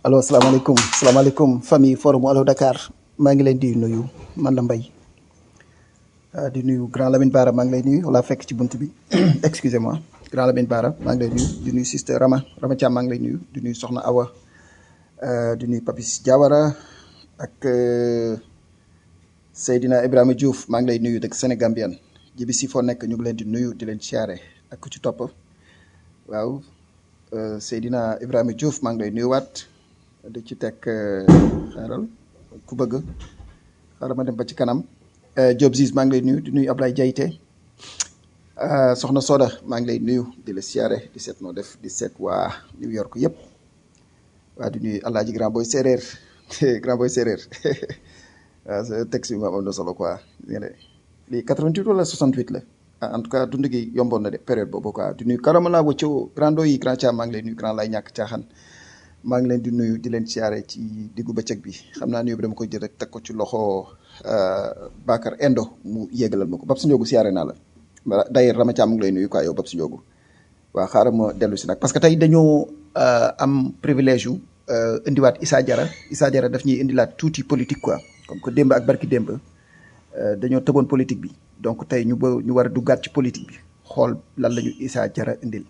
allo asalaamaaleykum salaamaaleykum famille forum Allo Dakar maa ngi leen di nuyu man la Mbaye ah, di nuyu grand Lamine Bara maa ngi lay nuyu wala fekk ci bunt bi excusez-moi grand Lamine Bara maa ngi lay nuyu di nuyu sister Rama Rama Thiam maa ngi lay nuyu di nuyu Soxna Awa ah, di nuyu Papis Diawara ak euh, Seydina Ibrahima Diouf maa ngi lay nuyu dëkk Sénégambien jibi si foo nekk ñu ngi leen di nuyu di leen siyaare ak ku ci topp waaw euh, Seydina Ibrahima Diouf maa ngi lay nuyuwaat di ci teg euh, xaaral ku bëgg xaaral ma dem ba ci kanam euh, Diop Ziz maa ngi lay nuyu di nuyu Ablaye Diayte euh, soxna Soda maa ngi lay nuyu di la siyaare di seet noo def di seet waa New York yëpp waa di nuyu Alaaji Grand Boy Séeréer Grand Boy Séeréer waaw sa texte bi moom am na solo quoi nee na lii 88 wala 68 la ah en tout cas dund gi yomboon na de période boobu quoi di nuyu karamala wacco grando yi grand Thiam maa ngi lay nuyu grand lay ñàkk caaxaan maa ngi leen di nuyu di leen siyaare ci diggu bëccëg bi xam naa nuyu bi dama koy jël rek teg ko ci loxo Bakar Endo mu yéegalal ma ko Babs Ndiogu siyaare naa la voilà d'ailleurs Rama Thiam mu ngi lay nuyu quoi yow Babs Ndiogu waaw xaaral ma dellu si nag parce que tey dañoo euh, am privilège yu euh, indiwaat Issa Diarra Issa Diarra daf ñuy indilaat tuuti politique quoi comme que démb ak barki démb euh, dañoo tëboon politique bi donc tey ñu ba ñu war a duggaat ci politique bi xool lan la ñu Issa Diarra indil.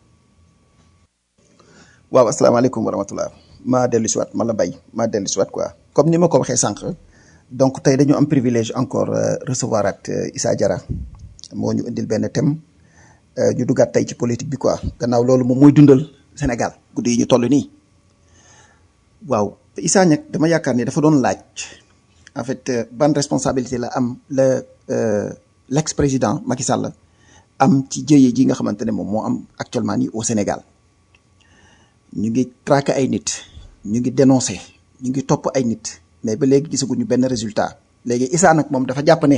waaw asalaamaaleykum wa rahmatullah maa dellu si waat ma la bay maa dellu si waat quoi comme ni ma ko waxee sànq donc tey dañu am privilège encore euh, recevoir at euh, Issa Diarra moo ñu indil benn thème euh, ñu duggaat tey ci politique bi quoi gannaaw loolu moom mooy dundal Sénégal guddi yi ñu toll nii waaw Issa nag dama yaakaar ni dafa doon laaj en fait euh, ban responsabilité la am la euh, l'ex-président Macky Sall am ci jëye ji nga xamante ne moom moo am actuellement nii au Sénégal ñu ngi traquer ay nit ñu ngi dénoncer ñu ngi topp ay nit mais ba léegi gisaguñu benn résultat léegi Issa nag moom dafa jàpp ne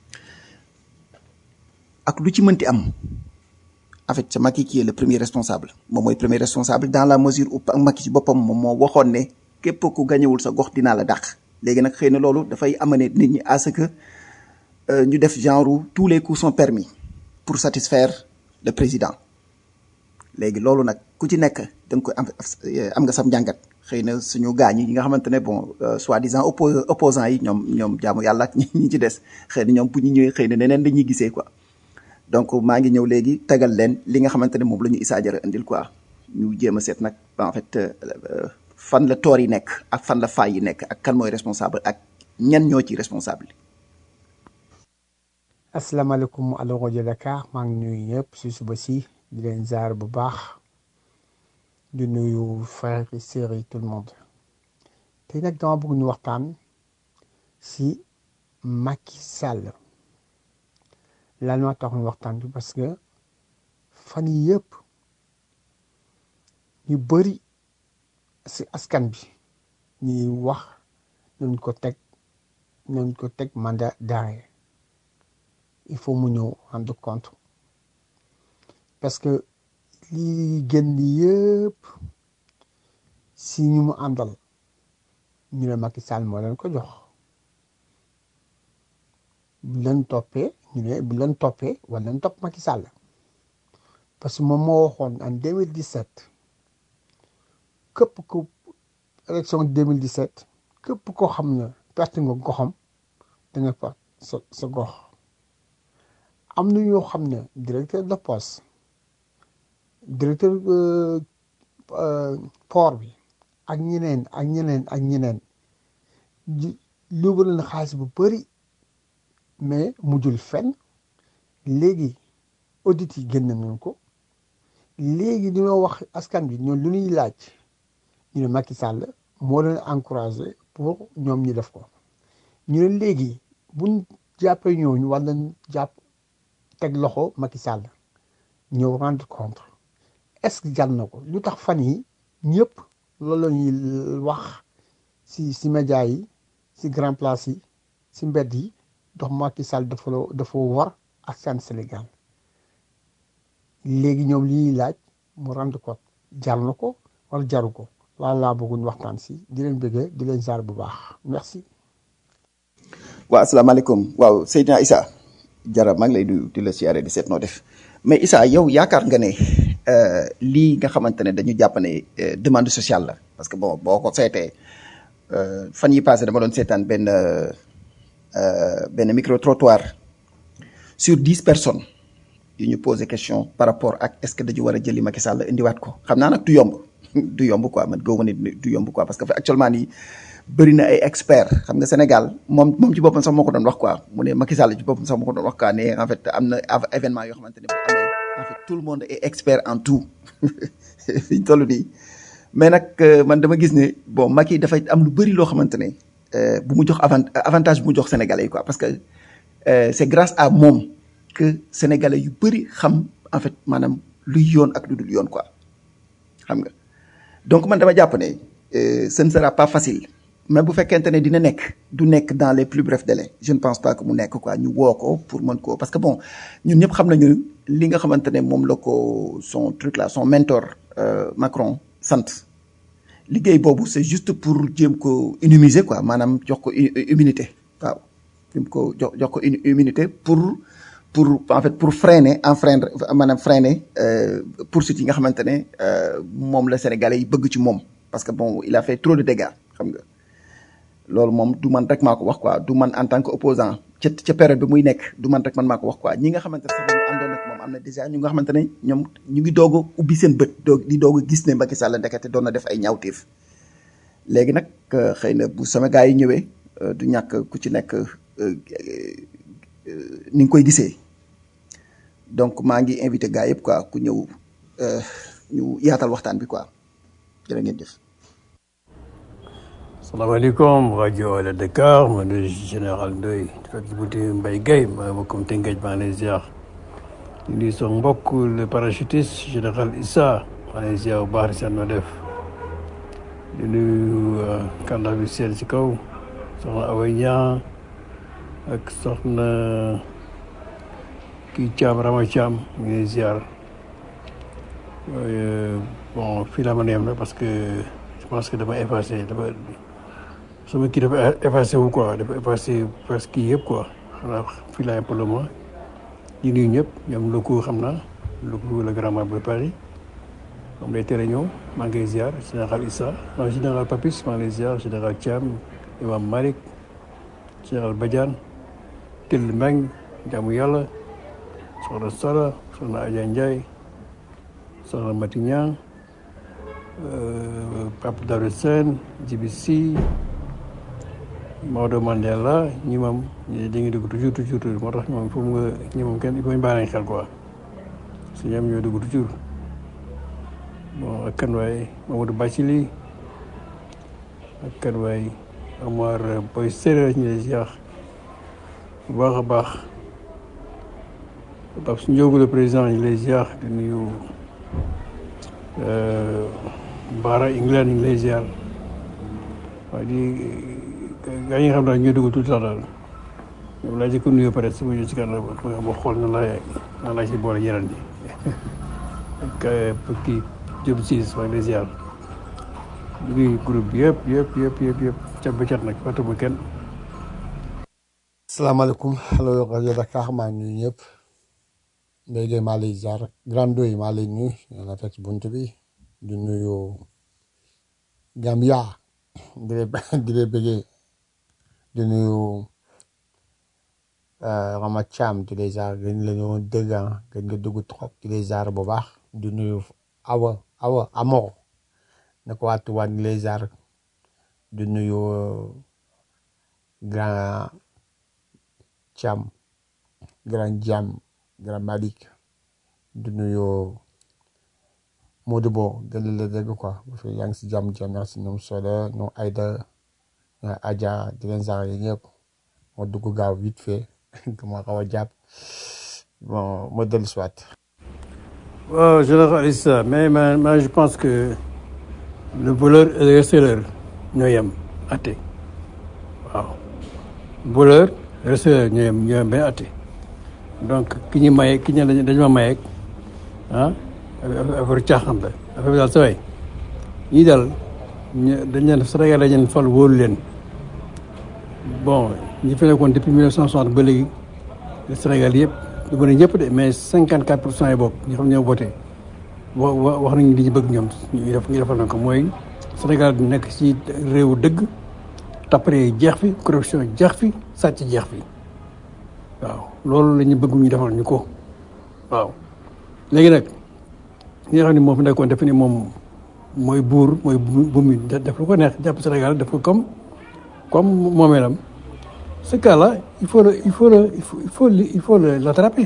ak lu ci mënti am en fait c'est Macky qui est le premier responsable moom mooy premier responsable dans la mesure où Macky ci boppam moom moo waxoon ne képp ku gañewul sa gox dinaa la dàq léegi nag xëy na loolu dafay amener nit ñi à ce que euh, ñu def genre tous les coups sont permis pour satisfaire le président léegi loolu nag ku ci nekk da nga koy am am nga sam njàngat xëy na suñu gaañ yi nga xamante ne bon euh, soi-disant oppo opposants yi ñoom ñoom jaamu yàlla ak ñi ci des xëy na ñoom bu ñu ñëwee xëy na neneen dañuy gisee quoi donc maa ngi ñëw léegi tegal leen li nga xamante ne moom la ñu Issa Diarra indil quoi ñu jéem a seet nag en fait euh, fan la toor yi nekk ak fan la faay yi nekk ak kan mooy responsable ak ñan ñoo ci responsable asalaamaaleykum Allo rajo Dakar maa ngi nuyu ñëpp si suba si di leen ziar bu baax di nuyu frères et sœurs yi tout le monde tey nag dama bëgg ñu waxtaan si Macky Sall lan moo tax ñu waxtaan bi parce que fan yi yëpp ñu bëri si askan bi ñuy wax nañ ko teg nañ ko teg mandat d'arrêt il faut mu ñëw rendre compte parce que lii génn yëpp si ñu mu àndal ñu ne Macky Sall moo leen ko jox bu leen toppee ñu ne bu leen toppee wala leen topp Macky Sall parce que moom moo waxoon en 2017 képp ku élection 2017 képp koo xam ne perte nga goxam da nga perte sa sa gox am na ñoo xam ne directeur de poste directeur port bi ak ñeneen ak ñeneen ak ñeneen luubal na xaalis bu bëri mais mujjul fenn léegi audit yi génn nañ ko léegi dañoo wax askan bi ñoom lu ñuy laaj ñu ne Macky Sall moo leen encouragé pour ñoom ñu def ko ñu ne léegi buñ jàppee ñooñu war nañ jàpp teg loxo Macky Sall ñëw rendre compte est-ce que jar na ko lu tax fan yi ñëpp loolu la ñuy wax si si média yi si grand place yi si mbedd yi dox Macky Sall dafa dafa war askan Sénégal léegi ñoom li ñuy laaj mu rendre compte jar na ko wala jaru ko loolu laa bëggoon waxtaan si di leen bëggee di leen jaar bu baax merci. waaw asalaamaaleykum waaw Seydina Issa Diarra maa ngi lay nuyu di la siyaare di seet noo def mais Issa yow yaakaar nga ne lii nga xamante ne dañu jàpp ne demande sociale la parce que bon boo ko seetee euh, fan yi passé dama doon seetaan benn euh, benn micro trottoir sur dix personnes yu ñu posé question par rapport ak est-ce que dañu war a jëli Macky Sall indiwaat ko xam naa nag du yomb du yomb quoi man gëwuma ni du yomb quoi parce que actuellement nii bëri na ay experts xam nga Sénégal moom moom ci boppam sax moo ko doon wax quoi mu ne Macky Sall ci boppam sax moo ko doon wax quoi ne en fait am na av- événement yoo xamante ne bu amee en fait tout le monde est expert en tout fi ñu toll nii mais nag euh, man dama gis ne bon Macky dafay am lu bëri loo xamante ne euh, bu mu jox avant avantage bu mu jox Sénégalais yi quoi parce que euh, c'est grâce à moom que Sénégalais yu bëri xam en fait maanaam luy yoon ak lu dul yoon quoi xam nga donc man dama jàpp ne euh, ce ne sera pas facile mais bu fekkente ne dina nekk du nekk dans les plus brefs délais je ne pense pas que mu nekk quoi ñu woo ko pour mën ko parce que bon ñun ñëpp xam nañu li nga xamante ne moom la ko son truc là son mentor euh, Macron sant liggéey boobu c'est juste pour jéem ko immuniser quoi maanaam jox ko i- immunité waaw jéem ko jox jox ko une immunité pour pour en fait pour freiner enfreindre maanaam freiner euh, poursuite yi nga xamante ne euh, moom la Sénégalais yi bëgg ci moom parce que bon il a fait trop de dégâts xam nga loolu moom du man rek maa ko wax quoi du man en tant que opposant ca ca période bi muy nekk du man rek man maa ko wax quoi ñi nga xamante ne sax dañu àndoon ak moom am na déjà ñu nga xamante ne ñoom ñu ngi doog a ubbi seen bët doog di doog a gis ne Macky Sall ndekete doon na def ay ñaawteef léegi nag euh, xëy na bu sama gars yi ñëwee euh, du ñàkk ku ci nekk euh, euh, ni nga koy gisee donc maa ngi invité gars yëpp quoi ku ñëw euh, ñu yaatal waxtaan bi quoi jërë ngeen jëf. salaamaaleykum rajo Wala Dakar man de général Ndoye di fekk ci bunti Mbaye Guèye maa ma comme Tëngéej maa ngi lay ziar di nuyu sama mbokk le parachutiste général Issa maa ngi lay ziar bu baax di seet noo def di nuyu kàndax bi seen ci kaw soxna Awa Niang ak soxna kii Thiam Rama Thiam ñu ngi lay ziar Euh, bon fii laa mën a yem nag parce que je pense que dama effacé dama sama kii dafa effacé wu quoi dafa effacé presque kii yëpp quoi xanaa fii laa yem pour le moment di nuyu ñëpp ñoom locaux xam naa locaux le grand maire de Paris moom lay tere ñëw maa ngi lay ziar général Issa non général Papis maa ngi lay ziar général Thiam imam Malick général Badiane Till Meng jaamu yàlla soxna Sara soxna Adja Ndiaye soxna Mati Niang euh, Pape Daouda Sène Djibi Sy Maodo Mandela ñi moom ñi dañuy dugg toujours toujours toujours moo tax ñoom il faut nga ñi moom kenn il faut ñu bàyyi xel quoi parce que ñoom ñoo dugg toujours bon ak kan waay Mamadou Bacili ak kan waay Omar Boy Séréer ñu lay ziar bu baax a baax Pape Ndiogou le président ñu lay ziar di nuyu Baara England ñu ngi lay ziar waaye di gaa yi nga xam daal ñoo dugg tout le temps daal ñoom laa jëkk nuyoo pare su ma ñëw ci kanam ba xool na laa na laa ci boole yeneen yi ak kii Diop Siis maa ngi lay ziar di nuyu groupe bi yëpp yëpp yëpp yëpp yëpp cat ba cat nag fàttewuma kenn salaamaaleykum allo rajo Dakar maa ngi nuyu ñëpp Mbaye Gueye maa lay ziar Grand Ndoye maa lay nuyu ñu la fekk ci bunt bi di nuyu Gambia di leen di leen bëggee di nuyu euh, Rama Thiam di lay ziar gën la ñoo dégg ah gën nga dugg trop di lay ziar bu baax di nuyu Awa Awa Amor ne ko waa Touba di lay ziar di nuyu Grand Thiam Grand Jam Grand Malik di nuyu Modou Bo gën la dégg quoi bu fekkee yaa ngi si jàmm jàmm yaa ngi si ñoom Soda ñoom Aïda ñoom Adja di leen ziar yi ñëpp ma dugg gaaw vite fait ma xaw a jàpp bon ma dellu si waat. waaw général Issa mais man man je pense que le voleur et le receleur ñoo yem atte waaw voleur receleur ñoo yem ñoo yem benn atte donc ki ñu maye ki ñu dañu dañu ma mayeeg ah affaire caaxaan la affaire bi daal sa waay ñii daal ñu dañ leen Sénégal dañ leen fal wóolu leen bon ñi fi nekkoon depuis 1960 ba léegi Sénégal yëpp du ma ne ñëpp de mais 54 pour cent yi bokk ñi xam ñoo voté wa wa wax nañu li ñu bëgg ñoom ñu def ñu defal na ko mooy Sénégal di nekk ci réewu dëgg tappale jeex fi corruption jeex fi sàcc jeex fi waaw loolu la ñu bëgg ñu defal ñu ko waaw léegi nag li nga xam ne moo fi nekkoon def ni moom mooy buur mooy bu mu def lu ko neex jàpp Sénégal def ko comme comme moomeelam ce cas là il faut le il faut le il faut il faut il faut le l'attraper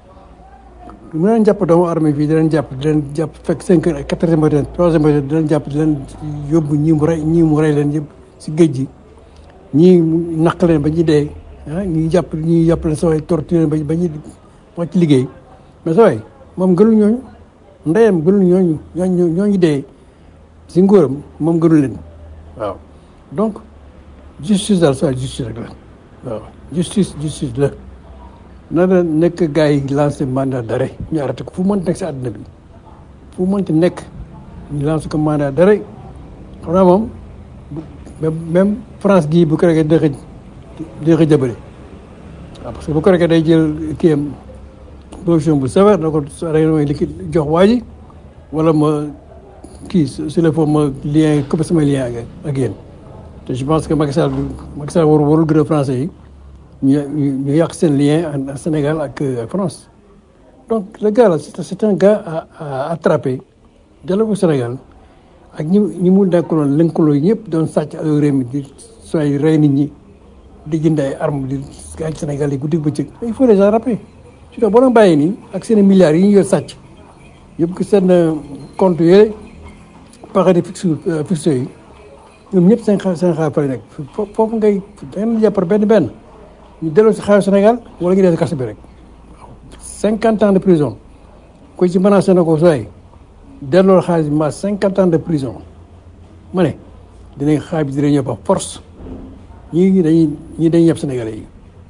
mu leen jàpp doomu armée fii di leen jàpp di leen jàpp fekk cinq heures quatre heures matin trois heures matin di leen jàpp di leen yóbbu ñii mu rey ñii mu rey leen yëpp si géej gi ñii naq leen ba ñu dee ah ñii jàpp ñii jàpp leen sa waay torture ba ba ñu wàcc liggéey mais sa waay moom gënul ñooñu ndeyam gënul ñooñu ñooñu ñooñu dee si nguuram moom gënul leen waaw donc justice daal sa justice rek la waaw justice justice la na la nekk gars yi lancé mandat d'arrêt ñu arrêté ko fu mënti nekk si àddina bi fu mënti nekk ñu lancé ko mandat d'arrêt xam naa moom même même France gii bu ko rekee dina xëj dina xëj jabari waaw parce que bu ko rekee day jël kii am position bu sévère na ko rek mooy li jox waa ji wala ma kii sur le fond ma lien coupé sama lien ak ak yéen te je pense que Macky Sall Macky Sall waru warul gën a français yi ñu ñu yàq seen lien en Sénégal ak ak France donc le gars là c'est un gars à à attraper jëlee ko Sénégal ak ñi ñi mu nekkaloon lëkkaloo ñëpp doon sàcc ak réew mi di sooy rey nit ñi di jënd ay armes di gaañ Sénégal yi guddi bëccëg il faut les attraper surtout boo doon bàyyi nii ak seen milliards yi ñu yor sàcc yëpp ko seen compte yooyu paradis fiscaux fiscaux yi ñoom ñëpp seen xaalis seen xaalis fa nekk foofu ngay da ngeen jàppar benn benn ñu delloo si xaalis Sénégal wala ñu dee si kaso bi rek cinquante ans de prison ko ci menacé na ko sooy delloo xaalis bi ma cinquante ans de prison ma ne dinañ xaalis bi dina ñëw par force ñii dañuy ñii dañuy yeb Sénégalais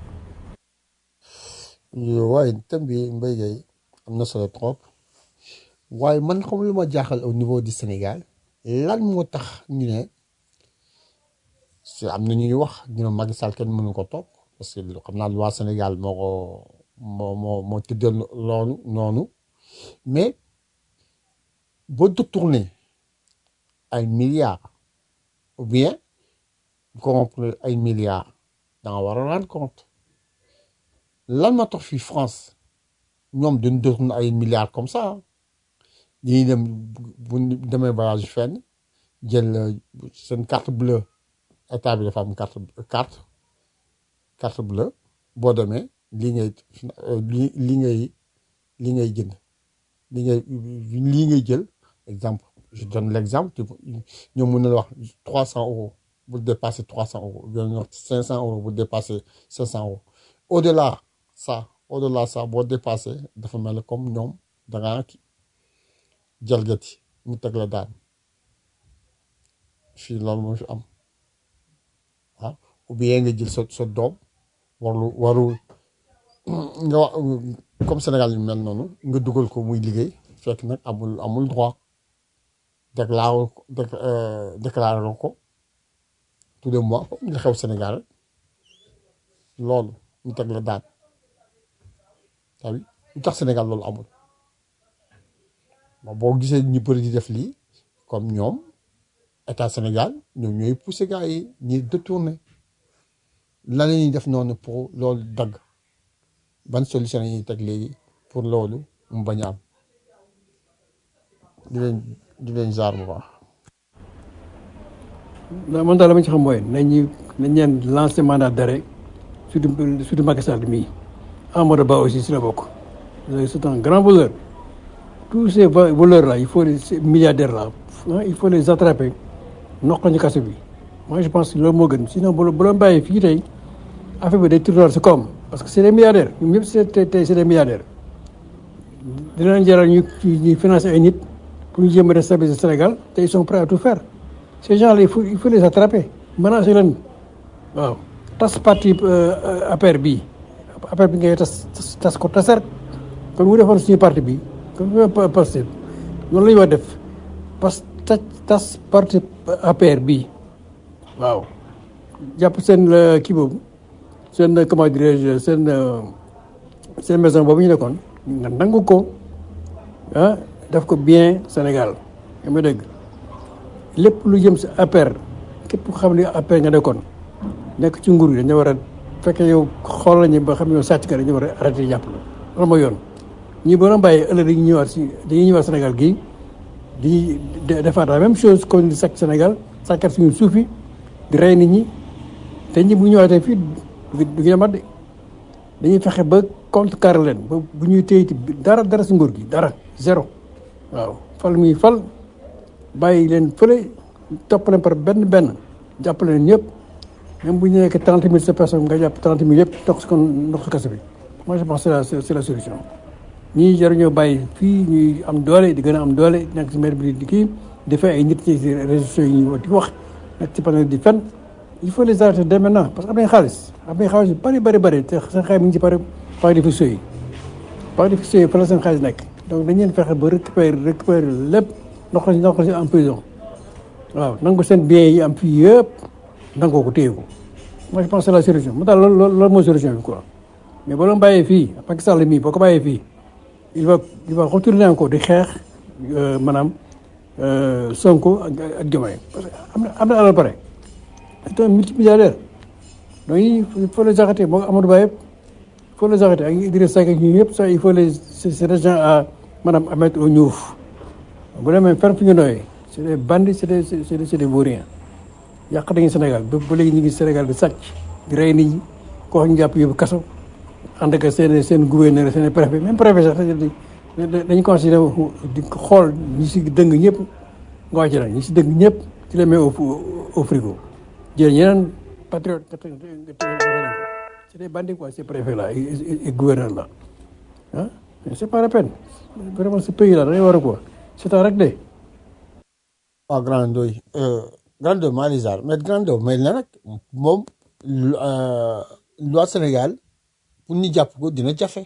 yi. waaye thème bi Mbaye Gueye am na solo trop waaye man xam lu ma jaaxal au niveau du Sénégal lan moo tax ñu ne si am na ñuy wax ñu ne Macky Sall kenn mënu ko topp parce que xam naa loi Sénégal moo ko moo moo moo tëddee loolu noonu mais boo détourné ay milliards ou bien corrompre ay milliards da nga war a rendre compte lan moo tax fii France ñoom dañu détourné ay milliards comme ça dañuy dem bu demee voyage fenn jël seen carte bleue état bi dafa am carte carte carte bleue boo demee lii ngay li li ngay li ngay jënd li ngay lii ngay jël exemple je donne l'exemple ñoom mën na la wax trois cent euros bu dépasser trois cent euros bien wax cinq cent euros bu dépasser cinq cent euros au delà ça au delà ça boo dépasser dafa mel comme ñoom da ngaa jalgati mu teg la daan fii loolu moo fi am ah ou bien nga jël sa sa doom warlu warul nga wax comme Sénégal yu mel noonu nga dugal ko muy liggéey fekk nag amul amul droit déclaré ko déclaré ko tous les mois comme li xew Sénégal loolu ñu teg la daan tawi lu tax Sénégal loolu amul bon boo gisee ñu bëri di def lii comme ñoom état Sénégal ñoom ñooy poussé gars yi ñi détourné lan la ñuy def noonu pour loolu dagg ban solution la ñuy teg léegi pour loolu mu bañ a am di leen di leen jaar bu baax. non man daal la ma ci xam mooy nañu nañ leen lancé mandat d'arrêt surtout surtout Macky Sall mii Amadou Ba aussi si la bokk c'est un grand voleur tous ces voleurs là il faut les ces milliardaires là il faut les attraper noq ñu kaso bi moi je pense que loolu moo gën sinon bu bu la bàyyi fii tey affaire bi day tourner si koom parce que c'est des milliardaires ñoom ñëpp c'est tey c'est des milliardaires dina leen jaral ñu ñuy financer ay nit pour ñu jéem a déstabiliser Sénégal te ils sont prêts à tout faire ces gens là il faut il faut les attraper menacer leen waaw tas parti APR bii APR bi ngay tas tas ko tasar kon mu defoon suñu parti bi comme ni ma passé loolu la ñu war def parce que tas parti APR bii waaw jàpp seen kii boobu seen comment dirais-je seen seen maison boobu ñu nekkoon nga nangu ko ah def ko bien Sénégal yaa ngi dégg lépp lu jëm si APR képp ko xam ne APR nga nekkoon nekk ci nguur gi dañu war a fekkee yow xool nañu ba xam ne yow sàcc ka dañu war a arrêté jàpp la loolu mooy yoon ñii boo doon bàyyee ëllëg dañuy ñëwaat si dañuy ñëwaat Sénégal gii di defaat la même chose comme di sàcc Sénégal sàccat suñu suuf yi di rey nit ñi te ñi bu ñëwaatee fii du du yemaat de dañuy fexe ba contrecarrer leen ba bu ñuy téyiti dara dara si nguur gi dara zéro waaw fal muy fal bàyyi leen fële topp leen par benn benn jàppale leen ñëpp même bu ñu nekkee trente mille sa personne nga jàpp trente mille yëpp ndox si kon ndox si kaso bi moi je pense c'est la c'est la solution ñii jaruñoo bàyyi fii ñuy am doole di gën a am doole nekk si maire bi di kii di fay ay nit ci réseaux sociaux yi ñu di wax nekk ci panel di fen il faut les arrêter dès maintenant parce que am nañ xaalis am nañ xaalis yu bëri bëri bëri te seen xaalis mi ngi ci pare paquet de fichiers yi paquet de fichiers yi fa la seen xaalis nekk donc dañ leen fexe ba récupérer récupérer lépp ndox la ndox la si en prison waaw nangu seen biens yi am fii yëpp nangoo ko téye ko moi je pense c'est la solution mu daal loolu loolu loolu mooy solution bi quoi mais boo doon bàyyee fii Macky Sall mii boo ko bàyyee fii il va il va retourner encore di xeex maanaam Sonko ak ak Diomaye parce que am na am na alal pare c'est un multimilliardaire donc il faut les arrêter moo Amadou Ba yëpp il faut les arrêter ak Idriss Seck ak ñun yëpp ça il faut les ces gens à maanaam à mettre au ñuuf bu demee fenn fu ñu nooyee c'est des bandits c'est des c'est des c'est des vauriens yàq nañu Sénégal ba ba léegi ñu ngi Sénégal di sàcc di rey nit ñi ko wax ñu jàpp yóbbu kaso ànd ak seen seen gouverneur seen préfet même préfet sax dañu considéré di xool ñi si dëng ñëpp nga wàcc la ñi si dëng ñëpp ci la met au au frigo jël ñeneen patriote c'est des bandits quoi ces préfets là et gouverneur là ah mais c'est pas la peine vraiment ce pays là dañuy war a quoi c'est rek de waaw grand doy grand doy maa lizar mais grand doy mais na nag moom loi Sénégal pour ñu jàpp ko dina jafe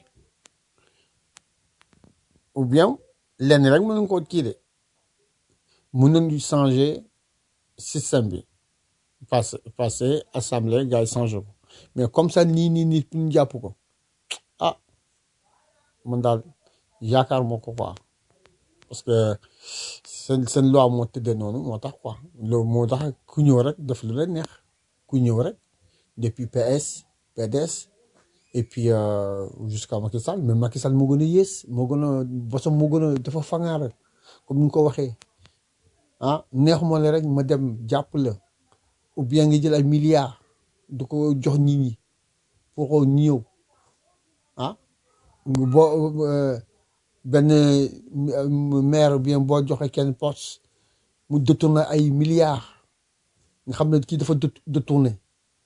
ou bien lenn rek mën nañu ko kii de mën nañu changer système bi passé passé assemblée gars yi changer ko mais comme ça nii nii nii pour ñu jàpp ko ah man daal yaakaar moo ko quoi parce que seen seen loi moo tëddee noonu moo tax quoi loolu moo tax ku ñëw rek def lu la neex ku ñëw rek depuis PS PDS et puis jusqu'à Macky Sall mais Macky Sall moo gën a yées moo gën a bosam moo gën a dafa fangaar comme ni nga ko waxee ah neexuma la rek ma dem jàpp la ou bien nga jël ay milliards du ko jox nit ñi pour ko ñëw ah boo benn maire bien boo joxe kenn poste mu détourné ay milliards nga xam ne kii dafa détourné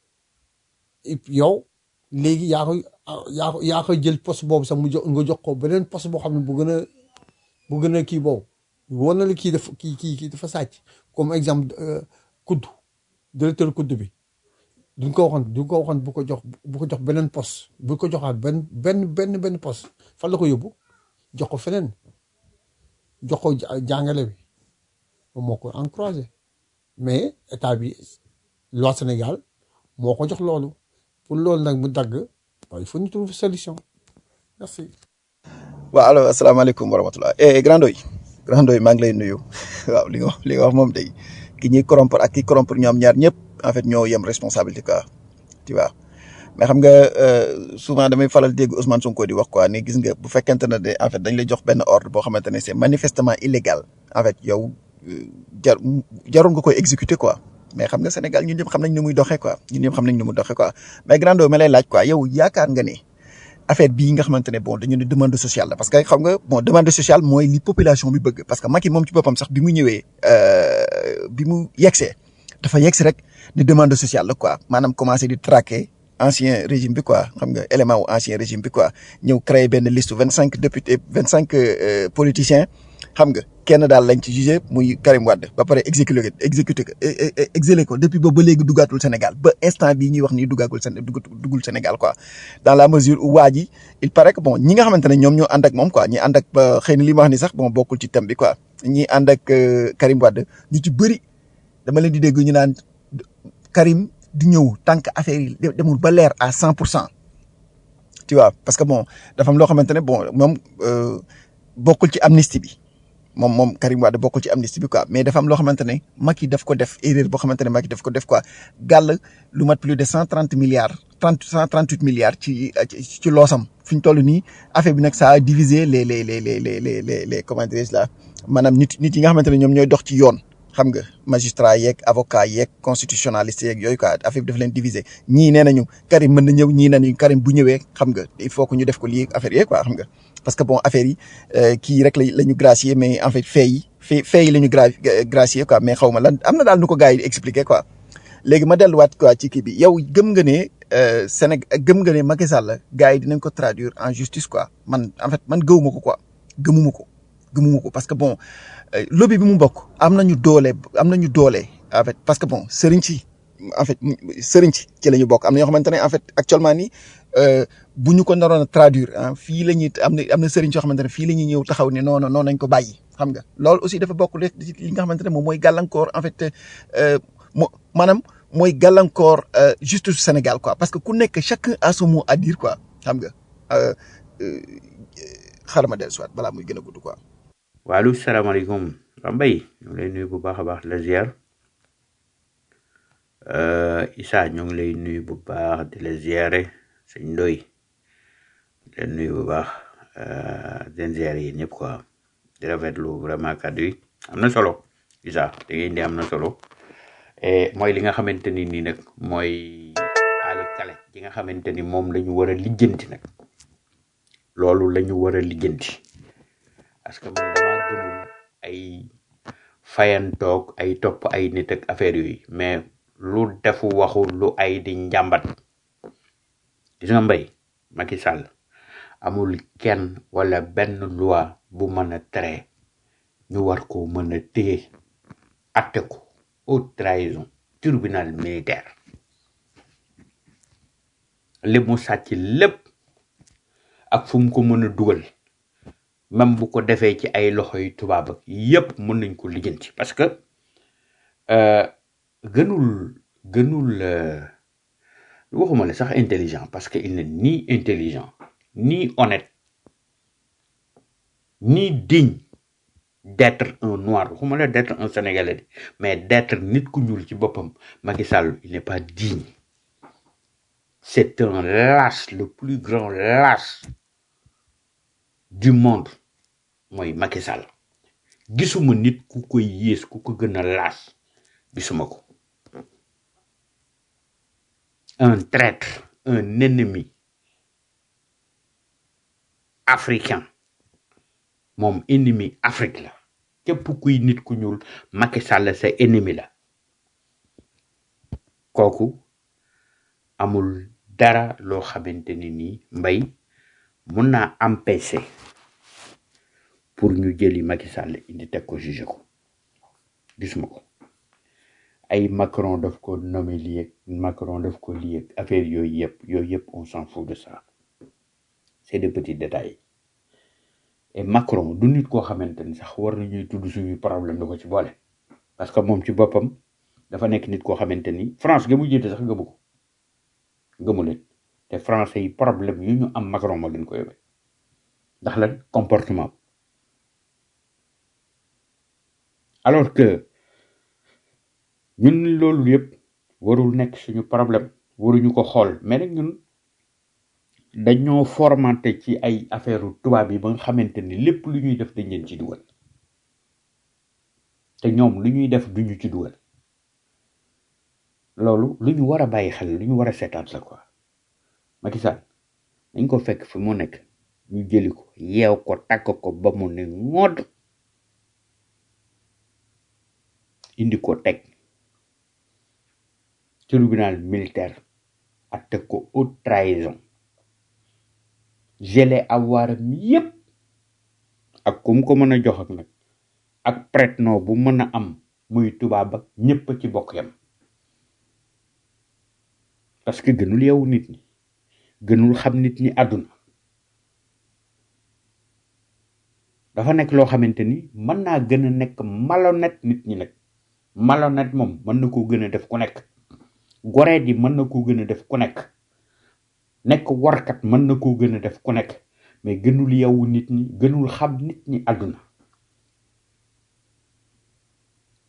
et puis yow léegi yaa koy yaa ko yaa koy jël poste boobu sax mu jox nga jox ko beneen poste boo xam ne bu gën a bu gën a kii boobu war na la kii dafa kii kii kii dafa sàcc comme exemple kudd directeur kudd bi duñ ko waxoon duñ ko waxoon bu ko jox bu ko jox beneen poste bu ko joxaat benn benn benn benn poste fan la ko yóbbu jox ko feneen jox ko jàngale bi moom moo ko encouragé mais état bi loi Sénégal moo ko jox loolu pour loolu nag mu dagg il faut ñu trouver solution merci. waaw allo asalaamaaleykum wa rahmatulah eh grand doy grand doy maa ngi lay nuyu waaw li nga wax li nga wax moom day ki ñuy corrompre ak ki corrompre ñoom ñaar ñëpp en fait ñoo yem responsabilité quoi tu vois mais xam nga souvent damay faral dégg Ousmane Sonko di wax quoi ni gis nga bu fekkente ne de en fait dañ lay jox benn ordre boo xamante ne c'est manifestement illégal en fait yow jar jarul nga koy exécuter quoi mais xam nga Sénégal ñun ñëpp xam nañ ni muy doxee quoi ñun ñëpp xam nañ ni muy doxee quoi mais grand doy ma lay laaj quoi yow yaakaar nga ne. affaire bii nga xamante ne bon dañu ne demande sociale la parce que xam nga bon demande sociale mooy li population bi bëgg parce que Macky moom ci boppam sax bi mu ñëwee bi mu yegsee dafa yegsi rek ne demande sociale la quoi maanaam commencé di traquer ancien régime bi quoi xam nga élément wu ancien régime bi quoi ñëw créer benn liste vingt cinq députés vingt cinq politiciens xam nga kenn daal lañ ci jugé muy Karim Wade ba pare exécuté ko exécuté ko exilé ko depuis boobu ba léegi duggaatul Sénégal ba instant bii ñuy wax nii duggaagul Séné duggul Sénégal quoi dans la mesure où waa ji il paraît que bon ñi nga xamante ne ñoom ñoo ànd ak moom quoi ñi ànd ak ba xëy na li ma wax ni sax bon bokkul ci thème bi quoi ñi ànd ak Karim Wade ñu ci bëri dama leen di dégg ñu naan Karim di ñëw tant que affaire yi demul ba leer à cent pour cent tu vois parce que bon dafa am loo xamante ne bon moom bokkul ci amnistie bi moom moom Karim Wade bokkul ci amnistie bi quoi mais dafa am loo xamante ne Macky daf ko def erreur boo xamante ne Macky daf ko def quoi gàll lu mat plus de cent trente milliards trente cent trente huit milliards ci ci ci loosam fi ñu toll nii affaire bi nag ça a divisé les les les les les les les les comment dirais-je là maanaam nit nit yi nga xamante ne ñoom ñooy dox ci yoon xam nga magistrat yeeg avocat yeeg constitutionnaliste yeeg yooyu quoi affaire bi dafa leen diviser ñii nee nañu Karim mën na ñëw ñii nee nañu Karim bu ñëwee xam nga il faut que ñu def ko lii affaire yeeg quoi xam nga parce que bon affaire yi kii rek la la ñu gracier mais en fait fait yi fait fait yi la ñu gra gracier quoi mais xaw ma lan am na daal nu ko gars yi di expliquer quoi léegi ma delluwaat quoi ci kii bi yow gëm nga ne Sénégal gëm nga ne Macky Sall gars yi dinañ ko traduire en justice quoi man en fait man gëwuma ko quoi gëmuma ko gëmuma ko parce que bon lobby bi mu bokk am nañu doole am nañu doole en fait parce que bon sëriñ ci en fait sëriñ ci ci la ñu bokk am na ñoo xamante ne en fait actuellement nii bu ñu ko naroon a traduire ah fii la ñuy am na am na sëriñ yoo xamante ne fii la ñuy ñëw taxaw ne non non non nañ ko bàyyi xam nga loolu aussi dafa bokk li nga xamante ne moom mooy gàllankoor en fait mo maanaam mooy gàllankoor justice Sénégal quoi parce que ku nekk chacun a son mot à dire quoi xam nga xaaral ma dellu soit balaa muy gën a gudd quoi. waaleykum salaamaaleykum Mbaye ñu ngi lay nuyu bu baax a baax la ziar Issa ñu ngi lay nuyu bu baax di la ziare sëñ Ndoy di la nuyu bu baax den ziare yi ñëpp quoi di rafetlu vraiment kàddu yi am na solo Issa da ngeen di am na solo et mooy li nga xamante ni nii nag mooy ali kale ji nga xamante ni moom la ñu war a lijjanti nag loolu la ñu war a lijjanti parce que man damaa gëmul ay fayantoog ay topp ay nit ak affaire yooyu mais lu defu waxu lu ay di njàmbat gis nga mbay Macky Sall amul kenn wala benn loi bu mën a tere ñu war ko mën a téye atte ko haute trahison tribunal militaire li mu sàcc lépp ak fu mu ko mën a dugal même bu ko defee ci ay loxo yu tubaab ak yépp mën nañ ko lijjanti parce que euh, gënul gënul euh, waxuma la sax intelligent parce que il n'est ni intelligent ni honnête ni digne d'être un noir waxuma la d'être un sénégalais de, mais d'être nit ku ñuul ci boppam Macky Sall il n'est pas digne c'est un lâche le plus grand lâche du monde mooy Macky Sall gisuma nit ku koy yées ku ko gën a lâche gisuma ko un traître un ennemi africain moom ennemi Afrique la képp kuy nit ku ñuul Macky Sall sa ennemi la kooku amul dara loo xamante ni nii mbay mun naa empêcher pour ñu jëli Macky Sall indi teg ko juger ko gisuma ko ay Macron daf ko nommé lii ak Macron daf ko lii ak affaire yooyu yëpp yooyu yëpp on s'en fout de ça c'est des petits détails et Macron du nit koo xamante ni sax war nañuy tudd suñuy problème da ko ci boole parce que moom ci boppam dafa nekk nit koo xamante ni France ga mu jiite sax gëmu ko gëmu leen te français yi problème yu ñu am Macron moo leen ko yóbbee ndax lan comportement alors que ñun loolu yëpp warul nekk suñu problème waruñu ko xool mais nag ñun dañoo formaté ci ay affaire tubaab yi ba nga xamante ni lépp lu ñuy def dañ leen ci dugal te ñoom lu ñuy def duñu ci dugal loolu lu ñu war a bàyyi xel lu ñu war a seetaat la quoi Macky Sall dañ ko fekk fi mu nekk ñu jëli ko yeew ko takk ko ba mu ne ngood indi ko teg tribunal militaire atte ko haute trahison gelé awaram yépp ak ku mu ko mën a jox ak nag ak prête-nom bu mën a am muy tubaab ak ñépp a ci bokk yam parce que gënul yow nit ñi gënul xam nit ñi àdduna dafa nekk loo xamante ni mën naa gën a nekk malhonnête nit ñi nag malhonnête moom mën na koo gën a def ku nekk goreet yi mën na koo gën a def ku nekk nekk warkat mën na koo gën a def ku nekk mais gënul yow nit ñi gënul xam nit ñi àdduna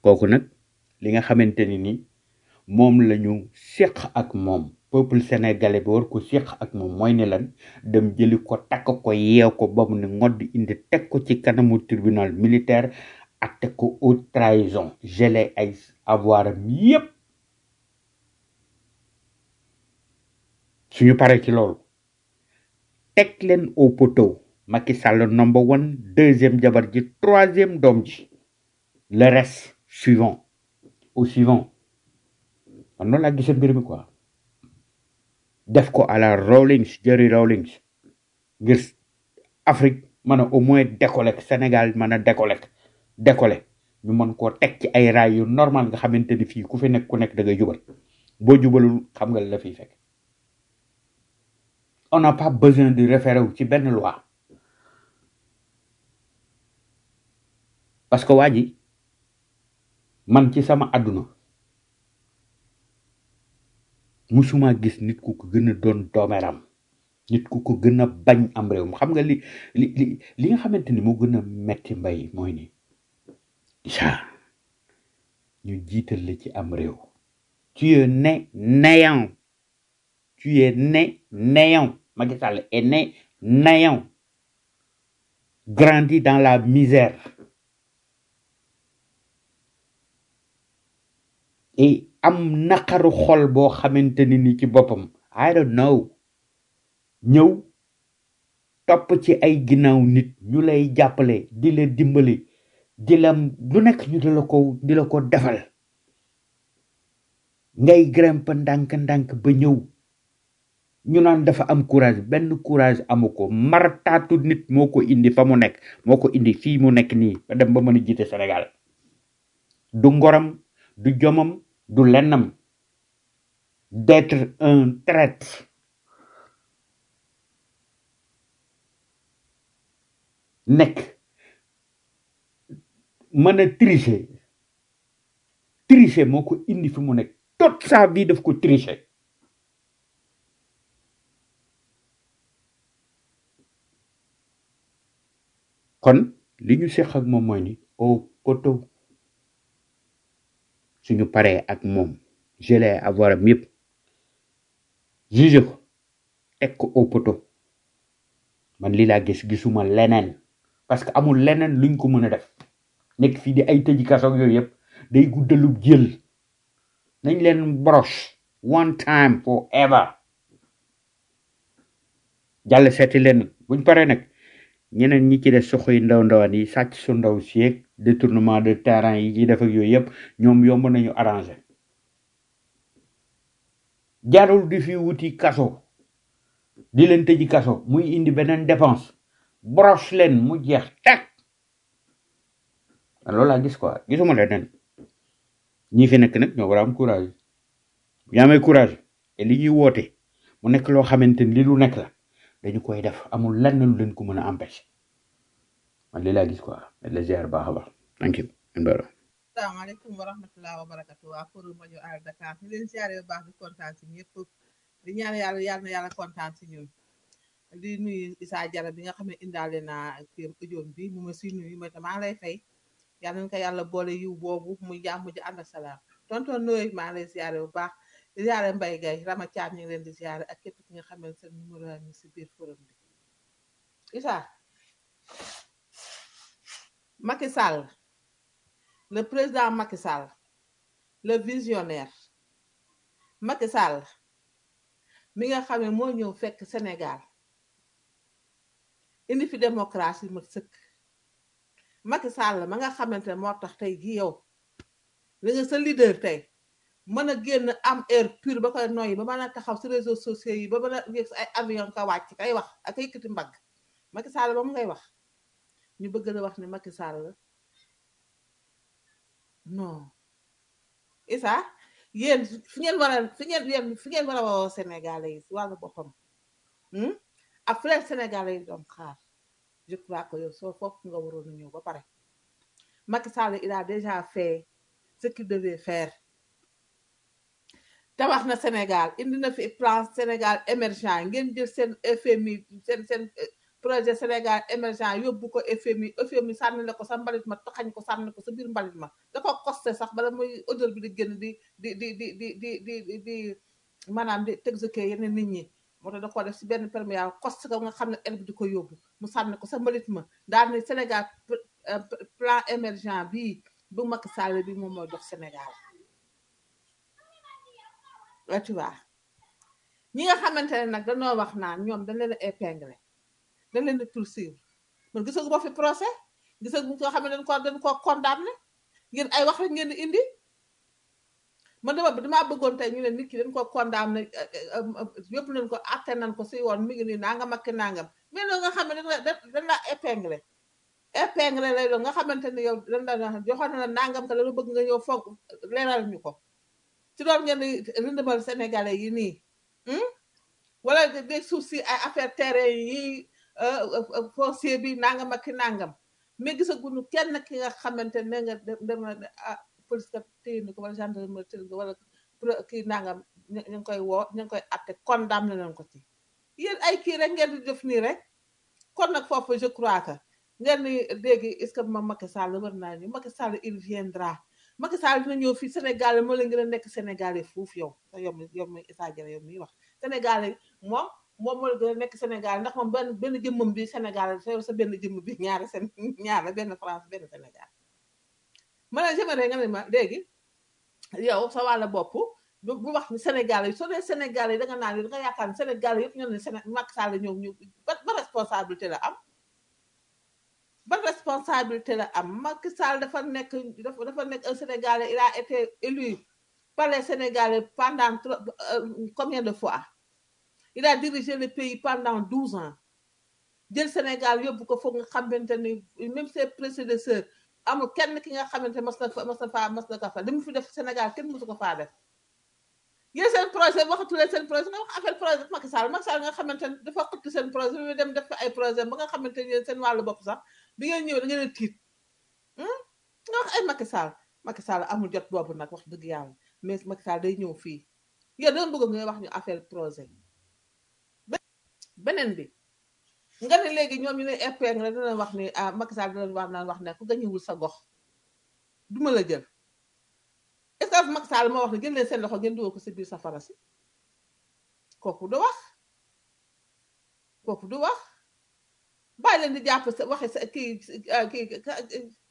kooku nag li nga xamante ni ni moom la ñu séq ak moom peuple sénégalais bi war ko séq ak moom mooy ne lan dem jëli ko takk ko yeew ko ba mu ne ngodd indi teg ko ci kanamu tribunal militaire atte ko haute trahison gelé ay avoir am yépp suñu paree ci loolu teg leen au poteau Macky Sall number one deuxième jabar ji troisième doom ji le reste suivant au suivant man noonu laa gisee mbir mi quoi def ko à la Rawlings Jerry Rawlings ngir Afrique mën a au moins décoller Sénégal mën a décoller décoller ñu mën koo teg ci ay raay yu normal nga xamante ni fii ku fi nekk ku nekk da ngay jubal boo jubalul xam nga la fiy fekk on n'a pas besoin de référer wu ci benn loi parce que waa ji man ci sama àdduna musuma gis nit ku ko gën a doon doomeram nit ku ko gën a bañ am réew mi xam nga li li li li nga xamante ni moo gën a metti mbay mooy ni ja ñu jiital la ci am réew tu es né néant tu es né néant Macky Sall est né néant grandi dans la misère et am naqaru xol boo xamante ni ni ci boppam I don't know ñëw topp ci ay ginnaaw nit ñu lay jàppale di la dimbali di la lu nekk ñu di la ko di la ko defal ngay grimpe ndànk-ndànk ba ñëw ñu naan dafa am courage benn courage amu ko martaatu nit moo ko indi fa mu nekk moo ko indi fii mu nekk nii ba dem ba mën a jiite Sénégal du ngoram du jomam du lennam d'être un traître nekk mën a tricher tricher moo ko indi fi mu nekk toute sa vie daf ko tricher kon li ñu seq ak moom mooy ni au poteau suñu paree ak moom gelé avoir am yëpp juge ko teg ko au poteau man lii laa gis gisuma leneen parce que amul leneen luñ ko mën a def nekk fii di ay tëji kaso ak yooyu yëpp day guddalub jël nañ leen broche one time forever jàll seeti leen buñ paree nag ñeneen ñi ci des soxoy ndaw ndawaan yi sàcc su ndaw sieg détournement de terrain yi ci def ak yooyu yëpp ñoom yomb nañu arrangé jarul di fi wuti kaso di leen tëji kaso muy indi beneen dépense broche leen mu jeex teg loolu laa gis quoi gisuma leneen ñi fi nekk nag ñoo war a am courage bu ñu amee courage te li ñuy woote mu nekk loo xamante ni li lu nekk la dañu koy def amul lenn lu leen ko mën a empêcher man lii laa gis quoi mais la ziar baax a baax thank you mbaro asalaamaaleykum wa rahmatulah wa barakatu waa forum rajo Al Dakar ñu leen siyaare bu baax di kontaan si ñëpp di ñaan yàlla yàlla na yàlla kontaan si ñun di nuyu Issa Jara bi nga xam ne indaale naa kër ujoom bi mu ma si nuyu mooy maa lay fay yàlla nañ ko yàlla boole yiw boobu muy jàmm ji ànd ak salaam tonton Noé maa ngi lay siyaare bu baax di siyaare Mbaye Gaye Rama Thiam ñu ngi leen di siyaare ak képp ki nga xam ne seen numéro yaa ngi si biir forum bi Issa Macky Sall le président Macky Sall le visionnaire Macky Sall mi nga xam ne moo ñëw fekk Sénégal indi fi démocratie ma sëkk Macky Sall ma nga xamante ne moo tax tey ji yow li nga sa leader tey mën a génn am air pur ba koy noyyi ba mën a taxaw si réseaux sociaux yi ba mën a yëg si ay avion ka wàcc kay wax ak yëkkati mbagg Macky Sall ba mu ngay wax ñu bëgg la wax ne Macky Sall non Issa yéen fi ngeen war a fi ngeen yéen fi ngeen war a woo Sénégalais yi si wàllu boppam hmm? ak fi leen Sénégalais yi doon xaar je crois que yow soo foofu nga waroon a ñëw ba pare Macky Sall il a déjà fait ce qu'il devait faire tabax na Sénégal indi na fi plan Sénégal émergent ngeen jël seen FMI seen seen projet Sénégal émergent yóbbu ko FMI FMI sànni la ko sa mbalit ma taxañ ko sànni ko sa biir mbalit ma da ko costé sax bala muy odeur bi di génn di di di di di di di di di maanaam di exécuter yeneen nit ñi moo tax da koo def si benn perméable costé ko nga xam ne el bi di ko yóbbu mu sànni ko sa mbalit ma daal ni Sénégal pl- euh, pl- plan émergent bii bu Macky Sall bi moom mooy dox Sénégal là tu vois ñi nga xamante ne nag dañoo wax naan ñoom dañ leen a épinglé dañ leen di poursuivre man gisagu ma fi procès gisagu ko xam ne dañ ko dañ koo condamné ngeen ay wax rek ngeen di indi man dama damaa bëggoon tey ñu ne nit ki dañ ko condamné yëpp nañ ko atte nañ ko si yoon mi ngi nii nangam ak ki nangam mais loolu nga xam ne dañ la dañ la épinglé épinglé lay doon nga xamante ne yow dañ la joxoon na la nangam te dama bëgg nga ñëw foog leeral ñu ko ci doon ngeen di rëndëmal sénégalais yi nii hmm? wala de- des suuf si ay affaire terrain yi euh, euh, foncier bi nangam ak ki nangam mais gisaguñu kenn ki nga xamante ne nga dem dem na ne ah police kat téye na ko wala gendarmerie téye na ko wala pro- kii nangam ñu ñu ngi koy woo ñu ngi koy atte condamné nañ ko ci yéen ay kii rek ngeen di def nii rek kon nag foofu je crois que ngeen ni léegi est-ce que moom Macky Sall war naa ñu Macky Sall il viendra Macky Sall dina ñëw fii Sénégal moo leen gën a nekk Sénégalais foofu yow te yow mi yow mi Issa Diarra yow miy wax Sénégalais moom moom moo la gën a nekk Sénégal ndax moom benn benn jëmmam bi Sénégal sa sa benn jëmm bi ñaari seen ñaar la benn France benn Sénégal ma ne j'aimerais nga ne ma léegi yow sa wàlla bopp bu bu wax ni Sénégal yi soo dee Sénégal yi da nga naan da nga yaakaar ne Sénégal yëpp ñoo ne Séné Macky Sall ñëw ñu ba ba responsabilité la am ba responsabilité la am Macky Sall dafa nekk dafa dafa nekk un Sénégalais il a été élu par les Sénégalais pendant trop- euh, combien de fois il a dirigé le pays pendant douze ans jël Sénégal yóbbu ko foog nga xamante ni même ses prédécesseurs amul kenn ki nga xamante mas na fa mas na faa mas na ko fa li mu fi def Sénégal kenn mësu ko faa def yéen seen projet waxatulee seen projet nga wax affaire projet Macky Sall Macky Sall nga xamante ne dafa xëtt seen projet bi dem def fa ay projet ba nga xamante ne yéen seen wàllu bopp sax bi ngeen ñëw da ngeen a tiit hmm? nga wax ay Macky Sall Macky Sall amul jot boobu nag wax dëgg yàlla mais Macky Sall day ñëw fii yéen dama bëgg nga wax ñu affaire projet beneen bi nga ne léegi ñoom ñu ne épingle dina wax ni ah Macky Sall dina wax naan wax ne ku gañewul sa gox duma la jël est-ce que Macky Sall moo wax ne gën leen seen loxo ngeen dugal ko si biir safara si kooku du wax kooku du wax bàyyi leen di jàpp sa waxe sa kii ah, kii ka-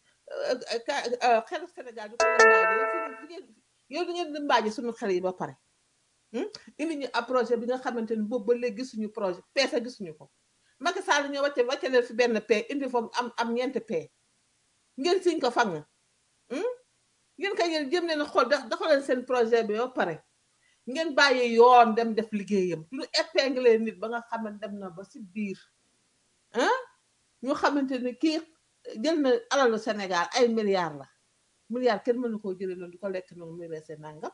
ka- xelu Sénégal di ko lëmbaaje yow di ngeen lëmbaaje suñu xel yi ba pare hmm? indi ñu ab projet bi nga xamante ni boobu ba léegi gisuñu projet peese gisuñu ko Macky Sall ñoo wàcce wàcce leen fi benn paie indi foofu am am ñeenti paie ngeen siñ ko fang hmm? ngeen kay yéen jëm leen xool da dafa leen seen projet bi ba pare ngeen bàyyi yoon dem def liggéeyam du épingle nit ba nga xam ne dem na ba si biir ah ñu xamante ni kii jël na alalu Sénégal ay milliards la milliards kenn mënu koo jëlee noonu di ko lekk noonu muy reese nangam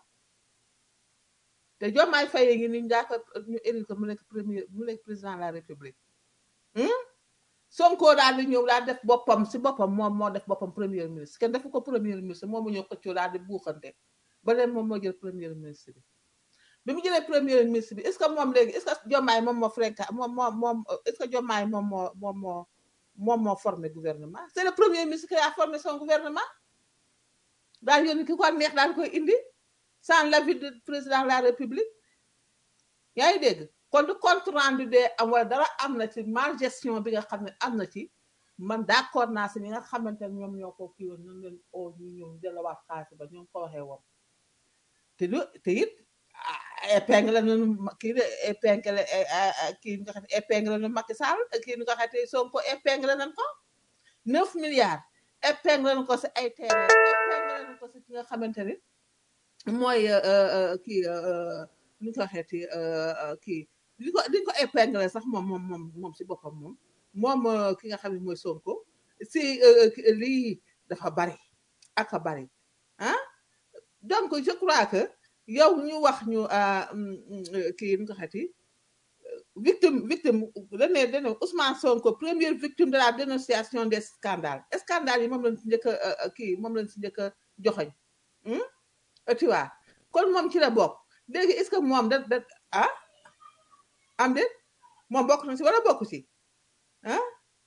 te Diomaye Faye ngi ni ñu daa ko ñu élu ko mu nekk premier mu nekk président de la république hmm? Sonko daal di ñëw daal def boppam si boppam moom moo def boppam premier ministre kenn defu ko premier ministre moom mu ñëw xëccoo daal di buuxante ba leen moom moo jël premier ministre bi bi mu jëlee premier ministre bi est-ce que moom léegi est-ce que Diomaye moom moo fréquent moom moo moom est-ce que Diomaye moom moo moom moo moom moo formé gouvernement c'est le premier ministre qui a formé son gouvernement daal yónni ki ko neex daal koy indi sans l'avis du président de la république yaa ngi dégg kon du compte rendu de am wala dara am na ci mal gestion bi nga xam ne am na ci man d'accord naa si ñi nga xamante ne ñoom ñoo ko kii woon ñoom leen oo ñu ñëw jëlawaat xaalis ba ñoom ko waxee woon te lu te it ah, épingle nañu ma- kii de épingle eh, ah, ah, kii nga xam ne épingle nañu Macky Sall kii nga xam ne Sonko épingle nañ ko neuf milliards épingle nañ ko si ay terrain épingle nañ ko si ki nga xamante ni mooy euh, euh, kii euh, nu ñu ko waxeeti euh, euh, kii di ko di ko épingle sax moom moom moom moom si boppam moom moom euh, ki nga xam ne mooy Sonko si euh, ki- lii dafa bari ak a bari ah donc je crois que yow ñu wax ñu ah, mm, mm, kii nu ñu ko waxeeti victime victime dañ ne dañ ne Ousmane Sonko première victime de la dénonciation des scandales scandales yi moom lañ si njëkk a euh, euh, kii moom lañ si njëkk a joxoñ hmm? tu vois kon moom ci la bokk léegi est-ce que moom da da ah am de moom bokk na si wala bokk si ah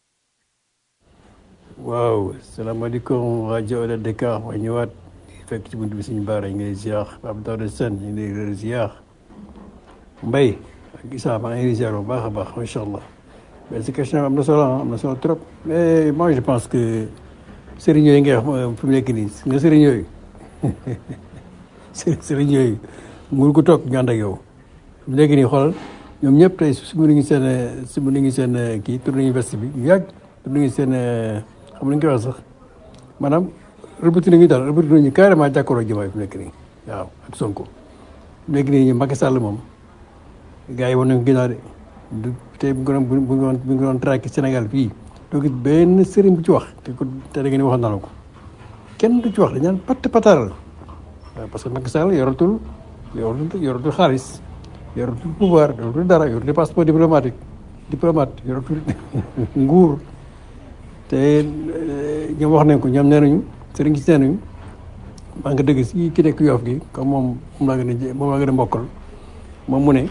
waaw salaamaaleykum rajo Ola Dakar ma ñëwaat fekk ci bunt bi suñu baara ñu ngi lay ziar Pape Daouda Sène ñu ngi lay ziar Mbaye ak Issa maa ngi lay ziar bu baax a baax macha allah mais cette question am na solo ah am na solo trop mais moi je pense que sëriñ yooyu ngay wax fi mu nekk nii nga sëriñ yooyu sëriñ sëriñ yooyu nguur gu toog ñu ànd ak yow fi mu nekk nii xoolal ñoom ñëpp tey su mu ngi seen su mu ngi seen kii tour nañu veste bi ñu yàgg tour nañu seen xam nga ñu koy wax sax maanaam rëbbati nañu daal rëbbati nañu carrément jàkkaarloo Diomaye fi mu nekk nii waaw ak Sonko fi mu nekk nii Macky Sall moom gars yi wan nañu ginnaaw de du tey bu ñu doon bu ñu doon bu ñu doon traqué Sénégal fii doo gis benn sëriñ bu ci wax te ko te da ngeen waxoon naa la ko kenn du ci wax dañu naan patt pataaral waaw parce que Macky Sall yoratul yoratul yoratul xaalis yoratul pouvoir yoratul dara yoratul passeport diplomatique diplomate yoratul nguur te ñoom wax nañ ko ñoom nee nañu sëriñ si nee nañu maa nga dëgg si ki nekk yoof gi comme moom moom laa gën a jé moom laa gën a mbokkal moom mu ne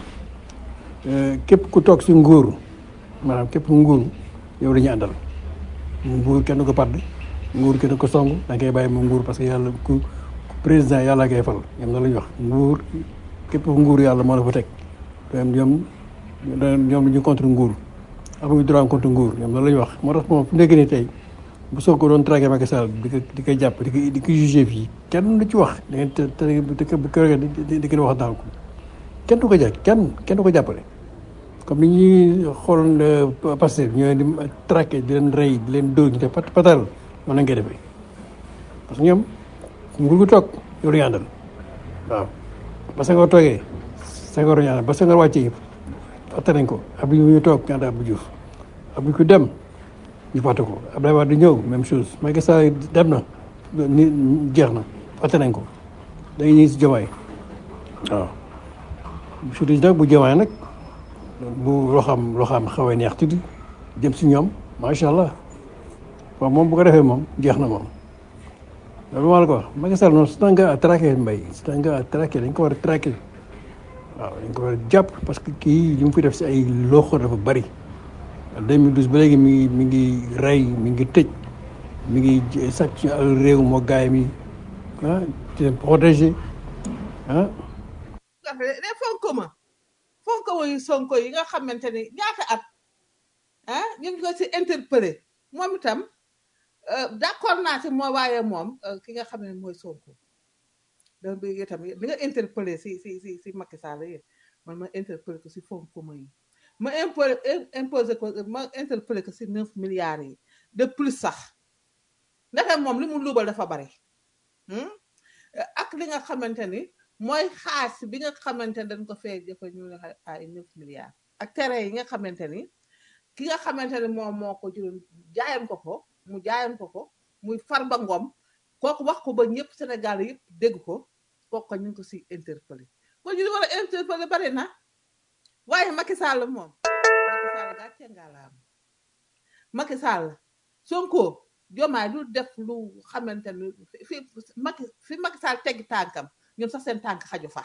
képp ku toog si nguur maanaam képp ku nguur yow la ñu àndal nguur kenn du ko padd nguur kenn du ko song da ngay bàyyi mu nguur parce que yàlla ku président yàlla ngay fal ñoom na la ñu wax nguur képp ku nguur yàlla moo la fa teg ñoom ñoom ñu contre nguur amuñu droit contre nguur ñoom loolu la ñu wax moo tax moom fu nekk nii tey bu soog ko doon traqué Macky Sall di ko di ko jàpp di ko di ko jugé fii kenn du ci wax da ngeen te te di ko di di ko wax daal ko kenn du ko jàpp kenn kenn du ko jàppale. comme ni ñuy xool passé ñooy di traqué di leen rey di leen dóor ñu def pat patal noonu lañ koy defee parce que ñoom nguur gu toog yow la ñu àndal waaw ba sa nga toogee sa nga war a ba sa nga wàccee fàtte nañ ko ab yu ñu toog ñu ànd Abdou Diouf ab yu ko dem ñu fàtte ko Abdoulaye Wade di ñëw même chose Macky Sall dem na ni jeex na fàtte nañ ko dañuy ñëw si Diomaye waaw surtout nag bu Diomaye nag bu loo xam loo xam xaw a neex tuuti jëm si ñoom macha allah waaw moom bu ko defee moom jeex na moom loolu maa la ko wax Macky Sall noonu c'est un gars à traquer mbay c'est un gars à traquer dañ ko war a traquer waaw dañ ko war a jàpp parce que kii li mu fi def si ay loxo dafa bari 2012 ba léegi mi ngi mi ngi rey mi ngi tëj mi ngi sàcc réew moo gaay mi ah di leen protéger ah. les fonds communs fonds communs yu Sonko yi nga xamante ni ñaata at ah ñu ngi ko si interpellé moom itam d'accord naa ci moo waaye moom ki nga xam ne mooy Sonko dama bëgg itam li nga interpellé si si si si Macky Sall yi man ma interpellé ko si fonds communs yi ma imposé imposé ko ma interpellé ko si neuf milliards yi de plus sax ndaxte moom li mu luubal dafa bari ak li nga xamante ni mooy xaas bi nga xamante ni dañ ko fee jëfa ñu ne ay neuf milliards ak tere yi nga xamante ni ki nga xamante ni moom moo ko juróom jaayan ko ko mu jaayan ko ko muy Farba Ngom kooku wax ko ba ñëpp Sénégal yëpp dégg ko kooku ñu ngi ko si interpellé kon ñu war a interpellé bari na waaye Macky Sall moom Macky Sall gàcce ngalaam Macky Sall Sonko Diomaye du def lu xamante ni fi Macky fi Macky Sall teggi tànkam ñun sax seen tànk xaju fa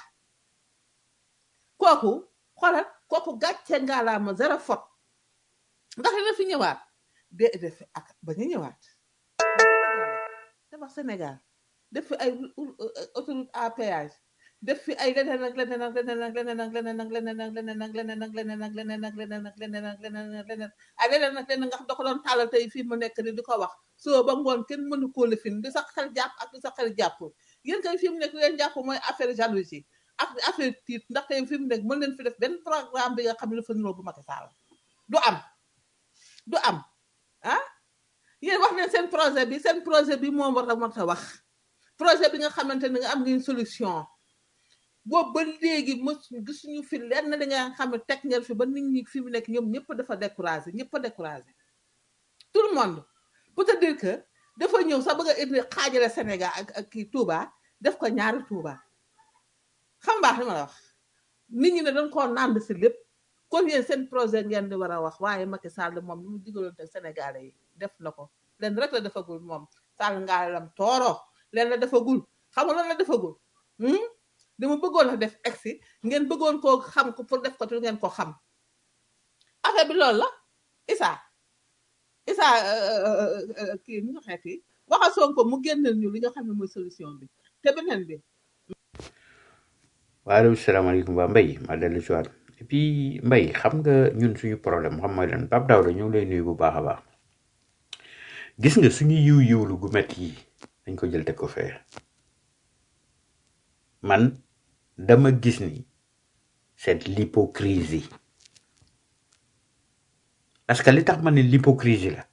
kooku xoolal kooku gàcce ngalaama zéro faute ndax dina fi ñëwaat de def ak ba ñu ñëwaat tabax Sénégal def fi ay autoroute à péage def fi ay leneen ak leneen ak leneen ak leneen ak leneen ak leneen ak leneen ak leneen ak leneen ak leneen ak leneen ak leneen ak leneen ak leneen ay leneen ak leneen nga xam da ko doon tàllal tey fii mu nekk ni di ko wax soo ba ngoon kenn mënu koo lifin di sax xel jàpp ak di sax xel jàpp yéen kay fi mu nekk leen jàpp mooy affaire jalousie ak affaire tiit ndax tey fi mu nekk mën leen fi def benn programme bi nga xam ne dafa niroo bu Macky Sall du am du am ah yéen wax leen seen projet bi seen projet bi moom war a mën a wax projet bi nga xamante ne nga am ngeen solution boobu ba léegi mos gisuñu fi lenn li nga xam ne teg ngeen fi ba nit ñi fi mu nekk ñoom ñëpp dafa découragé ñëpp a découragé tout le monde pour te dire que dafa ñëw sax bëgg a indi xaajale Sénégal ak ak kii Touba def ko ñaari Touba xam baax li ma la wax nit ñi ne dañ koo nànd si lépp kon yéen seen projet ngeen di war a wax waaye Macky Sall moom lu mu digaloon te Sénégalais yi def na ko leen rek la defagul moom Sall ngaalam tooro leen la defagul xam nga lan la defagul dama bëggoon a def egsi ngeen bëggoon koo xam ko pour def ko te ngeen ko xam affaire bi loolu la Issa Issa kii nu ñu xeeti waxa Sonko mu génneel ñu li nga xam ne mooy solution bi te beneen bi waaleykum salaamaaleykum waa Mbaye ma dellu si waat et puis Mbaye xam nga ñun suñu problème xam mooy lan Pape Daouda ñu ngi lay nuyu bu baax a baax gis nga suñu yiw yiwlu gu métti yi dañ ko jël teg ko fee man dama gis ni c'est l'hypocrisie parce que li tax ma ne l'hypocrisie la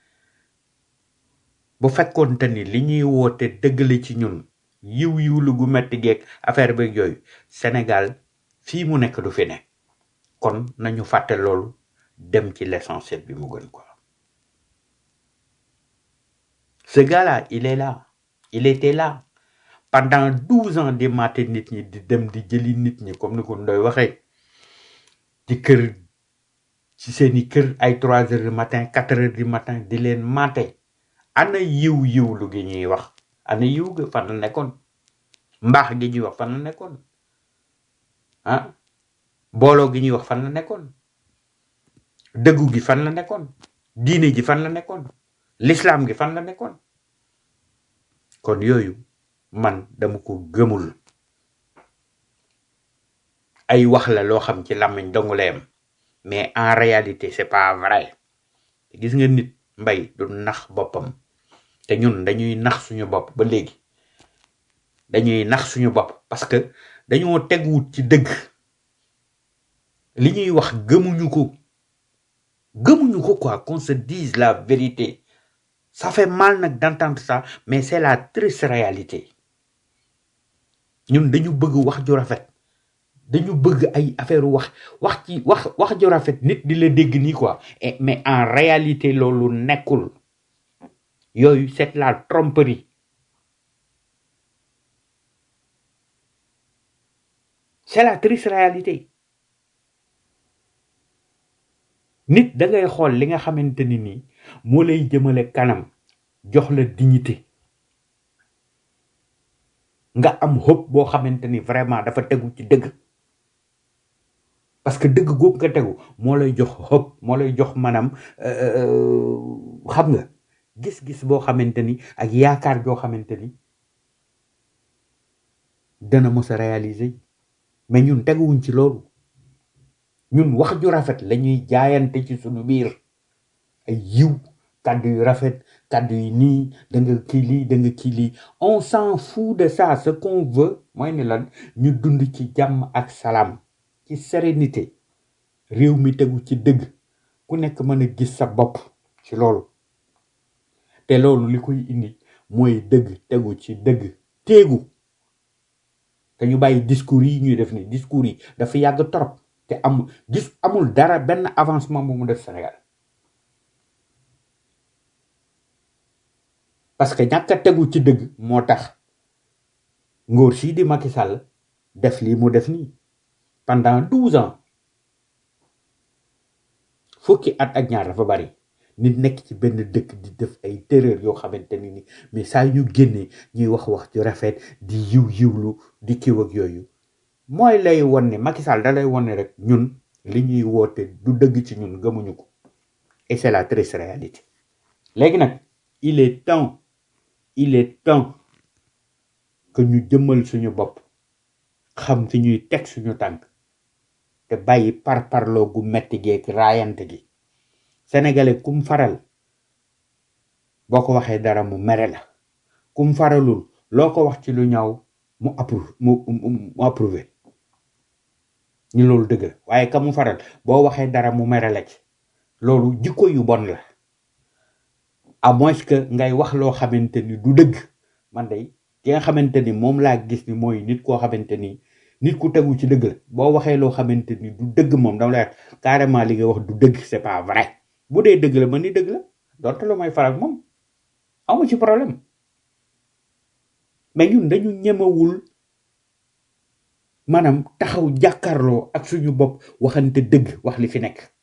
bu fekkoonte ni li ñuy woote dëgg la ci ñun yiw yiwlu gu metti geeg affaire beeg yooyu Sénégal fii mu nekk du fi ne kon nañu fàtte loolu dem ci l'essentiel bi mu gën quoi ce gars-là il est là il était là pendant douze ans di maate nit ñi di dem di jëli nit ñi comme ni ko Ndoy waxee ci kër ci seeni kër ay trois heures du matin quatre heures du matin di leen maate ana yiw yiwlu gi ñuy wax ana yiw ga fan la nekkoon mbaax gi ñuy wax fan la nekkoon ah booloo gi ñuy wax fan la nekkoon dëggu gi fan la nekkoon diine ji fan la nekkoon l'islam gi fan la nekkoon kon yooyu man dama ko gëmul ay wax la loo xam ci làmmiñ dongu la yem mais en réalité c'est pas vrai gis nga nit mbay du nax boppam te ñun dañuy nax suñu bopp ba léegi dañuy nax suñu bopp parce que dañoo teguwut ci dëgg li ñuy wax gëmuñu ko gëmuñu ko quoi qu'on se dise la vérité ça fait mal nag d'entendre ça mais c'est la triste réalité ñun dañu bëgg wax ju rafet dañu bëgg ay affaire wax wax ci wax wax ju rafet nit di la dégg nii quoi Et- mais en réalité loolu nekkul yooyu c'est la tromperie c'est la triste réalité nit da ngay xool li nga xamante ni nii moo lay jëmale kanam jox la dignité nga am hope boo xamante ni vraiment dafa tegu ci dëgg parce que dëgg googu nga tegu moo lay jox hope moo lay jox maanaam euh, xam nga gis-gis boo xamante ni ak yaakaar joo xamante ni dana mos a réaliser mais ñun teguwuñ ci loolu ñun wax ju rafet la ñuy jaayante ci suñu biir ay yiw kàddu yu rafet kàddu yi nii da nga kii lii da nga kii lii on s'en fout de ça ce qu'on veut mooy ni lan ñu dund ci jàmm ak salaam ci sérénité réew mi tegu ci dëgg ku nekk mën a gis sa bopp ci loolu te loolu li koy indi mooy dëgg tegu ci dëgg téegu te ñu bàyyi discours yi ñuy def ni discours yi dafa yàgg trop te am gis amul dara benn avancement bu mu def Sénégal parce que ñàkk a tegu ci dëgg moo tax ngóor sii di Macky Sall def lii mu def nii pendant douze ans fukki at ak ñaar dafa bari nit nekk ci benn dëkk di def ay terreur yoo xamante ni ni mais saa yu génnee ñuy wax wax ju rafet di yiw yiwlu di kiw ak yooyu mooy lay won ne Macky Sall da lay won ne rek ñun li ñuy woote du dëgg ci ñun gëmuñu ko et c'est la triste réalité léegi nag il est temps il est temps que ñu jëmmal suñu bopp xam fi ñuy teg suñu tànk te bàyyi par parloo gu metti geeg raayante gi sénégalais kum faral boo ko waxee dara mu mere la kum faralul loo ko wax ci lu ñaaw mu approuve mu mu mu approuvé ñu loolu dëgg la waaye ka mu faral boo waxee dara mu mere la ci loolu jikko yu bon la à moins que ngay wax loo xamante ni du dëgg man day ki nga xamante ni moom laa gis ni mooy nit koo xamante ni nit ku tegu ci dëgg la boo waxee loo xamante ni du dëgg moom dama lay wax carrément li nga wax du dëgg c'est pas vrai bu dee dëgg la man ni dëgg la donte lu may faral moom amu ci problème mais ñun dañu ñemewul maanaam taxaw jàkkaarloo ak suñu bopp waxante dëgg wax li fi nekk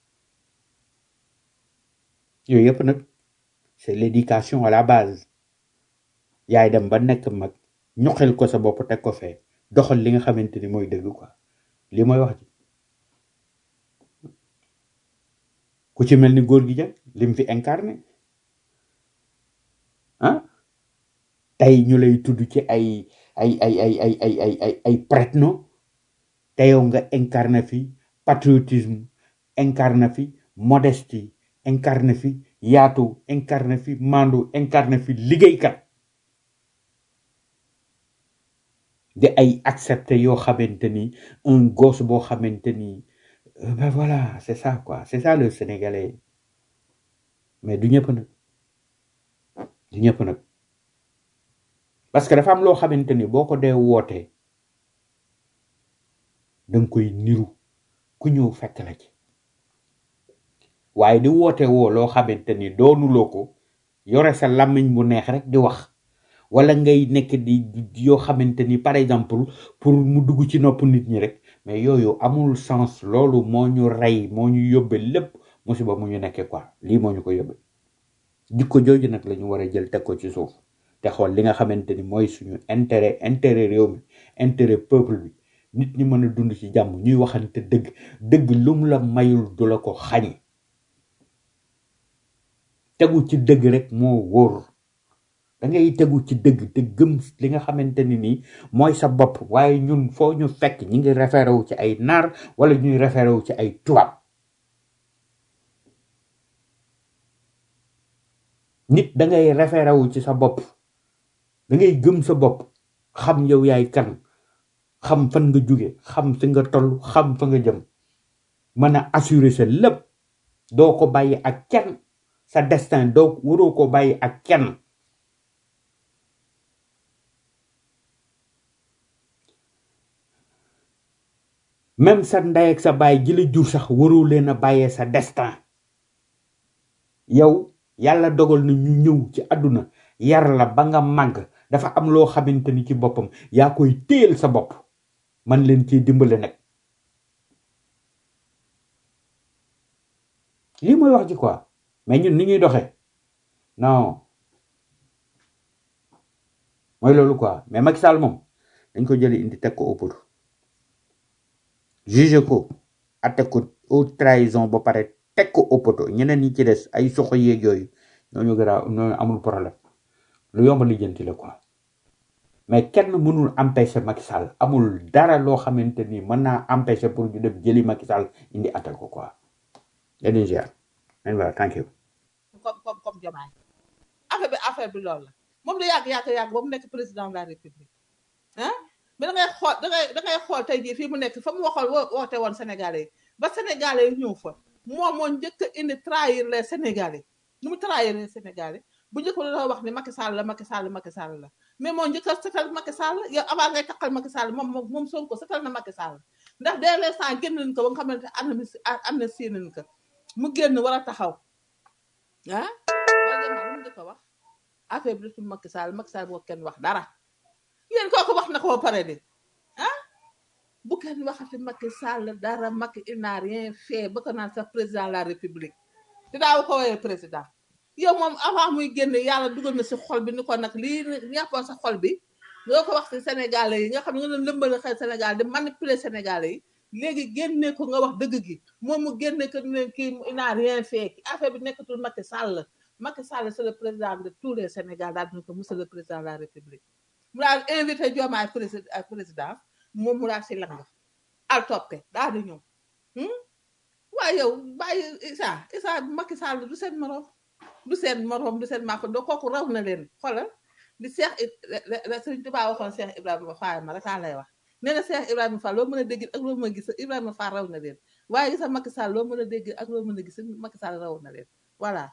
yooyu yëpp nag c'est l'éducation à la base yaay dem ba nekk mag ñoxel ko sa bopp teg ko fee doxal li nga xamante ni mooy dëgg quoi li mooy wax ji ku ci mel ni góor gi jël lim fi incarné ah tey ñu lay tudd ci ay ay ay ay ay ay ay ay ay prête-nom te yow nga incarné fi patriotisme incarné fi modestie incarné fi yaatu incarné fi mandu incarné fi liggéeykat di ay accepté yoo xamante ni un gosse boo xamante ni euh, ben voilà c'est ça quoi c'est ça le sénégalais mais du ñëpp nag du ñëpp nag parce que dafa am loo xamante ni boo ko dee wootee da nga koy niru ku ñëw fekk la ci waaye di woote woo loo xamante ni doonuloo ko yore sa làmmiñ bu neex rek di wax wala ngay nekk di di- yoo xamante ni par exemple pour mu dugg ci nopp nit ñi rek mais yooyu amul sens loolu moo ñu rey moo ñu yóbbe lépp musiba mu ñu nekkee quoi lii moo ñu ko yóbbe jikko jooju nag la ñu war a jël teg ko ci suuf te xool li nga xamante ni mooy suñu intérêt intérêt réew mi intérêt peuple bi nit ñi mën a dund ci jàmm ñuy waxante dëgg dëgg lum la mayul du la ko xañ tegu ci dëgg rek moo wóor da ngay tegu ci dëgg te gëm li nga xamante ni nii mooy sa bopp waaye ñun foo ñu fekk ñi ngi référé wu ci ay naar wala ñuy référé wu ci ay tubaab nit da ngay référé wu ci sa bopp da ngay gëm sa bopp xam yow yaay kan xam fan nga jóge xam fi nga toll xam fa nga jëm mën a assurer sa lépp doo ko bàyyi ak kenn sa destin doo waroo ko bàyyi ak kenn même sa ndey ak sa baay ji la jur sax waroo leen a bàyyee sa destin yow yàlla dogal na ñu ñëw ci àdduna yar la ba nga màgg dafa am loo xamante ni ci boppam yaa koy téel sa bopp man leen ciy dimbale nag lii mooy wax ji quoi mais ñun ni ñuy doxee non mooy loolu quoi mais Macky Sall moom dañ ko jële indi teg ko au poteau juge ko atte ko haute trahison ba pare teg ko au poteau ñeneen ñi ci des ay soxo yeeg yooyu ñooñu garaaw ñooñu amul problème lu yomb lijjanti la quoi mais kenn mënul empêcher Macky Sall amul dara loo xamante ni mën naa empêcher pour ñu dem jëli Macky Sall indi atte ko quoi leen ziar leen voilà thank you comme comme comme Diomaye affaire bi affaire bi loolu la moom la yàgg yàgg yàgg ba mu nekk président de la république ah mais da ngay xool da ngay da ngay xool tey jii fii mu nekk fa mu waxoon wo- woote woon sénégalais yi ba sénégalais yi ñëw fa moom moo njëkk a indi trahir les sénégalais nu mu trahir les sénégalais bu njëkk ba dafa wax ni Macky Sall la Macky Sall Macky Sall la mais moo njëkk a setal Macky Sall yow avant ngay takkal Macky Sall moom moom moom Sonko setal na Macky Sall ndax dès l'instant génn nañ ko ba nga xamante ne am na am na sii nañ ko mu génn war a taxaw ah wala dem lu mu njëkk a wax affaire bi desul Macky Sall Macky Sall boo kenn wax dara yéen kooku wax na ko ba pare de ah bu kenn waxati Macky Sall dara Macky il n'a rien fait ba ko naan sax président de la république te daaw ko woowee président yow moom avant muy génn yàlla dugal na si xol bi ni ko nag lii ñàppoon sa xol bi nga ko wax si sénégalais yi nga xam ne nga doon lëmbal xel sénégal di manipuler sénégalais yi léegi génne ko nga wax dëgg gi moom mu génne ko ne kii il n'a rien fait affaire bi nekkatul Macky Sall Macky Sall c'est le président de tous les Sénégal daal dina ko monsieur le président de la république mu daal invité Diomaye président président moom mu daal si lang al toppe daal di ñëw hmm? waaye yow bàyyi Issa Issa Macky Sall du seen morom du seen morom du seen mako do kooku raw na leen xoolal di Cheikh la Sëriñ Tuubaa waxoon Cheikh Ibrahima Fall ma rek laa lay wax nee na Cheikh Ibrahima Fall loo mën a dégg ak loo mën a gis Ibrahima Fall raw na leen waaye gisa Macky Sall loo mën a dégg ak loo mën a gis Macky Sall raw na leen voilà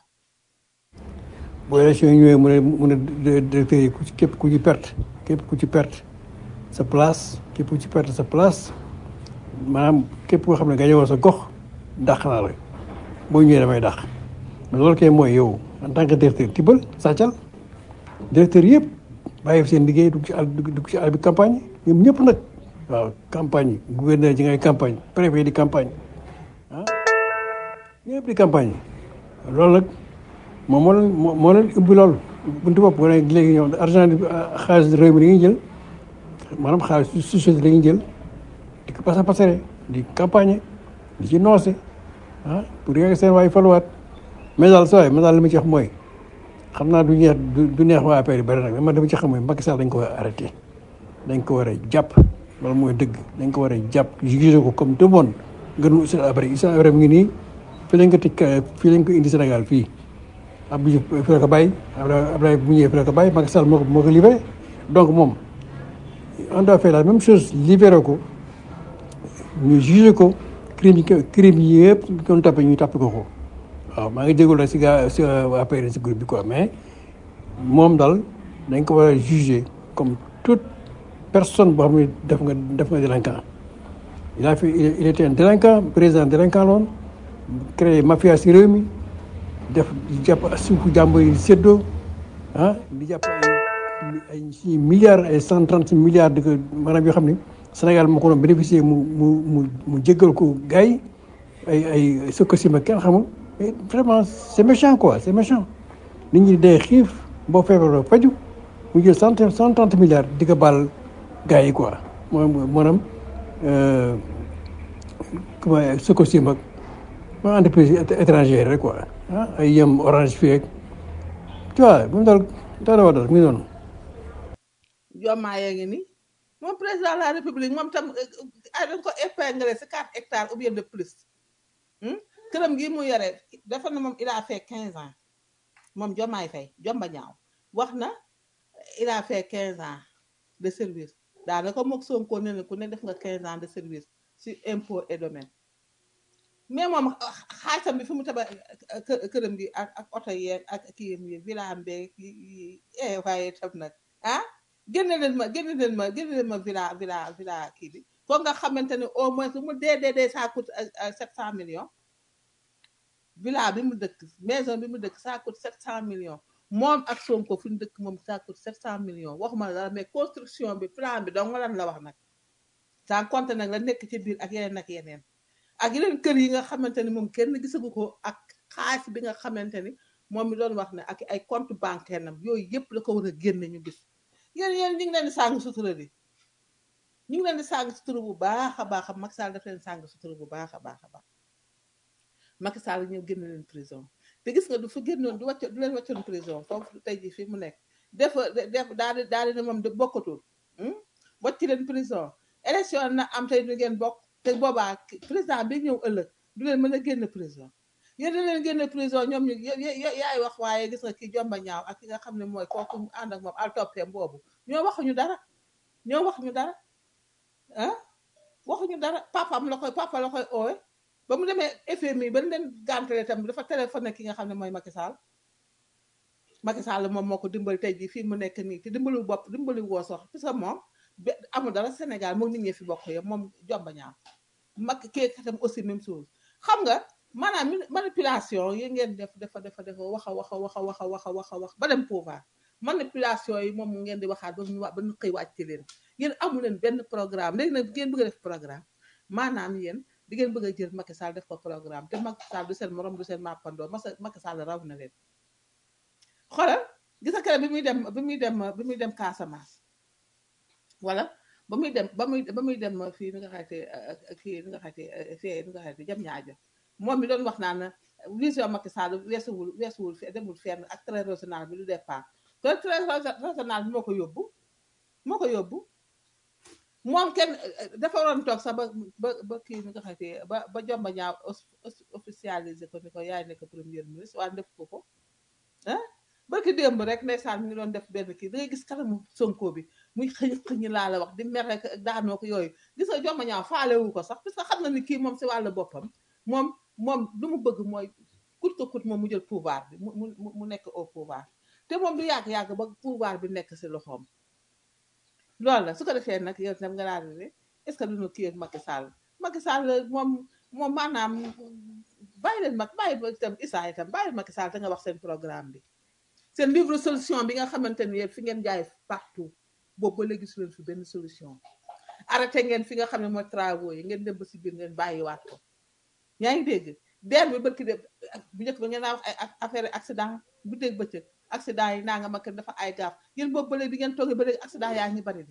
bu élection yi ñëwee mu ne mu ne directeur yi ku ci képp ku ci perte képp ku ci perte sa place képp ku ci perte sa place maanaam képp koo xam ne gañe woon sa gox dàq naa la boo ñëwee damay dàq mais loolu kay mooy yow en tant que directeur tibbal sàccal directeur yëpp bàyyi fi seen liggéey dugg ci àll dugg ci àll bi campagne ñoom ñëpp nag waaw campagne yi gouverneur ji ngay campagne préfet di campagne ah ñëpp di campagne loolu nag moom moo leen moo moo leen ubbi loolu buntu bopp nga ne léegi ñoom argent bi xaalis réew mi dañuy jël maanaam xaalis su société dañuy jël di ko pasa pasare di campagne di ci noose ah pour yegg seen waay faluwaat mais daal saa waay man daal li ma ci wax mooy xam naa du neex du du neex waa affaire yi bëri nag mais man dama ci xam mooy Macky Sall dañ ko war a arrêté dañ ko war a jàpp loolu mooy dëgg dañ ko war a jàpp jugé ko comme tout le monde gënu Hissène Habré Hissène Habré mu ngi nii fii lañ ko tëj fii lañ ko indi Sénégal fii Abdou Diouf fi la ko bàyyi Abdoulaye Abdoulaye bu ñëwee fi la ko bàyyi Macky Sall moo ko moo ko libéré donc moom on doit faire la même chose libéré ko ñu jugé ko crime yi crime yi yëpp doon tapé ñu tapé ko ko waaw maa ngi jégalu rek si gaa si affaire si groupe bi quoi mais moom daal dañ ko war a jugé comme toute personne boo xam ne def nga def nga délinquant il a fait il était un délinquant président délinquant loon créé mafia si réew mi def di jàpp suufu jàmbur yi séddoo ah di jàpp ay ay si milliards ay cent trente milliards di ko maanaam yoo xam ne Sénégal moo ko doon bénéficier mu mu mu mu jéggal ko gars yi ay ay Sococim kenn xamul mais vraiment c' est méchant quoi c' est méchant nit ñi day xiif boo feebaroo faju mu jël cent cent trente milliards di ko baal gars yi quoi moom maanaam comment Sococim ak ma entreprise étrangère rek quoi ah ay yem orange fii ak tu vois moom daal daal wa daal mi ngi noonu Diomaye yaa ngi ni moom président de la république moom tam ay dañ ko épinglé si quatre hectares ou bien de plus këram gi mu yore dafa na moom il a fait quinze ans moom Diomaye Faye jomba ñaaw wax na il a fait quinze ans de service daanaka mook Sonko ne ku ne def nga quinze ans de service si impôt et domaine mais moom xaalisam bi fi mu taba këram gi ak ak oto yeeg ak kii yi villa mbeeg yi waaye tam nag ah génne leen ma génne leen ma génne leen ma villa villa villa kii bi foog nga xamante ne au moins lu mu dee dee dee ça coûte sept cent millions villa bi mu dëkk maison bi mu dëkk ça coûte sept cent millions moom ak Sonko fi mu dëkk moom ça coûte sept cent millions waxuma la dara mais construction bi plan bi dong lan la wax nag sans compter nag la nekk ci biir ak yeneen ak yeneen ak yeneen kër yi nga xamante ni moom kenn gisagu ko ak xaalis bi nga xamante ni moom mi doon wax ne ak ay compte bancaire nam yooyu yëpp la ko war a génne ñu gis yéen yéen ñu ngi leen di sàng sutura di ñu ngi leen di sàng sutura bu baax a baax a Macky Sall daf leen sàng sutura bu baax a baax a baax Macky Sall ñëw génn leen prison te gis nga du fa génnoon du wàcc du leen wàccoon prison foofu tey jii fii mu nekk def def daal di daal di ne moom de bokkatul wàcc leen prison élection na am tey du ngeen bokk te boobaa président bi ñëw ëllëg du leen mën a génn prison yéen da leen génn prison ñoom ñu yaay wax waaye gis nga kii jomba ñaaw ak ki nga xam ne mooy kooku mu ànd ak moom al toppeem boobu ñoo waxuñu dara ñoo waxuñu dara ah waxuñu dara papam la koy papa la koy oowe ba mu demee FMI ba leen gàntale tam dafa téléphoné ki nga xam ne mooy Macky Sall Macky Sall moom moo ko dimbali tey jii fii mu nekk nii te dimbali bopp dimbali woo sox parce que moom amul dara Sénégal moom nit ñi fi bokk yëpp moom jomba ñaaw mag kii katam aussi même chose xam nga maanaam manipulation yi ngeen def dafa dafa dafa wax a wax a wax a wax a wax a wax a wax ba dem pouvoir manipulation yi moom ngeen di waxaat ba ñu ba ñu xëy wàcc leen yéen amu leen benn programme léegi nag ngeen bëgg a def programme maanaam yéen di ngeen bëgg a jël Macky Sall def ko programme te Macky Sall du seen morom du seen mappandoo masa Macky Sall raw na leen xoolal gis nga keroog bi muy dem bi muy dem bi muy dem Casamance wala ba muy dem ba muy ba muy dem fii ni nga xamante fii ni nga xamante fii ni nga xamante jam ñaajo moom mi doon wax naan vision Macky Sall weesuwul weesuwul demul fenn ak très régional bi du départ te très régional bi moo ko yóbbu moo ko yóbbu moom kenn dafa waroon toog sax ba ba ba kii ni nga xamante ba ba jomba ñaaw officialisé ko ni ko yaay nekk premier ministre waaye def ko ko ah barki démb rek ndeysaan mi ngi doon def benn kii da ngay gis kanamu sonko bi muy xëñ xëñ laa la wax di mer rek daanoo ko yooyu gis nga jomba ñaaw faalewu ko sax parce que xam na ni kii moom si wàllu boppam moom moom lu mu bëgg mooy kut ko kut moom mu jël pouvoir bi mu mu mu nekk au pouvoir te moom du yàgg-yàgg ba pouvoir bi nekk si loxoom loolu la su ko defee nag yow tam nga daal di ne est ce que duñu kii ak Macky Sall Macky Sall moom moom maanaam bàyyi leen mag bàyyi itam Issa itam bàyyi Macky Sall te nga wax seen programme bi seen livre solution bi nga xamante ni yéen fi ngeen jaay partout boobu ba léegi su leen fi benn solution arrêté ngeen fi nga xam ne mooy travaux yi ngeen dem ba si biir ngeen bàyyiwaat ko yaa ngi dégg deer bi barki de bu njëkk ba ngeen naa wax ay affaire accident bu dégg bëccëg accident yi naa nga ma dafa ay gaaf yéen boobu ba léegi bi ngeen toogee ba léegi accident yaa ngi bari di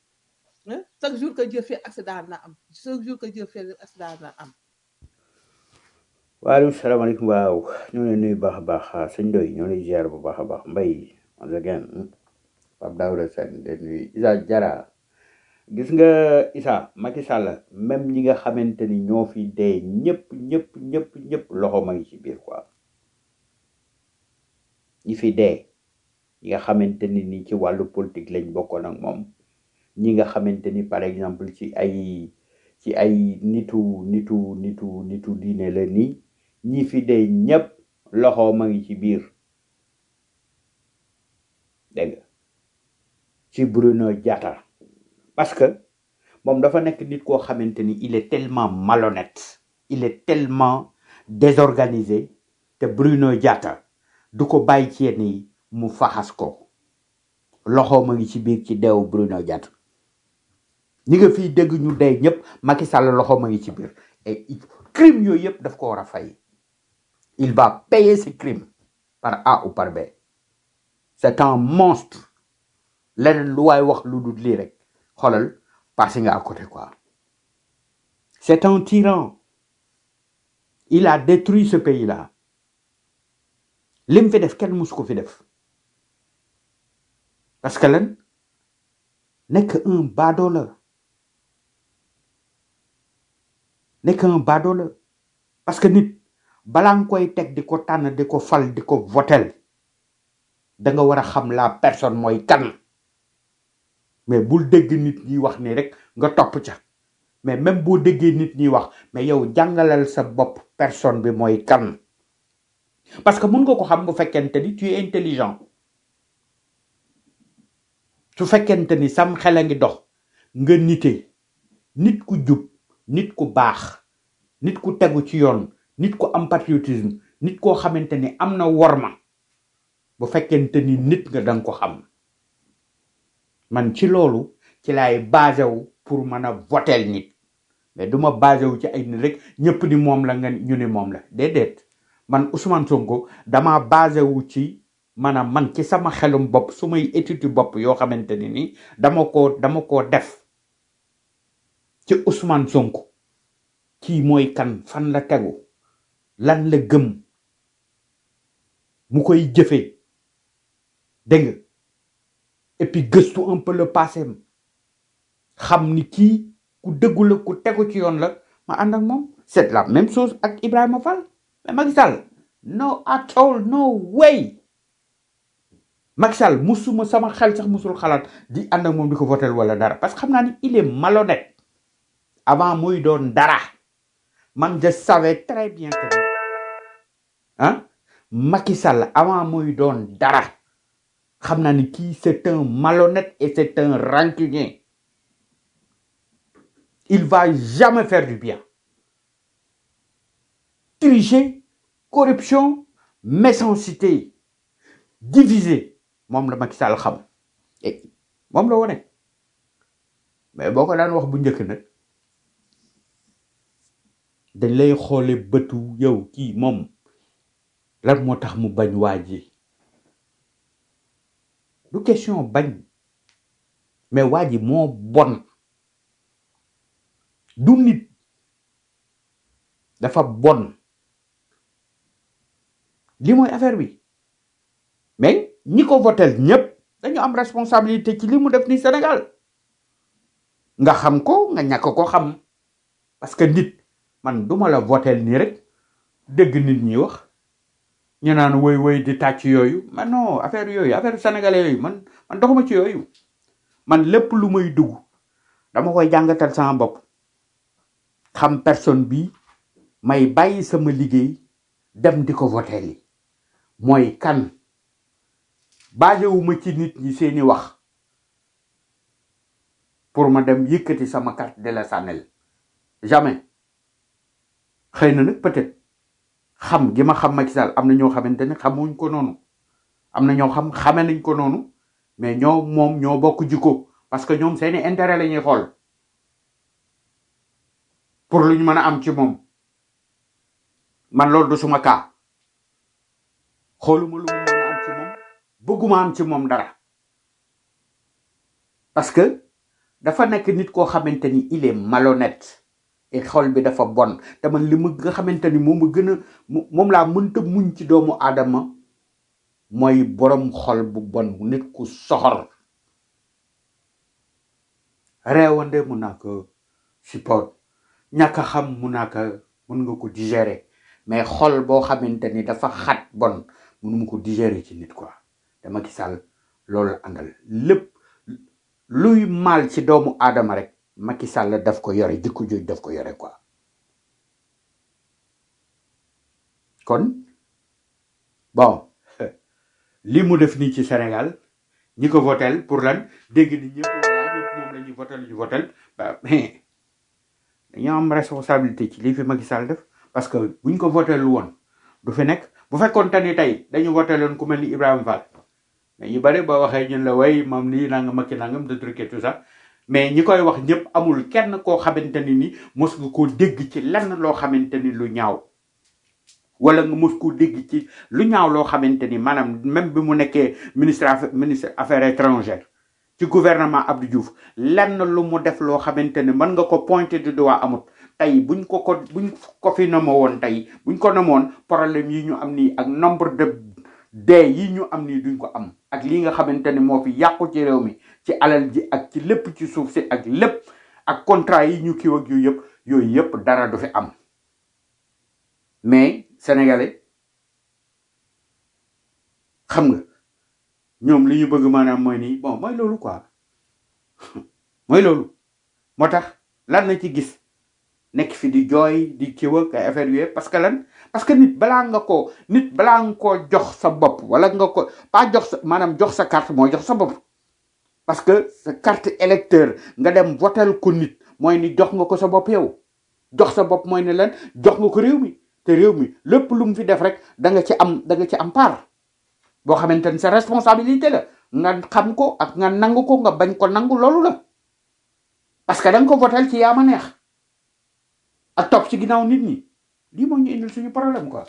chaque jour que Dieu fait accident na am chaque jour que Dieu fait accident na am waaleykum salaamaaleykum waaw ñoo leen nuyu baax a baax sëñ Ndoye ñoo lay ziar bu baax a baax mbay once again Pape Daouda Sène de nuyu Isa Jara gis nga Isa Macky Sall même ñi nga xamante ni ñoo fi dee ñëpp ñëpp ñëpp ñëpp loxo ma ngi ci biir quoi ñi fi dee ñi nga xamante ni ni ci wàllu politique lañ bokkoon ak moom ñi nga xamante ni par exemple ci ay ci ay nitu nitu nitu nitu diine la nii ñi fi dee ñëpp loxo ma ngi ci biir dégg nga ci Bruno Diatta parce que moom dafa nekk nit koo xamante ni il est tellement malhonnête il est tellement désorganisé te Bruno Diatta du ko bàyyi ci yenn yi mu faxas ko loxo ma ngi ci biir ci deewu Bruno Diatta ñi nga fiy dégg ñu dee ñëpp Macky Sall loxo ma ngi ci biir et il- crime yooyu yëpp daf ko war a fay il va payer ses crimes par A ou par B c'est un monstre leneen lu waay wax lu dul lii rek xoolal passé nga à côté quoi c'est un tyran il a détruit ce pays là lim fi def kenn musu ko fi def parce que lan nekk un baadoola nekk un baadoola parce que nit balaa nga koy teg di ko tànn di ko fal di ko votel da nga war a xam la personne mooy kan mais bul dégg nit ñi wax ni rek nga topp ca mais même boo déggee nit ñi wax mais yow jàngalal sa bopp personne bi mooy kan parce que mun nga ko xam bu fekkente ni tu es intelligent su fekkente ni sam xel a ngi dox nga nite nit ku jub nit ku baax nit ku tegu ci yoon nit ku am patriotisme nit koo xamante ni am na worma bu fekkente ni nit nga danga ko xam man ci loolu ci laay basé wu pour mën a votel nit mais du ma basé wu ci ay nit rek ñëpp ni moom la nga ñu ni moom la déedéet man Ousmane Sonko dama basé wu ci maanaam man ci sama xelum bopp su may étude bopp yoo xamante ni ni dama ko dama ko def ci Ousmane Sonko kii mooy kan fan la tegu lan la gëm mu koy jëfee dégg nga et puis gëstu un peu le passé am xam ni kii ku dëggu la ku tegu ci yoon la ma ànd ak moom c'est la même chose ak Ibrahima Fall mais Macky Sall no at all no way Macky Sall musuma sama xel sax musul xalaat di ànd ak moom di ko votel wala dara parce que xam naa ni il est malhonnête avant muy doon dara man je savais très bien que ni ah Macky Sall avant muy doon dara xam naa ni kii c'est un malhonnête et c'est un rancunier il va jamais faire du bien tricher corruption méchanceté diviser moom la Macky Sall xam et moom la wone mais boo ko daan wax bu njëkk nag dañ lay xoole bëtu yow kii moom lan moo tax mu bañ waa ji du question bañ mais waa ji moo bon du nit dafa bon li mooy affaire bi mais ñi ko votel ñëpp dañu am responsabilité ci li mu def ni Sénégal nga xam ko nga ñàkk ko xam parce que nit man duma la votel nii rek dégg nit ñi wax ñu naan woy woy di tàcc yooyu man non affaire yooyu affaire sénégalais yooyu man man doxuma ci yooyu man lépp lu may dugg dama koy jàngatal sama bopp xam personne bi may bàyyi sama liggéey dem di ko votel yi mooy kan basewuma ci nit ñi seeni wax pour ma dem yëkkati sama carte de la sànnel jamais xëy na nag peut-être xam gi ma xam Macky Sall am na ñoo xamante ne xamuñ ko noonu am na ñoo xam xame nañ ko noonu mais ñoo moom ñoo bokk jikko parce que ñoom seeni intérêt la ñuy xool pour lu ñu mën a am ci moom man loolu du suma kaa xooluma lu mu mën a am ci moom bëgguma am ci moom dara parce que dafa nekk nit koo xamante ni il est malhonnête et xol bi dafa bon te man li ma nga xamante ni moom a gën a mo- moom laa mënta muñ ci doomu aadama mooy borom xol bu bon nit ku soxor reewande mun naa ko support ñàkk a xam mun naa ko mun nga ko digérer mais xol boo xamante ni dafa xat bon mënuma ko digérer ci nit quoi dama ki sàll loolu la àndal lépp luy mal ci doomu aadama rek Macky Sall daf ko yore jikko jooj daf ko yore quoi kon bon li mu def nii ci Sénégal ñi ko votel pour lan dégg ni ñëpp voilà ñëpp moom la ñuy votel ñu votel ba mais dañoo am responsabilité ci lii fi Macky Sall def parce que buñ ko votel woon du fi nekk bu fekkoon te ni tey dañu voteloon ku mel ni Ibrahima Fall mais ñu bari boo waxee ñun la way moom lii nangam Macky nangam de truc et tout ça mais ñi koy wax ñëpp amul kenn koo xamante ni ni mos nga koo dégg ci lenn loo xamante ni lu ñaaw wala nga mos koo dégg ci lu ñaaw loo xamante ni maanaam même bi mu nekkee ministre affa- ministre affaires étrangères ci gouvernement Abdou Diouf lenn lu mu def loo xamante ni mën nga ko pointer du doigt amut tey buñ ko ko buñ ko fi nomo woon tey buñ ko nomoon problème yi ñu am nii ak nombre de dee yi ñu am nii duñ ko am ak lii nga xamante ni moo fi yàqu ci réew mi ci alal ji ak ci lépp ci suuf si ak lépp ak contrat yi ñu kiiw ak yooyu yëpp yooyu yëpp dara du fi am mais sénégalais xam nga ñoom li ñu bëgg maanaam mooy nii bon mooy loolu quoi mooy loolu moo tax lan na ci gis nekk fi di jooy di kiw ak ay affaire yooyu parce que lan parce que nit balaa nga ko nit balaa nga koo jox sa bopp wala nga ko pas jox sa maanaam jox sa carte mooy jox sa bopp parce que sa carte électeur nga dem votel ko nit mooy ni jox nga ko sa bopp yow jox sa bopp mooy ne lan jox nga ko réew mi te réew mi lépp lu mu fi def rek da nga ci am da nga ci am part boo xamante ni sa responsabilité la nga xam ko ak nga nangu ko nga bañ ko nangu loolu la parce que da nga ko votel ci yaama neex ak topp ci ginnaaw nit ñi lii moo ñu indil suñu problème quoi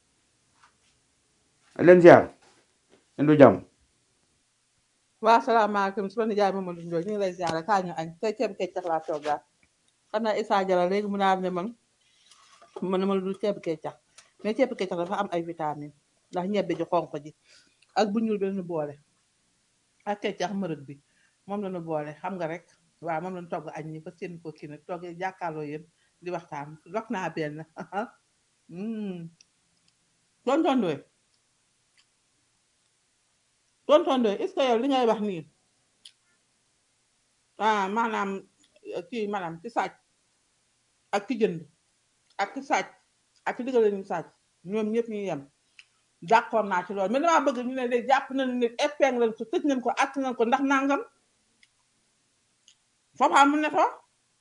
leen ziar indu jàmm waa salaamaaleykum su ma nijaay Mamadou Ndoye ñu ngi lay ziare kaa ñu añ tey ceeb keccax laa toogaa xam naa Issa Jara léegi mu naan ne man man ma du ceeb keccax mais ceeb keccax dafa am ay vitamine ndax ñebbe ji xonq ji ak bu ñuul bi lañu boole ak keccax mërët bi moom lañu boole xam nga rek waaw moom lañu togg añ ñi fa seen ko kii nag togg jàkkaarloo yéen di waxtaan rok naa benn tonton Ndoye tonton Ndoye est-ce que yow li ngay wax nii ah maanaam eh, kii maanaam ci sàcc ak ki jënd ak ki sàcc ak ki digale ñu sàcc ñoom ñëpp ñu yem d'accord naa ci loolu mais damaa bëgg ñu ne léegi jàpp nañu ne épingle leen ko tëj nañ ko att nañ ko ndax nangam foofu amul ne fa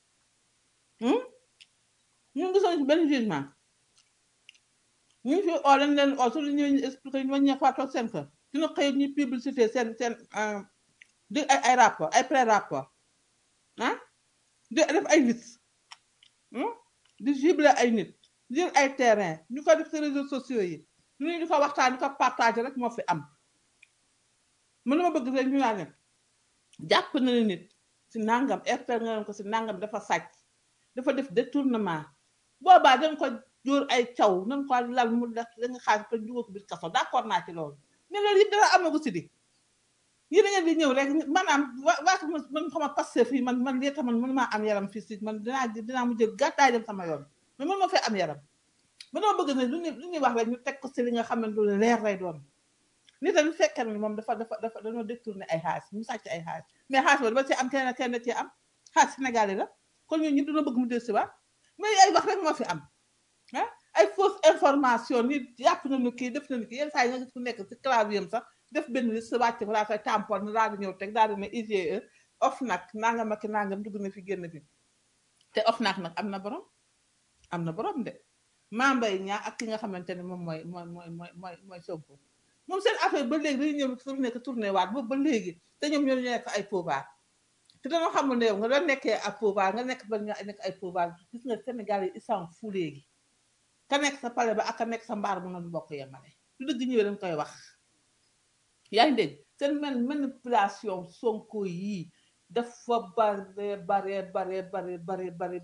ñun gisoon ci benn jugement ñu ngi fi oo lañ leen oo su lu ñu expliqué ñu waññee fa toog seen kër dina xëy ñu publicité seen seen euh, di ay ay rapport ay pré rapport ah di def ay liste hmm? di ciblé ay nit di jël ay terrain ñu ko def ci réseaux sociaux yi ñu di ko waxtaan di ko partagé rek moo fi am mën na ma bëgg rek ñu naan ne jàpp na ne nit si nangam expert nga leen ko si nangam dafa sàcc dafa def détournement boobaa dañ ko jóor ay caw nañ ko lal mu def da nga xaaj ko dugal ko biir kaso d'accord naa ci loolu mais loolu yëpp dara amagu si di yéen a ngeen di ñëw rek maanaam waa waa man man xama passé fii man man lii man mënu maa am yaram fii si man dinaa dinaa mu jël gàttaay dem sama yoon mais man ma fee am yaram ba dama bëgg ne lu ñu lu ñuy wax rek ñu teg ko si li nga xam ne lu leer lay doon nit a fekkee ne moom dafa dafa dafa dañoo détourné ay xaalis mu sàcc ay xaalis mais xaalis ba dama ci am kenn kenn ci am xaalis Sénégalais la kon ñun ñëpp dina bëgg mu del si waat mais ay wax rek moo fi am ah ay fausse information nit jàpp nañu kii def nañu kii yenn saa yi nga gis ku nekk si clavier am sax def benn liste wàcc ko daa koy tampon daal di ñëw teg daal di ne IGE OFNAC nangam ak nangam dugg na fi génn fi te OFNAC nag am na borom am na borom de Mame Mbaye Niang ak ki nga xamante ne moom mooy mooy mooy mooy mooy mooy Sonko moom seen affaire ba léegi dañuy ñëw tourné ko tourné waat boobu ba léegi te ñoom ñoo nekk ay pouvoir te dañoo xamul ne yow nga doon nekkee ak pouvoir nga nekk ba nga nekk ay pouvoir gis nga Sénégal yi ils s'en fout léegi ka nekk sa palais ba ak ka nekk sa mbaar mu noonu bokk yemale lu dëgg ñëwee dañ koy wax yaa ngi dégg seen man manipulation sonko yii dafa bare bare bare bare bare bare bare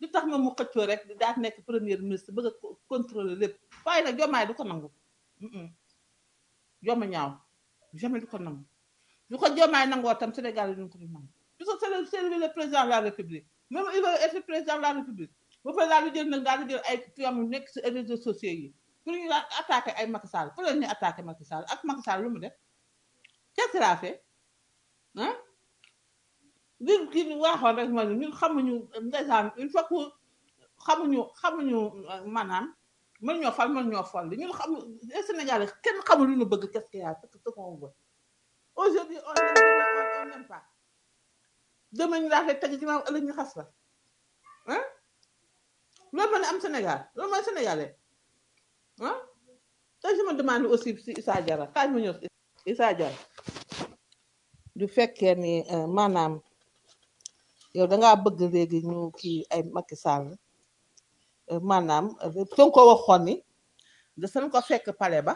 lu tax moom mu xëccoo rek daal nekk premier ministre bëgg a co- contrôler lépp waaye nag jomaay du ko nangu Mm-mm. joma ñaaw jamais du ko nangu du ko jomaay nangoo tam Sénégal yi duñ ko du nangu parce que c'est le c'est lui le président de la République même il veut être président de la République ba pare daal di jël nag daal di jël ay tuyam yu nekk si réseaux sociaux yi pour ñu daan attaqué ay Macky Sall pour leen ñu attaqué Macky Sall ak Macky Sall lu mu def qu'est-ce qu'il a fait ah li kii bi waxoon rek mooy ñun xamuñu ndeysaan une fois que xamuñu xamuñu euh, maanaam mën ñoo fal mën ñoo fal ñun xamu les Sénégalais kenn xamul lu ñu bëgg qu'est-ce qu'il y a ce qu'on veut aujourd'hui on aime demain on on n'aime pas demain ñu daal di teg ci maam ëllëg ñu xas la ah loolu mën a am Sénégal loolu mooy sénégalais ah te je me demande aussi si Issa Diarra kaay ma ñëw si Issa Diarra du fekkee ni euh, maanaam yow da ngaa bëgg léegi ñu kii ay Macky Sall euh, maanaam euh, Sonko waxoon ni da san ko fekk pale ba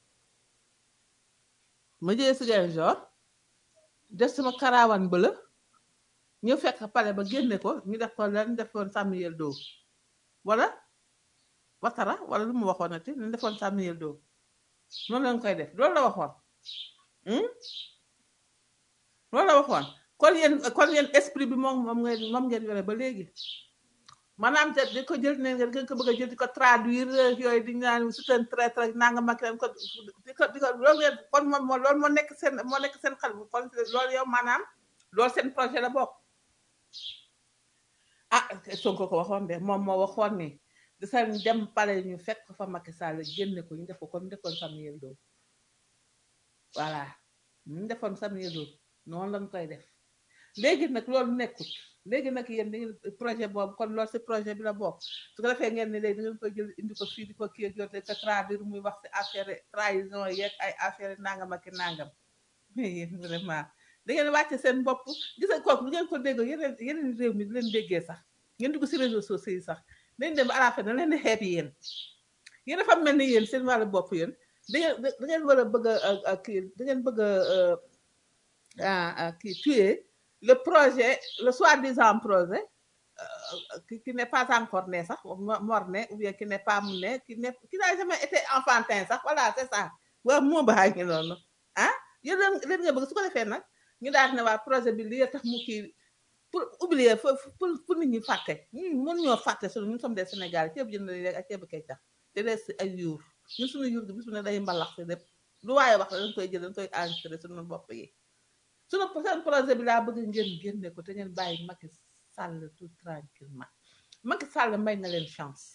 ma jëlee si Ziguinchor def sama karawaan bëla ñu fekk pale ba génne ko ñu def ko lan defoon Samuel Doe wala Watara wala lu mu waxoon ati ñu defoon Samuel Doe noonu lañ koy def loolu la waxoon hmm? loolu la waxoon kon yéen kon yéen esprit bi moom moom ngeen moom ngeen yore ba léegi maanaam te di ko jël ne ngeen ko bëgg a jël di ko traduire yooyu di naan c'est un traître ak nangam ak leen ko di ko di ko loolu ngeen kon moom moo loolu moo nekk seen moo nekk seen xel kon loolu yow maanaam loolu seen projet la bokk ah Sonko ko waxoon de moom moo waxoon ni di sa dem pale ñu fekk fa Macky Sall génne ko ñu def ko comme defoon Samuel Doe voilà ñu defoon Samuel Doe noonu lañ koy def léegi nag loolu nekkut léegi nag yéen da ngeen projet boobu kon loolu si projet bi la bokk su ko defee ngeen ne léegi da ngeen koy jël indi ko fii di ko kii ak yow te ko traduire muy wax si affaire trahison yeeg ay affaire nangam ak i nangam mais yéen vraiment da ngeen wàcce seen bopp gis nga kooku lu ngeen ko déggoo yeneen yeneen réew mi di leen déggee sax ngeen dugg si réseaux sociaux yi sax dañ dem ba à la fin da leen di xeeb yéen yéen dafa mel ni yéen seen wàllu bopp yéen da ngeen da ngeen war a bëgg a a kii da ngeen bëgg a a kii tuer le projet le soi-disant projet euh, qui, qui n'est pas encore né sax mo- mort-né ou bien qui n'est pas né qui n'est qui n'a jamais été enfantin sax voilà c'est ça waaw moo baa ngi noonu ah yéen leen leen nga bëgg su ko defee nag ñu daal ne waa projet bi lii tax mu kii pour oublier pour pour pour nit ñi fàtte ñun mën ñoo fàtte sunu ñun sommes des Sénégalais ceeb jënd rek ak ceeb kay tax te des ay yuur ñun suñu yuur gi bis bu ne day mbalax si lépp lu waaye wax la dañ koy jël dañ koy enregistré suñu bopp yi suñu seen projet bi laa bëgg ngeen génne ko te ngeen bàyyi Macky Sall tout tranquillement Macky Sall may na leen chance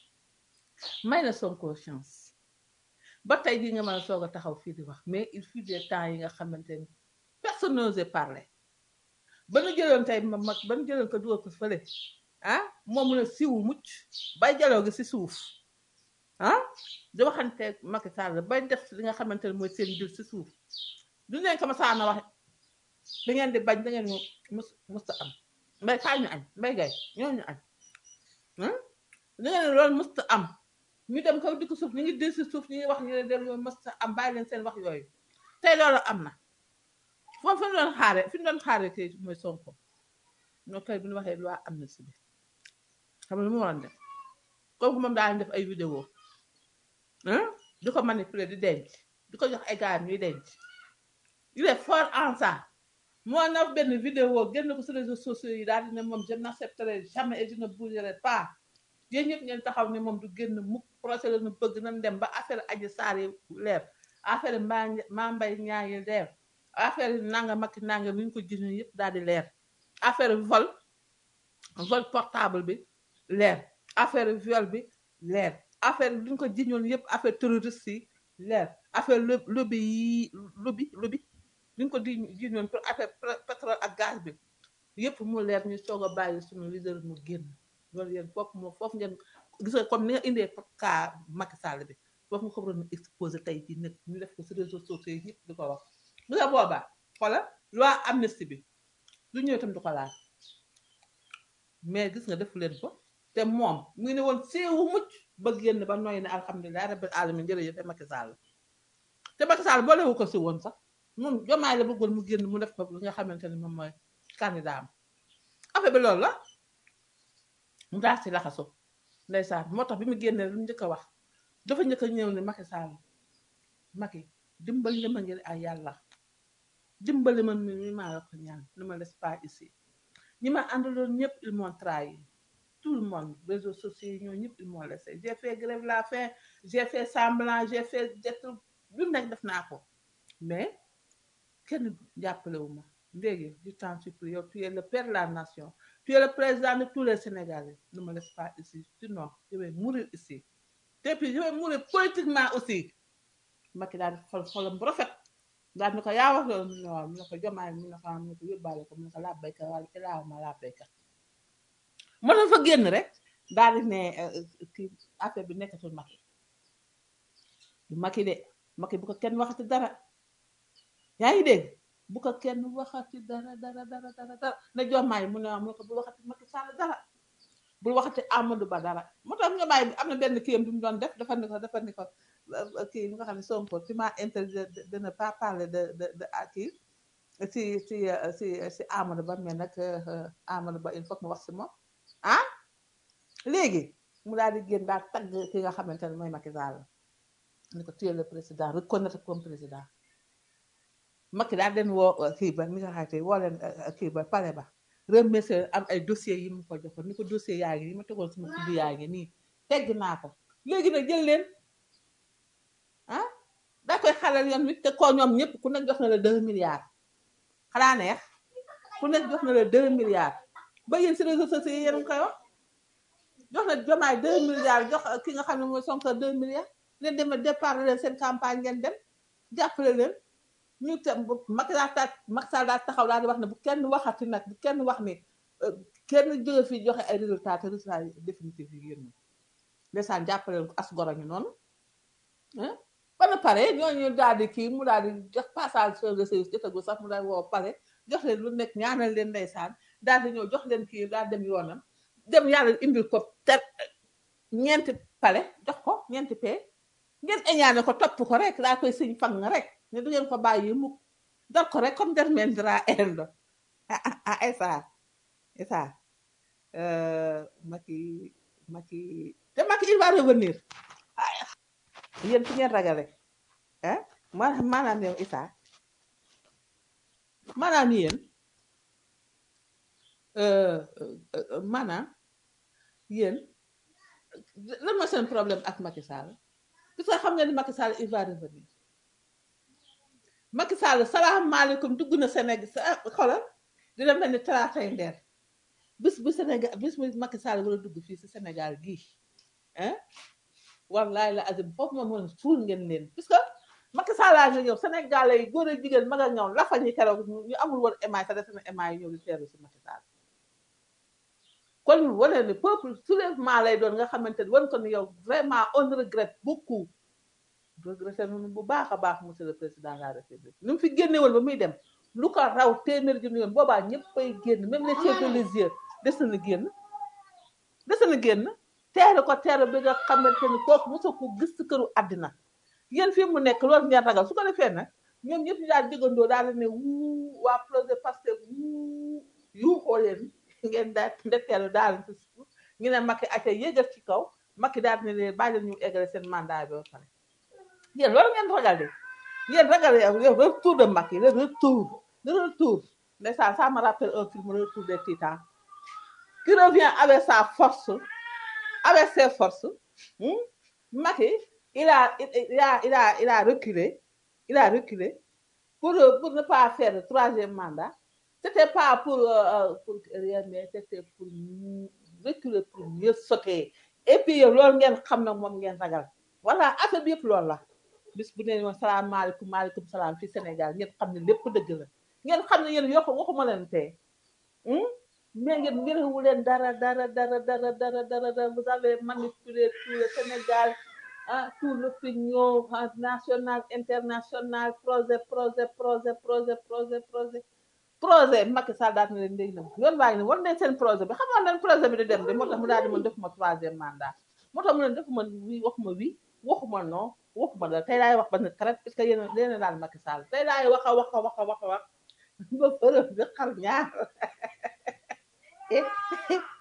may na Sonko chance ba tey jii nga mën a soog a taxaw fii di wax mais il fut des temps yi nga xamante ni personne n'osait parler ba nu jëloon tey ma mag ba nu jëloon ko dugal ko fële ah moom mu ne siwu mucc bay jaloo gi si suuf ah di waxanteeg Macky Sall bay def li nga xamante ne mooy seen dil si suuf du leen ko ma saana wax da ngeen di bañ da ngeen ñu mus musta am mbay kaay ñu añ mbay gay ñoo ñu añ ah da ngeen ne loolu musta am ñu dem kaw dikk suuf ñu ngi dil si suuf ñu ngi wax ñu ne dem loolu musta am bàyyi leen seen wax yooyu tey loolu am na foofu fi ñu doon xaare fi ñu doon xaare tey mooy Sonko ñoo tey bu ñu waxee loi amnistie bi xam nga lu mu waroon def kooku moom daa def ay vidéo ah di ko manipuler di denc di ko jox ay gars ñuy denc il est fort en ça moo na benn vidéo génn ko sur réseaux sociaux yi daal di ne moom je n'accepterai jamais et je ne bougerai pas yéen ñëpp ngeen taxaw ne moom du génn mukk procès la nu bëgg nañ dem ba affaire Adji Sarr yi leer affaire maa maa mbay ñaa yi leer affaire yi nanga makki nanga bi ñu ko gis yëpp daal di leer affaire vol vol portable bi leer affaire viol bi leer affaire bi ñu ko jiñoon yëpp affaire terroriste yi leer affaire lo- lobby yi lobby lobby bi ñu ko di jiñoon pour affaire pé- pétrole ak gaz bi yëpp mu leer ñu soog a bàyyi suñu leader mu génn loolu yéen foofu moo foofu ngeen gis nga comme ni nga indee cas Macky Sall bi foofu nga ko waroon a exposé tey jii nag ñu def ko si réseaux sociaux yi ñëpp di ko wax bu nga boobaa xoola loi amnistie bi lu ñëw itam du ko laal mais gis nga defu leen ko te moom mu ngi ne woon séewu mucc ba génn ba nooy ne alhamdulilah rabbil alamin jërëjëf Macky Sall te Macky Sall boolewu ko si woon sax moom jomaay la bëggoon mu génn mu def ko li nga xamante ne moom mooy candidat am affaire bi loolu la mu daal si laxasu ndeysaan moo tax bi mu génnee lu mu njëkk a wax dafa njëkk a ñëw ne Macky Sall Macky dimbali ma ngir ay yàlla dimbali ma mi mi maa la ko ñaan ne me laisse pas ici ñi ma àndaloon ñëpp ils m'ont trahi tout le monde réseaux sociaux yi ñoo ñëpp ils m'ont laissé j'ai fait grève la faim j'ai fait semblant j'ai fait jet lu nekk def naa ko mais kenn jàppale wu ma léegi du temps supplie yow tu es le père de la nation tu es le président de tous les Sénégalais ne me laisse pas ici sinon je vais mourir ici et puis je vais mourir politiquement aussi Macky daal di xol xolam bu rafet daal ni ko yaa wax loolu mu ne waaw mu ne ko jomaay mu ne ko am mu ne ko yóbbaale ko mu ne ko laa béykat wala ilaaw ma laa béykat moo tax fa génn rek daal di ne kii affaire bi nekkatul Macky du Macky de Macky bu ko kenn waxati dara yaa ngi dégg bu ko kenn waxati dara dara dara dara dara ne jomaay mu ne waaw mu ne ko bul waxati Macky Sall dara bul waxati Amadou Ba dara moo tax jomaay bi am na benn kiyam bi mu doon def dafa ni ko dafa ni ko kii nga xam ne Sonko tu m'as interdit de de ne pas parler de de de à kii si si si si Amadou Ba mais nag Amadou Ba il faut que mu wax si moom ah léegi mu daal di génn daal tagg ki nga xamante ne mooy Macky Sall ni ko tu es le président reconnaître comme président Macky daal den woo kii ba mi nga xamante woo leen kii ba pare ba remercier am ay dossiers yi mu ko joxoon ni ko dossier yaa ngi nii ma tegoon sama kudd yaa ngi nii tegg naa ko léegi nag jël leen ah daa koy xalal yoon wi te koo ñoom ñëpp ku nekk jox na la deux milliards xanaa neex ku nekk jox na la deux milliards ba yéen si réseaux sociaux yi yéen a ngi koy wax jox na jomaay deux milliards jox ki nga xam ne mooy Sonko deux milliards ngeen dem a départ leen seen campagne ngeen dem jàppale leen ñu tam bu Macky Sall daal Macky Sall daal taxaw daal di wax ne bu kenn waxati nag bu kenn wax ni kenn jóge fii joxe ay résultats te résultats yi définitifs yi génn ndeysaan jàppale leen ko as goro ñu noonu ah ba na pare ñooñu daal di kii mu daal di jox passage sur le service jotagul sax mu daal woo pare jox leen lu nekk ñaanal leen ndeysaan daal di ñëw jox leen kii daal dem yoonam dem yàlla indil ko ter ñeenti pale jox ko ñeenti pee ngeen eñaane ko topp ko rek daa koy sëñ fang rek ne du ngeen ko bàyyi mukk dal ko rek comme dermendra endo ah ah ah esa esa Macky Macky te Macky il va revenir yéen fi ngeen ragale ah ma maanaam yow Issa maanaam yéen maanaam yéen lan mooy seen problème ak Macky Sall parce que xam nga ni Macky Sall il va revenir Macky Sall salaamaaleykum dugg na Sénégal sa xoolal dina mel ni talaatay ndeer bis bu Sénégal bis bu Macky Sall war a dugg fii si Sénégal gii ah wallaay la azim foofu moom moom suul ngeen leen parce que Macky Sall laa nga ñëw Sénégalais yi góor a jigéen mag ak ñoom lafa ñi keroog ñu amul woon émaay sa def na émaay yi ñëw di teeru si Macky Sall kon wane ni peuple soulèvement lay doon nga xamante ni wan ko ni yow vraiment on regrette beaucoup regretté nañu bu baax a baax monsieur le président de la république ni mu fi génne woon ba muy dem lu ko raw téeméer junni yoon boobaa ñëppay génn même les chefs religieux des na génn des na génn teere ko teere bi nga xamante ni kooku mosoo ko gis ci këru àddina yéen fii mu nekk loolu ngeen ragal su ko defee nag ñoom ñëpp ñu daal digandoo daal ne wuu waa projet Pastef wuu yuuxoo leen ngeen daal ndetteelu daal ci suuf ñu ne Macky ate yéegal ci kaw Macky daal ne leen bàyyi leen ñu eggale seen mandat bi ba pare yéen loolu ngeen ragal de yéen ragal yow retour de Macky le retour le retour ndeysaan ça me rappelle un film le retour des titans qui revient avec sa force avec ses forces hmm? Macky il a il a il a il a reculé il a reculé pour pour ne pas faire le troisième mandat c'était pas pour euh, pour rien mais c'était pour reculer pour mieux sauter et puis yow loolu ngeen xam ne moom ngeen ragal voilà affaire bi yëpp loolu la bis bu ne woon salaamaaleykum maaleykum salaam fi Sénégal ngeen xam ne lépp dëgg la ngeen xam ne yéen yokk waxuma leen tey mais ngeen ngeen leen dara dara dara dara dara dara dara vous avez manipulé tout le Sénégal ah tout l'opinion nationale internationale projet projet projet projet projet projet projet Macky Sall daal na leen ndéy na yoon waa ngi ne war nañ seen projet bi xam nga leen projet bi di dem de moo tax mu daal di mën defuma troisième mandat moo tax mu ne defuma wi waxuma wi waxuma non waxuma la tey laay wax ba ne karat parce que yéen yéen daal Macky Sall tey laay wax a wax a wax a wax a wax ba fërëb bi xar ñaar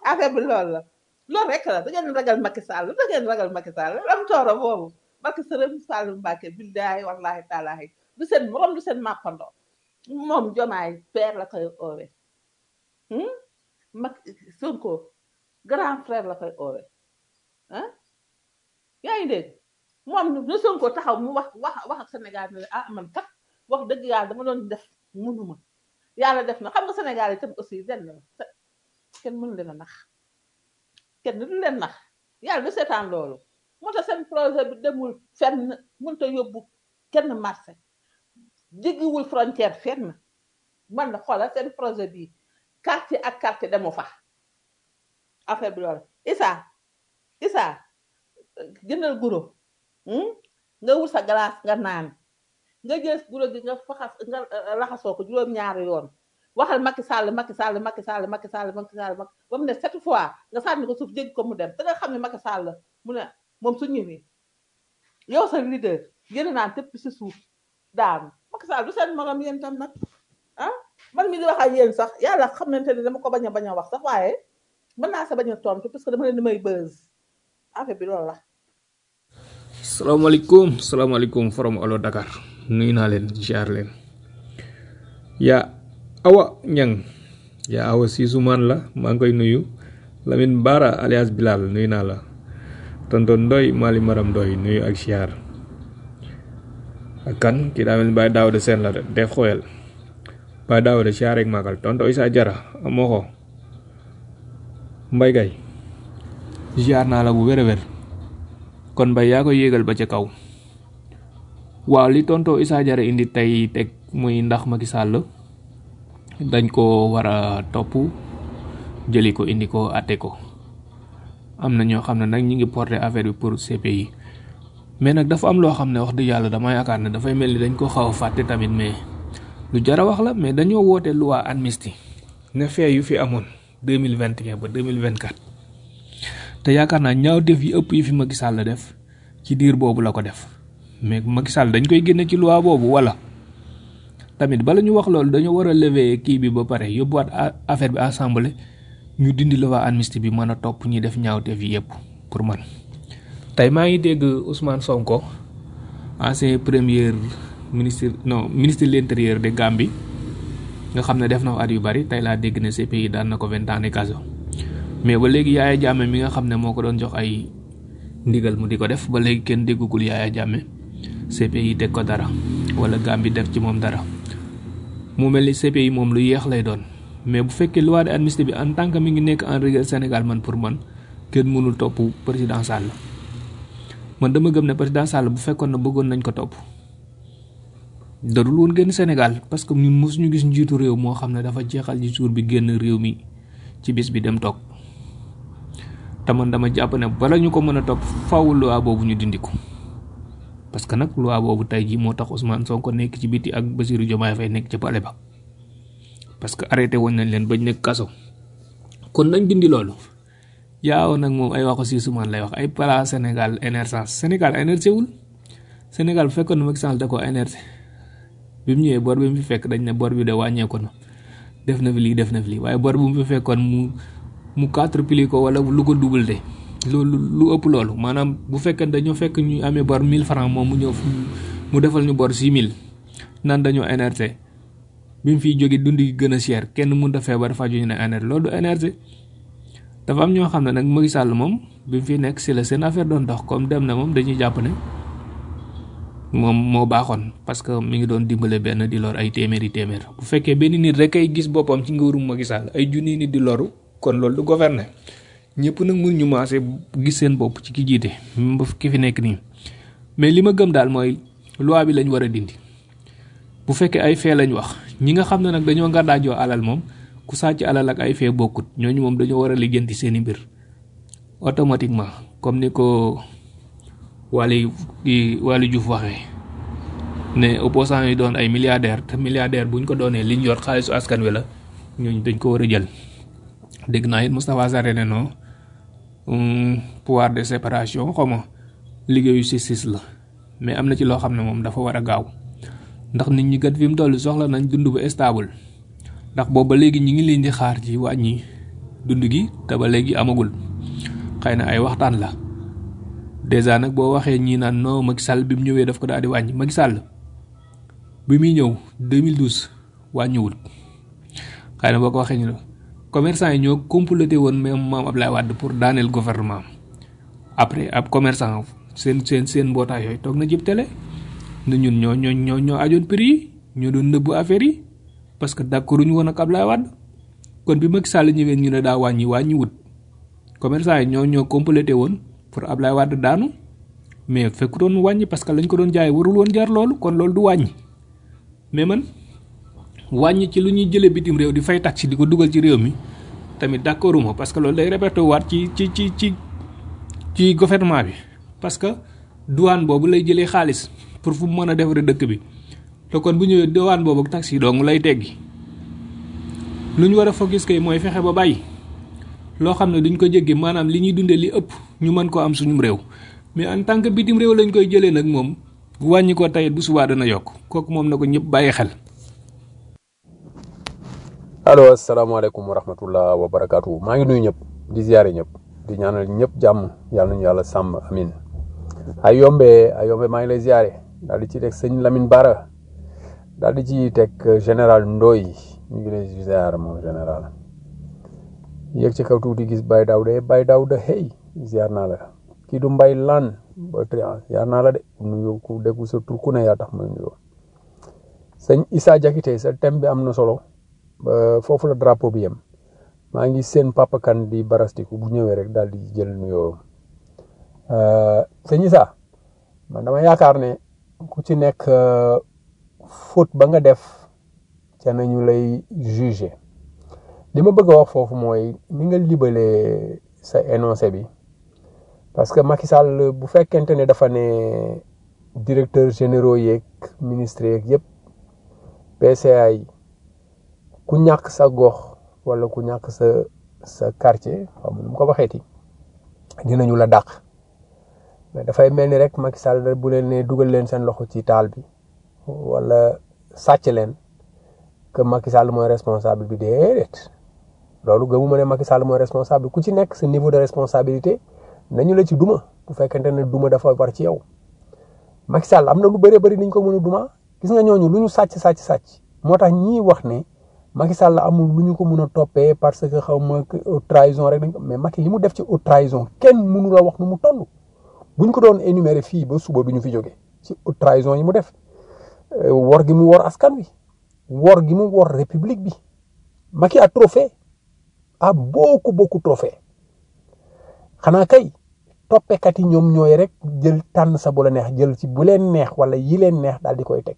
affaire bi loolu la loolu rek la da ngeen ragal Macky Sall da ngeen ragal Macky Sall lam tooro boobu Macky Sall Sall Mbacke billahi wallahi taalahi du seen morom du seen màppandoo moom jomaay père la koy oowe hmm? Macky Sonko grand frère la koy oowe ah yaa ngi dégg moom nu Sonko taxaw mu wax wax wax ak Sénégal ne ah man kat wax dëgg yàlla dama doon def mënuma yàlla def na xam nga Sénégal yi tam aussi lenn la te- kenn mënu leen a nax kenn du leen nax yàlla du seetaan loolu moo tax seen projet bi demul fenn mënut a yóbbu kenn marché jéggiwul frontière fenn man la xoolal seen projet bi quartier ak quartier demu fa affaire bi loolu Issa Issa jëndal guro hmm? nga wut sa glace nga naan nga jël guro gi nga faxas nga eh, laxasoo ko juróom-ñaari yoon waxal Macky Sall Macky Sall Macky Sall Macky Sall Macky Sall Macky ba mu ne sept fois nga sànni ko suuf jéggi ko mu dem te nga xam ne Macky Sall mu ne moom su ñëwee yow sa leader yéen naan tëpp si suuf daanu Macky Sall du seen morom yéen tam nag ah man mi di wax ak yéen sax yàlla xamante ne dama ko bañ a bañ a wax sax waaye mën naa sa bañ a tontu parce que dama leen di may buzz affaire bi loolu la. salaamaaleykum salaamaaleykum forom olo Dakar nuyu naa leen ziar leen yaa awa ñang yaa awa siisumaan la maa ngi koy nuyu Lamine Bara alias Bilal nuyu naa la tonton Ndoy Mali Maram Ndoy nuyu ak ziar ak kan kii daa mel ni Baye Daouda Sène la de def xoyal Baye Daouda ziar ak magal tonton Isa Jara amoo ko Mbay Gay ziar naa la bu wér a wér kon mbay yaa koy yéegal ba ca kaw waaw li tonto Issa Diarra indi tey teg muy ndax Macky Sall dañ ko war a topp jëli ko indi ko atte ko am na ñoo xam ne nag ñi ngi porter affaire bi pour CPI mais nag dafa am loo xam ne wax dëgg yàlla dama yaakaar ne dafay mel ni dañ ko xaw a fàtte tamit mais lu jara wax la mais dañoo woote loi amnistie ne fee yu fi amoon 2021 ba 2024 te yaakaar naa ñaawteef yi ëpp yi fi Macky Sall def ci diir boobu la ko def mais Macky Sall dañ koy génne ci loi boobu wala tamit bala ñu wax loolu dañoo war a lever kii bi ba pare yóbbuwaat a- affaire bi assemblée ñu dindi loi amnistie bi mën a topp ñi def ñaawteef yi yëpp pour man. tey maa ngi dégg Ousmane Sonko ancien premier ministre non ministre de l'intérieur de Gambie nga xam ne def na fa at yu bari tey laa dégg ne CPI daan na ko vingt ans de kaso mais ba léegi Yaaya Jammeh mi nga xam ne moo ko doon jox ay ndigal mu di ko def ba léegi kenn déggugul Yaaya Jammeh CPI teg ko dara wala Gambie def ci moom dara mu mel ni CPI moom lu yeex lay doon mais bu fekkee loi d'amnistie bi en tant que mi ngi nekk en rigueur Sénégal man pour man kenn mënul topp président Sall man dama gëm ne président Sall bu fekkoon na bëggoon nañ ko topp darul woon génn Sénégal parce que ñun mosuñu gis njiitu réew moo xam ne dafa jeexal ci jour bi génn réew mi ci bis bi dem toog te man dama jàpp ne bala ñu ko mën a topp faaw loi boobu ñu dindi ko parce que nag loi boobu tey jii moo tax Ousmane Sonko nekk ci biti ak Bassirou Diomaye Faye nekk ci palais ba parce que arrêté woon nañ leen bañ nekk kaso kon nañ dindi loolu yaaw nag moom ay waxu si sumaan lay wax ay pala Sénégal émergence Sénégal énergé wul Sénégal bu fekkoon ne Macky Sall da ko énergé bi mu ñëwee bor bi mu fi fekk dañ ne bor bi de wàññeeku na def na fi lii def na fi lii waaye bor bu mu fi fekkoon mu mu quadruplé ko wala lu ko double de loolu lu ëpp loolu maanaam bu fekkee dañoo fekk ñu amee bor 1000 francs moom mu ñëw fu- mu defal ñu bor 6000 nan dañoo énergé bi mu fiy jóge dund gi gën a cher kenn mënut a feebar faju ñu ne énergé loolu du énergé dafa am ñoo xam ne nag Macky Sall moom bi mu fi nekk si la seen affaire doon dox comme dem na moom dañuy jàpp ne moom moo baaxoon parce que mi ngi doon dimbale benn di lor ay téeméeri téeméer bu fekkee benn nit rek ay gis boppam ci nguurum Macky Sall ay junni nit di loru kon loolu du gouverner ñëpp nag mun ñu maase gis seen bopp ci ki jiite même ba ki fi nekk nii mais li ma gëm daal mooy loi bi lañ war a dindi bu fekkee ay fee lañ wax ñi nga xam ne nag dañoo ngàddaajoo alal moom ku sàcc alal ak ay fee bokkut ñooñu moom dañoo war a lijjanti seeni mbir automatiquement comme ni ko Waly di Waly Diouf waxee ne opposant yi doon ay milliardaire te milliardaire buñ ko doonee liñ yor xaalisu askan wi la ñooñu dañ ko war a jël dégg naa it Moustapha Sarr ne non hum, pouvoir de séparation xaw ma liggéeyu justice la mais am na ci loo xam ne moom dafa war a gaaw ndax nit ñi kat fi mu toll soxla nañ dund bu stable ndax boobu ba léegi ñi ngi leen di xaar ci wàññi dund gi te ba léegi amagul xëy na ay waxtaan la dèjà nag boo waxee ñii naan non Macky Sall bi mu ñëwee daf ko daal di wàññi Macky Sall bi muy ñëw 2012 wàññiwul xëy na boo ko waxee ñu ne commerçant yi ñoo complété woon même maam Ablaye Wade pour daaneel gouvernement après ab commerçant seen seen seen mbootaay yooyu toog na jib télé ne ñun ñoo ñoo ñoo ñoo ajoon prix yi ñoo doon nëbbu affaire yi parce que d'accord ñu woon ak Ablaye Wade kon bi Macky Sall ñëwee ñu ne daa wàññi wàññi wut commerçant yi ñoo ñoo complété woon pour Ablaye Wade daanu mais fekk doon wàññi parce que lañ ko doon jaay warul woon jar loolu kon loolu du wàññi mais man wàññi ci lu ñuy jëlee bitim réew di fay taxi di ko dugal ci réew mi tamit d'accorduma parce que loolu day répété waat ci ci ci ci ci gouvernement bi parce que douane boobu lay jëlee xaalis pour fu mu mën a defaree dëkk bi te kon bu ñëwee douane boobu ak taxi dong lay teggi lu ñu war a focus kay mooy fexe ba bàyyi loo xam ne duñ ko jéggi maanaam li ñuy dundee li ëpp ñu mën koo am suñum réew mais en tant que bitim réew lañ koy jëlee nag moom wàññi ko tey bu subaa dana yokk kooku moom na ko ñëpp bàyyi xel. allo asalaamaaleykum wa rahmatullah wa barakaatu maa ngi nuyu ñëpp di ziare ñëpp di ñaanal ñëpp jàmm yàlla nañu yàlla sàmm amin ay yombe ay yombe maa ngi lay ziare daal di ci teg sëñ Lamine Bara daal di ci teg général Ndoy ñu ngi lay ziare moom général yéeg ci kaw tuuti gis Baye Daouda Baye Daouda hey ziar naa la kii du mbay lan ba trian ziar naa la de nuyu ku déggu sa tur ku ne yaa tax may nuyoo sëñ Issa Diakité sa thème bi am na solo ba foofu la drapeau bi yem maa ngi seen papa kan di barastiku bu ñëwee rek daal di jël nuyoo sëñ Issa man dama yaakaar ne ku ci nekk faute ba nga def ca nañu lay juger li ma bëgg a wax foofu mooy ni nga libalee sa énoncé bi parce que Macky Sall bu fekkente ne dafa ne directeur généraux yeeg ministre yeeg yëpp PCA yi ku ñàkk sa gox wala ku ñàkk sa sa quartier xam nu mu ko waxeeti dinañu la dàq mais dafay mel ni rek Macky Sall bu leen ne dugal leen seen loxo ci taal bi wala sàcc leen que Macky Sall mooy responsable bi déedéet loolu gëmuma ne Macky Sall mooy responsable ku ci nekk sa niveau de responsabilité nañu la ci duma bu fekkente ne duma dafa war ci yow Macky Sall am na lu bëree bëri niñ ko mën a duma gis nga ñooñu lu ñu sàcc sàcc sàcc moo tax ñii wax ne Macky Sall amul lu ñu ko mën a toppee parce que xaw ma haute trahison rek dañ ko mais Macky li mu def ci haute trahison kenn mënu la wax nu mu toll bu ñu ko doon énumérer fii ba suba du ñu fi jóge ci haute trahison yi mu def wor gi mu wor askan wi wor gi mu wor république bi Macky a trop fait a beaucoup beaucoup trop fait xanaa kay toppekat yi ñoom ñooy rek jël tànn sa bu la neex jël ci bu leen neex wala yi leen neex daal di koy teg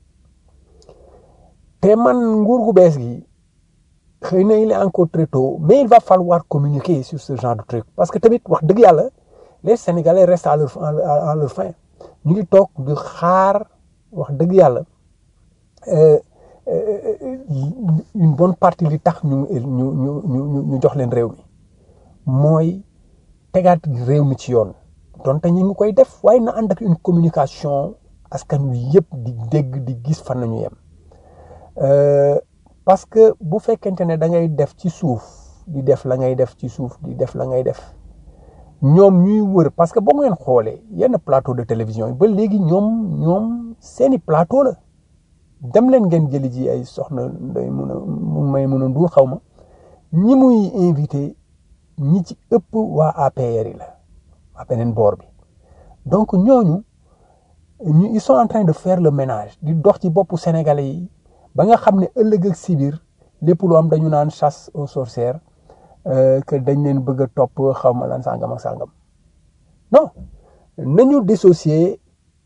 te man nguur gu bees gi xëy na il est encore très tôt mais il va falloir communiquer sur ce genre de truc parce que tamit wax dëgg yàlla les sénégalais restent à leur à leur fin ñu ngi toog di xaar wax dëgg yàlla une bonne partie li tax ñu ñu ñu ñu ñu jox leen réew mi mooy tegaat réew mi ci yoon donte ñu ngi koy def waaye na ànd ak une communication askan wi yëpp di dégg di gis fan nañu yem parce que bu fekkente ne da ngay def ci suuf di def la ngay def ci suuf di def la ngay def ñoom ñuy wër parce que boo ngeen xoolee yenn plateau de télévision yi ba léegi ñoom ñoom seeni plateau la dem leen ngeen jëli ji ay soxna day mun a mun may mun a nduur xaw ma ñi muy invité ñi ci ëpp waa APR yi la waa beneen boor bi donc ñooñu ñu ils sont en train de faire le ménage di dox ci boppu sénégalais yi ba nga xam ne ëllëg ak si biir lépp lu am dañu naan chasse aux sorcières que dañ leen bëgg a topp xaw ma lan sàngam ak sàngam non nañu dissocier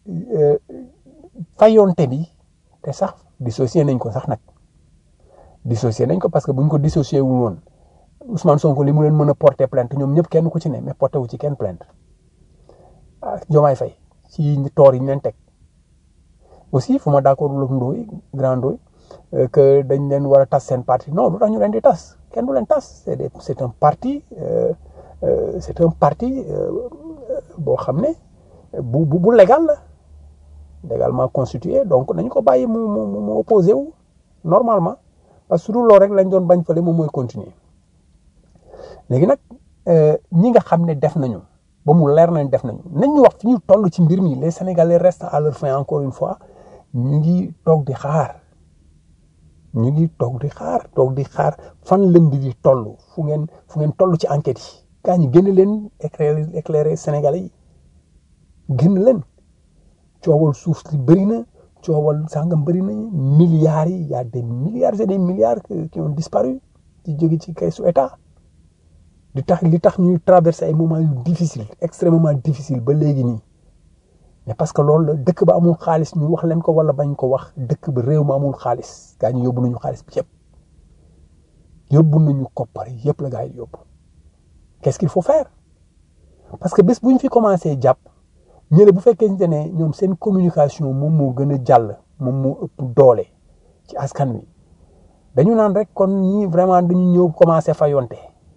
fayonte bi te sax dissocier nañ ko sax nag dissocier nañ ko parce que buñ ko dissocier wu woon Ousmane Sonko li mu leen mën a porter plainte ñoom ñëpp kenn ku ci ne mais porté wu ci kenn plainte ah Diomaye Faye ci toor yi ñu leen teg aussi fu ma d'accord ak Ndoye grand Ndoye que dañ leen war a tas seen parti non lu tax ñu leen di tas kenn du leen tas c'est des c'est un parti c'est un parti boo xam ne bu bu bu légal la légalement constitué donc nañu ko bàyyi mu mu mu opposé wu normalement parce que su dul loolu rek lañ doon bañ fële moom mooy continuer léegi nag euh, ñi nga xam ne def nañu ba mu leer nañ def nañu nañ ñu wax fi ñu toll ci mbir mi les sénégalais restent à leur fin encore une fois ñu ngi toog di xaar ñu ngi toog di xaar toog di xaar fan la mbir yi toll fu ngeen fu ngeen toll ci enquête yi gaa ñi génn leen éclairer éclairer sénégalais yi génn leen coowal suuf si bëri na coowal sàngam bëri na milliards yi y a des milliards et des milliards qui qui ont disparu ci jóge ci kay su état di tax li tax ñuy traverser ay moments yu difficile extrêmement difficile ba léegi nii mais parce que loolu la dëkk ba amul xaalis ñu wax leen ko wala bañ ko wax dëkk ba réew ma amul xaalis gaa ñu yóbbu nañu xaalis bi yëpp yóbbu nañu koppar yëpp la gaa yi yóbbu qu'est-ce qu'il faut faire parce que bés bu ñu fi commencé jàpp ñële bu fekkee ne ñoom seen communication moom moo gën a jàll moom moo ëpp doole ci askan wi dañu naan rek kon ñii vraiment dañu ñëw commencé fayonte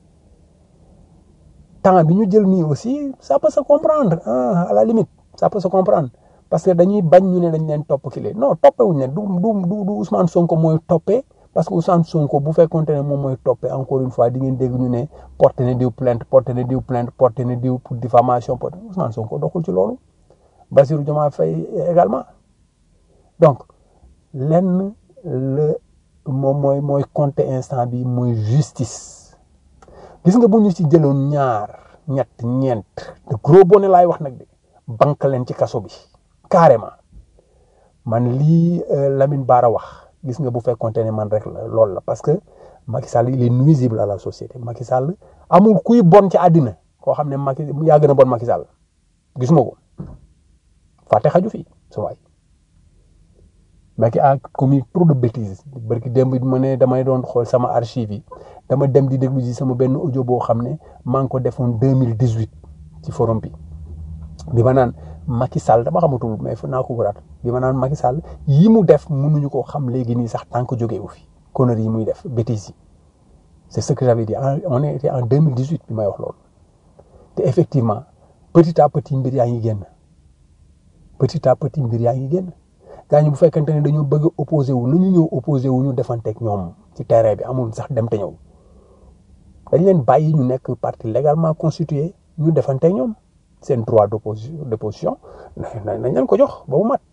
temps bi ñu jël nii aussi ça peut se comprendre ah à la limite ça peut se comprendre parce que dañuy bañ ñu ne dañ leen topp kile non toppewuñ ne du du du du Ousmane Sonko mooy toppee parce que Ousmane Sonko bu fekkonte ne moom mooy toppee encore une fois di ngeen dégg ñu ne porté na diw plainte porté na diw plainte porté na diw pour diffamation porté Ousmane Sonko doxul ci loolu Bassirou Diomaye Faye également donc lenn la moom mooy mooy compter instant bi mooy justice gis nga bu ñu ci jëloon ñaar ñett ñeent de gros bonnet laay wax nag de banque leen ci kaso bi carrément man lii euh, Lamine Bara wax gis nga bu fekkonte ne man rek la loolu la parce que Macky Sall il est nuisible à la société Macky Sall amul kuy bon ci àddina koo xam ne Macky yaa gën a bon Macky Sall gisuma ko fàtte xaju fi sa waay Macky a commis trop de bêtises barki démb bi ma ne damay doon xool sama archive yi dama dem di déglu ji sama benn audio boo xam ne maa ngi ko defoon deux mille dix huit ci forum bi bi ma naan Macky Sall dama xamatul mais fu naa ko waraat bi ma naan Macky Sall yi mu def mënuñu ko xam léegi nii sax tant que jógee wu fi conneries yi muy def bêtises yi c'est ce que j'avais dit En- on était en deux mille dix huit bi may wax loolu te effectivement petit à petit mbir yaa ngi génn petit à petit mbir yaa ngi génn gaa ñi bu fekkente ne dañoo bëgg a opposé wu nu ñu ñëw opposé wu ñu defanteeg ñoom ci terrain bi amul sax dem te ñëw dañ leen bàyyi ñu nekk parti légalement constitué ñu defanteeg ñoom seen droit d'opposition d'opposition nañ nañ leen ko jox ba mu mat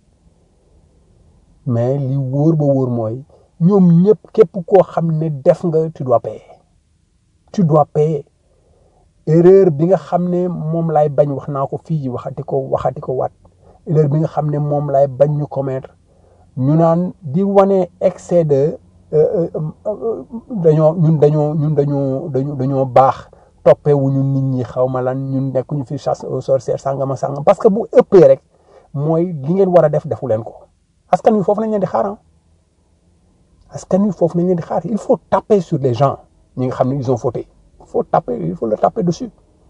mais li wóor ba wóor mooy ñoom ñëpp képp koo xam ne def nga tu dois payer tu dois payer erreur bi nga xam ne moom laay bañ wax naa ko fii waxati ko waxati ko waat erreur bi nga xam ne moom laay bañ ñu commettre ñu naan di wane excès de euh, euh, euh, dañoo ñun dañoo ñun dañoo dañoo dañoo baax toppewuñu nit ñi xaw ma lan ñun nekkuñu fi chasse aux sorcières sàngama sàngam parce que bu ëppee rek mooy li ngeen war a def defu leen ko askan wi foofu lañ leen di xaar ah askan wi foofu lañ leen di xaar il faut taper sur les gens ñi nga xam ne ils ont fauté il faut taper il faut le taper dessus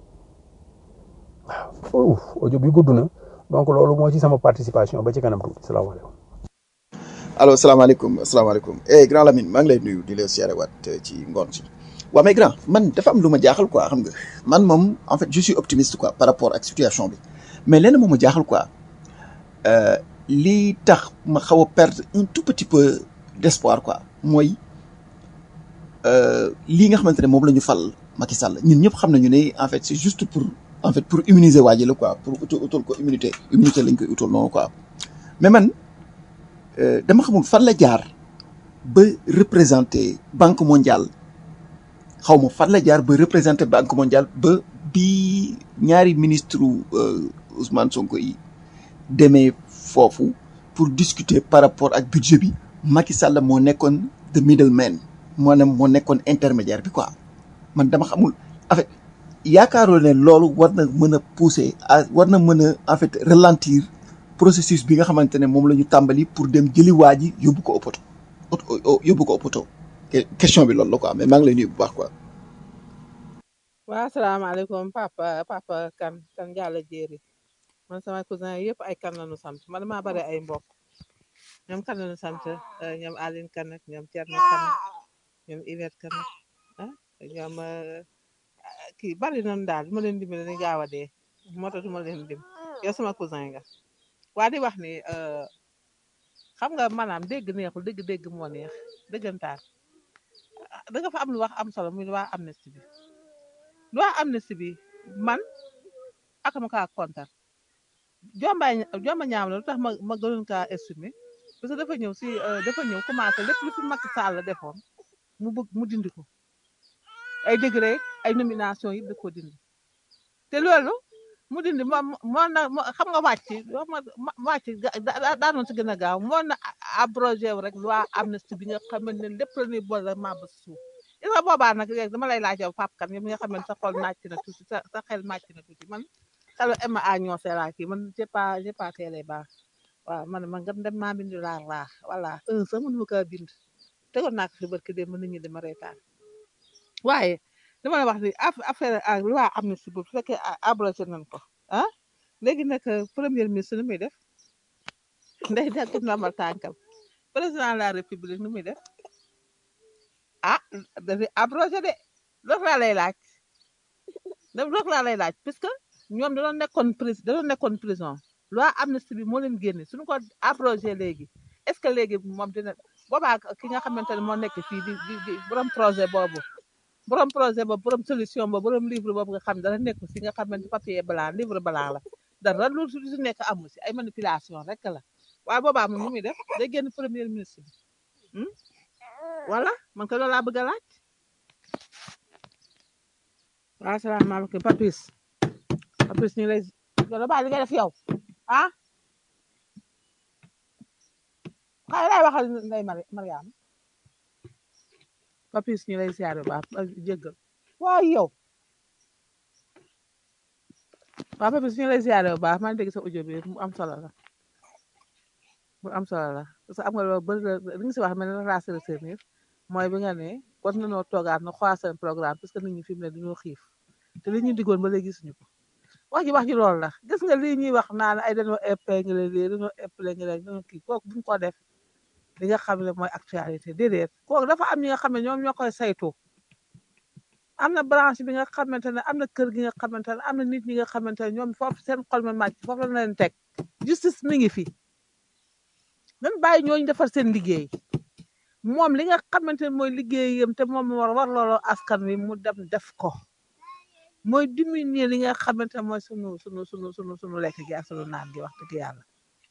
waaw audio bi gudd na donc loolu moo ci sama participation ba ci kanam tuuti salaamaaleykum. allo salaamaaleykum salaamaaleykum eh grand Lamine maa ngi lay nuyu di la siyaare waat ci ngoon si waaw mais grand man dafa am lu ma jaaxal quoi xam nga man moom en fait je suis optimiste quoi par rapport ak situation bi mais lenn moom ma jaaxal quoi euh, lii tax ma xaw a perdre un tout petit peu d'espoir quoi mooy euh, lii nga xamante ne moom la ñu fal Macky Sall ñun ñëpp xam nañu ne en fait c'est juste pour en fait pour immuniser waa ji la quoi pour utal utal ko immunité immunité lañ koy utal noonu quoi mais man euh, dama xamul fan la jaar ba représenter banque mondiale xaw ma fan la jaar ba représenter banque mondiale ba bi ñaari ministre euh, Ousmane Sonko yi demee foofu pour discuter par rapport ak budget bi Macky Sall moo nekkoon the middleman maanaam moo nekkoon intermédiaire bi quoi man dama xamul en fait yaakaaroo ne loolu war na mën a pousser à war na mën a en fait ralentir processus bi nga xamante ne moom la ñu tàmbali pour dem jëli waa ji yóbbu ko oppoto yóbbu ko oppoto question bi loolu la quoi mais maa ngi lay nuyu bu baax quoi. waa asalaamaaleykum papa papa kan kan Diallo Jéeri man sama cousin yëpp ay kan lañu sant man maa bari ay mbokk ñoom kan lañu sant eh, ñoom Aline kan ak ñoom Thierno kan ak ñoom Yvette kan ak ah ñoom eh, kii bari nañu daal du ma leen dimbali dañuy gaaw a dee moo tax du ma leen dim yow sama cousin nga waa di wax ni eh, xam nga maanaam dégg neexul dégg-dégg moo neex dëggantaan da nga fa am lu wax am solo muy waa amnistie bi loi amnistie bi man akama kaa kontar jombaay jomba ñaam la lu tax ma ma gënoon kaa estimer parce que dafa ñëw si euh, dafa ñëw commencé lépp lu fi Macky Sall la defoon mu bëgg mu dindi ko ay degré ay nomination yi da koo dindi te loolu mu dindi moo moo na moo- xam nga wàcc wax ma ma- wàcc ga- da- da- daanoon si gën a gaaw moo na a- abrogé wu rek loi amnistie bi nga xamante ne lépp la ñuy boole maa ba suuf il nga boobaa nag léegi dama lay laaj yow Pape Kane yow mi nga xam ne sa xol màcc na tuuti sa sa xel màcc na tuuti man xelu Emma a ñoose laa kii man j'ai pas j'ai pas teelee baax waaw man man nga dem maa bind laa laa voilà un sax mënuma kaa bind tegoon naa ko fi barki dem nit ñi dama reetaan waaye dama la wax ni aff- affaire a loi amnistie bu fekkee a- abrogé nañ ko ah léegi nag premier ministre nu muy def ndey daggut ndombal tànkam président de la république nu muy def ah dafi abrogé de loolu laa lay laaj da loolu laa lay laaj puisque ñoom dañoo nekkoon pris dañoo nekkoon prison loi amnistie bi moo leen génne suñu ko abrogé léegi est ce que léegi moom dina boobaa ki nga xamante ne moo nekk fii di di di borom projet boobu borom projet boobu borom solution boobu borom livre boobu nga xam dara nekk si nga xamante papier blanc livre blanc la dara lu su si nekk amu si ay manipulation rek la waaye boobaa moom nu muy def day génn premier ministre bi hmm? voilà man ko loolu laa bëgg a laaj waaw salaamaaleykum papis papis ñu lay loolu baa li ngay def yow ah xay lay waxal nday Mari Mariam papis ñu lay siyaare baax jéggal waaw yow waaw papis ñu lay siyaare bu baax maa ngi dégg sa audio bi mu am solo la mu am solo la parce que am nga loolu bëri la li nga si wax mel ne race retenir mooy bi nga ne war nañoo toogaat na xool seen programme parce que nit ñi fi mu ne dañoo xiif te li ñu diggoon ba léegi gisuñu ko wax ji wax ji loolu la gis nga lii ñuy wax naan ay dañoo épinglé lii dañoo épinglé dañoo kii kooku buñ ko def li nga xam ne mooy actualité déedéet kooku dafa am ñi nga xam ne ñoom ñoo koy saytu am na branche bi nga xamante ne am na kër gi nga xamante ne am na nit ñi nga xamante ne ñoom foofu seen xol ma màcc foofu la leen teg justice mi ngi fi nan bàyyi ñooñu defar seen liggéey moom li nga xamante ne mooy liggéeyam te moom war war looloo askan wi mu dem def ko mooy diminuer li nga xamante ne mooy sunu sunu sunu sunu sunu lekk gi ak sunu naan gi wax dëgg yàlla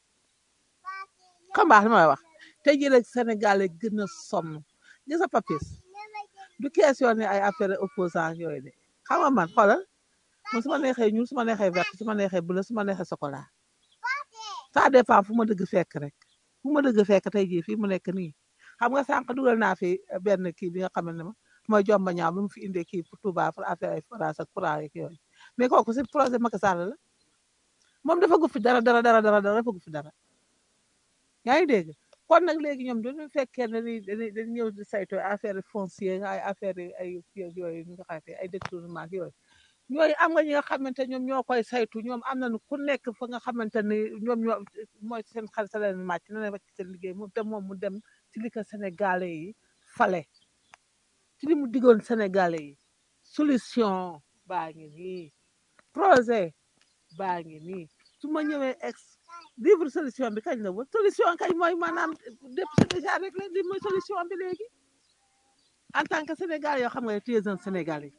xam baax li may wax tey jii la Sénégal yi gën a sonn gis nga papis du question ne ay affaire opposant yooyu de xam nga man xoolal man su ma neexee ñuul su ma neexee vert su ma neexee bleu su ma neexee chocolat ça dépend fu ma dëgg fekk rek fu ma dëgg fekk tey jii fii mu nekk nii xam nga sànq dugal naa fi benn kii bi nga xam ne ma mooy jomba ñaaw bi mu fi indee kii pour Touba pour affaire ay forage ak courant yeeg yooyu mais kooku si projet Macky Sall la moom dafa gu fi dara dara dara dara dara dafa gu fi dara yaa ngi dégg kon nag léegi ñoom dañu fekkee ne ni dañuy dañuy ñëw di saytu affaire foncière ay affaire ay kii yooyu ñu nga xamante ay détournement ak yooyu ñooyu am nga ñi nga xamante ñoom ñoo koy saytu ñoom am nañu ku nekk fa nga xamante ni ñoom ñoo mooy seen xel sa leen màcc na leen wàcc seen liggéey moom te moom mu dem ci li ko sénégalais yi fale ci li mu diggoon sénégalais yi solution baa ngi nii projet baa ngi nii su ma ñëwee ex livre solution bi kañ la woon solution kañ mooy maanaam dépp c'est déjà rek la li mooy solution bi léegi en tant que sénégalais yoo xam nga ne tu es un sénégalais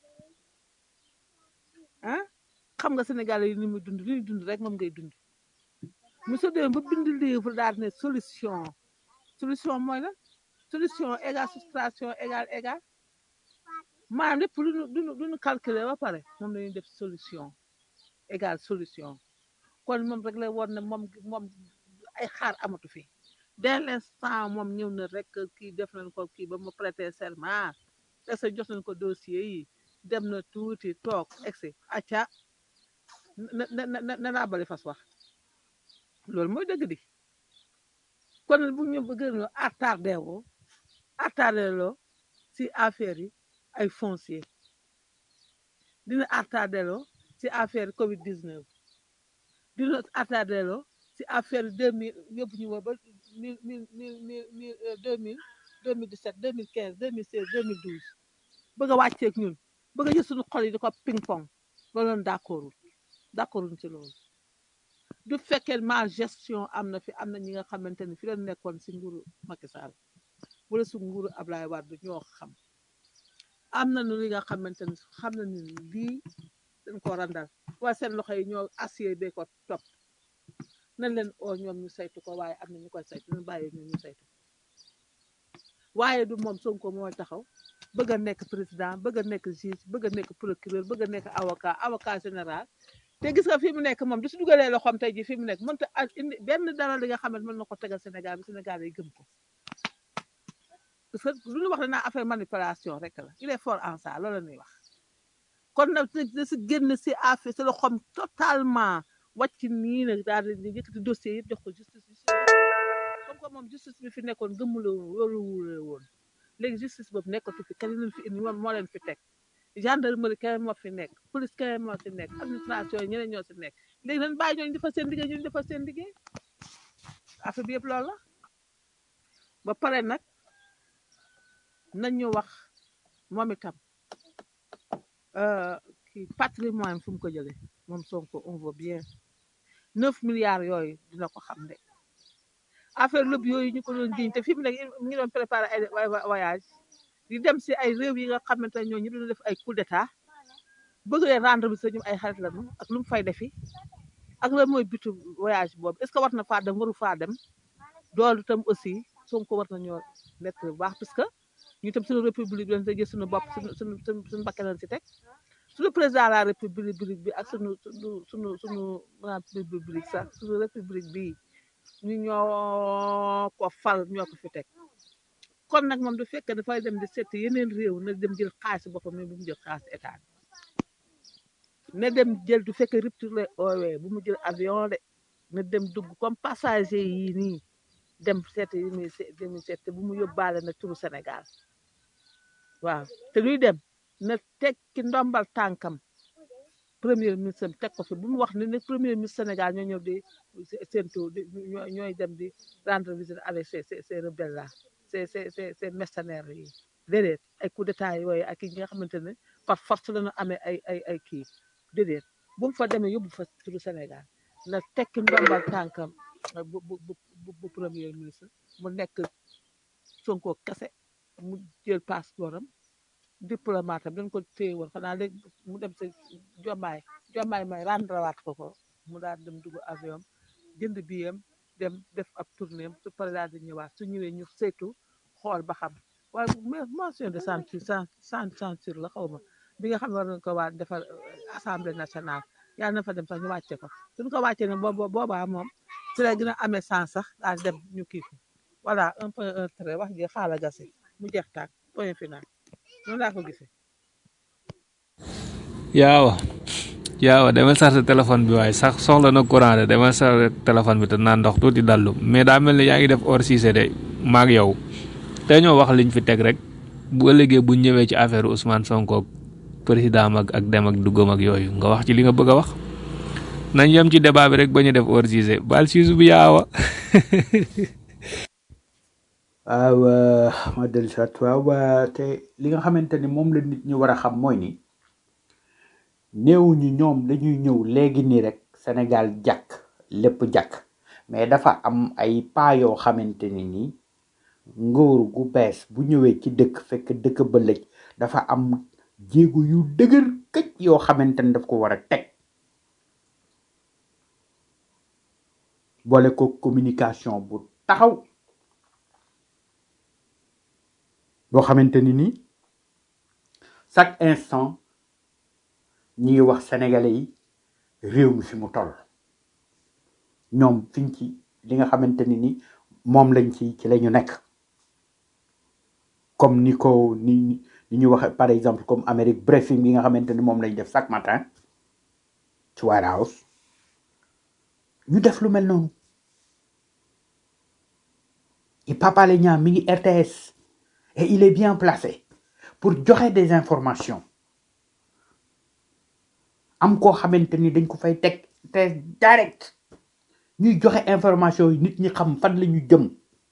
ah xam nga sénégalais yi ni muy dund li ñuy dund rek moom ngay dund monsieur Deme ba bind livre daal ne solution solution mooy la solution égale soustraction égale égale maanaam lépp lu ñu lu ñu lu ñu calculer ba pare moom la ñuy def solution égale solution kon moom rek la woon ne moom moom ay xaar amatu fi dès l'instant moom ñëw na rek kii def nañ ko kii ba mu prêter serment est ce que jox nañ ko dossier yi dem na tuuti toog egsi acca na na na na naa bali fas wax loolu mooy dëgg di kon bu ñu bëgg a attardé woo attardé loo si affaire yi ay foncier dina attardé loo si affaire Covid 19 dina attardé loo si affaire deux mille yóbbu ñu ba mille mille mille mille mille deux mille deux mille dix sept deux mille quinze deux mille seize deux mille douze bëgg a wàcceeg ñun bëgg a jël suñu xol yi di ko ping pong loolu lañ d'accordul d'accorduñ ci loolu du fekkee mal gestion am na fi am na ñi nga xamante ni fi la nekkoon si nguuru Macky Sall wala si nguuru Ablaye Wade ñoo xam am nañu li nga xamante ni xam nañu ni lii dañ ko randal waaye seen loxo yi ñoo acier bee ko topp nañ leen oo ñoom ñu saytu ko waaye am na ñu koy saytu ñu bàyyi ñoom ñu saytu waaye du moom Sonko mooy taxaw bëgg a nekk président bëgg a nekk juge bëgg a nekk procureur bëgg a nekk avocat avocat général te gis nga fi mu nekk moom du si dugalee loxoom tey ji fi mu nekk mënta a indi benn dara li nga xamante mën na ko tegal Sénégal bi Sénégal yi gëm ko parce que lu ñu wax danaa affaire manipulation rek la il est fort en ça loolu la ñuy wax kon nag da si génn si affaire si loxoom totalement wàcc nii nag daal di yëkkati dossier yëpp jox ko justice bi comme que moom justice bi fi nekkoon gëmule woon loolu wule woon léegi justice boobu nekkatu fi kenn leen fi indi moom moo leen fi teg gendarmerie kenn moo fi nekk police kenn moo fi nekk administration yi ñeneen ñoo si nekk léegi nañ bàyyi ñooñu defal seen liggéey ñooñu defal seen liggéey affaire bi yëpp loolu la ba pare nag nañ ñu wax moom itam euh, kii patrimoine fu mu ko jëlee moom Sonko on voit bien neuf milliards yooyu dina ko xam de affaire lëb yooyu ñu ko doon jiñ te fi mu nekk mu ngi doon préparé ay ay voyage di dem si ay réew yi nga xamante ne ñooñu doon def ay coup d'état bëgg leen rendre bi sa ñum ay xarit lañu ak lu mu fay defi ak lan mooy bitu voyage boobu est ce que war na faa dem waru faa dem doolu itam aussi Sonko war na ñoo nekk bu baax parce que ñu itam suñu république bi dañ sa jël suñu bopp suñu suñu suñu suñu bakkan lañ si teg suñu président de la république bi ak suñu suñu suñu suñu république sax suñu république bii ñu ñoo ko fal ñoo ko fi teg kon nag moom du fekk dafay dem di seet yeneen réew na dem jël xaalis boppam mais bu mu jël xaalis état bi na dem jël du fekk rupture lay oowee bu mu jël avion de na dem dugg comme passager yi nii dem seet yi muy seet yi muy seet te bu mu yóbbaale na turu Sénégal waaw te luy dem na tekki ndombal tànkam premier ministre am teg ko fi bu mu wax ne ne premier ministre Sénégal ñoo ñëw di séntu di ñooy ñooy dem di rendre visite avec ces ces ces rebelles là ces ces ces ces mercenaires yi déedéet ay coup d'état yooyu ak yi nga xamante ne par force la ñu amee ay ay ay kii déedéet bu mu fa demee yóbbu fa turu Sénégal na tekki ndombal tànkam bu bu bu bu premier ministre mu nekk Sonko kese mu jël passeport am diplomate am dañ ko téye woon xanaa léegi mu dem sa jommaay jommaay may rendrawaat ko ko mu daal dem dugg avion am jënd biyam dem def ab tournée am su paree daal di ñëwaat su ñëwee ñu saytu xool ba xam waaye mais motion de censure sans sans censure la xaw ma bi nga xam ne war nañ ko waa defar euh, assemblée nationale yàlla na fa dem sax ñu wàcce ko suñ ko wàccee ne boobu boobaa moom ci la gën a amee sens sax daal dem ñu kii ko voilà un point un trait wax ji xaala gase mu jeex tàkk point final noonu laa ko gisee. yaawa yaawa demal chargé téléphone bi waaye sax soxla na courant de demal chargé téléphone bi te naan ndox tuuti dallu mais daa mel ni yaa ngi def hors Cissé de maag yow te ñoo wax liñ fi teg rek bu ëllëgee bu ñëwee ci affaire Ousmane Sonko ak président ak ak dem ak duggam ak yooyu nga wax ci li nga bëgg a wax nañ yem ci débat bi rek ba ñu def hors Cissé bal siisu bi yaawa waaw euh, ma dellu si waat waaw waa te li nga xamante ni moom la nit ñi war a xam mooy ni néew ñu ñoom dañuy ñëw léegi nii rek Sénégal jàkk lépp jàkk mais dafa am ay pas yoo xamante ni nii nguur gu bees bu ñëwee ci dëkk fekk dëkk ba lëj dafa am jéego yu dëgër këj yoo xamante ni daf ko war a teg boole ko communication bu taxaw boo xamante ni nii chaque instant ñi ngi wax sénégalais yi réew mi fi mu toll ñoom fiñ ci li nga xamante ni ni moom lañ ci ci la ñu nekk comme ni ko ni ni ñu waxe par exemple comme Amérique briefing bi nga xamante ni moom lañ def chaque matin ci White House ñu def lu mel noonu et Papa Alé Niang mi ngi RTS et il est bien placé pour joxe des informations am koo xamante ni dañ ko fay teg te direct ñuy joxe information yi nit ñi xam fan la ñu jëm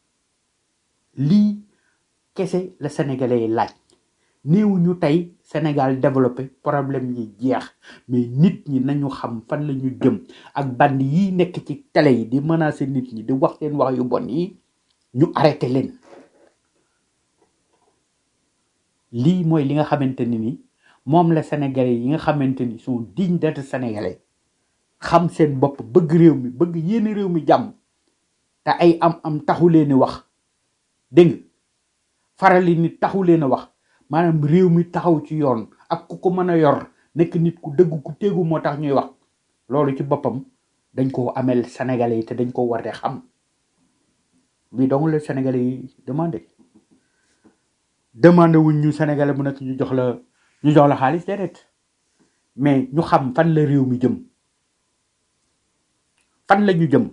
lii kese la sénégalais yi laaj néew ñu tey Sénégal développé problème yi jeex mais nit ñi nañu xam fan la ñu jëm ak band yi nekk ci télé yi di menacer nit ñi di wax seen wax yu bon yi ñu arrêté leen lii mooy li nga xamante ni ni moom la sénégalais yi nga xamante ni sont dignes d'être sénégalais xam seen bopp bëgg réew mi bëgg yéene réew mi jàmm te ay am am taxu leen a wax dégg nga farali nit taxu leen a wax maanaam réew mi taxaw ci yoon ak ku ko mën a yor nekk nit ku dëgg ku téegu moo tax ñuy wax loolu ci boppam dañ ko amel sénégalais yi te dañ ko war a xam bi donc le sénégalais yi demandé demandé wuñ ñu sénégalais bu nekk ñu jox la ñu jox la xaalis déedéet mais ñu xam fan la réew mi jëm fan la ñu jëm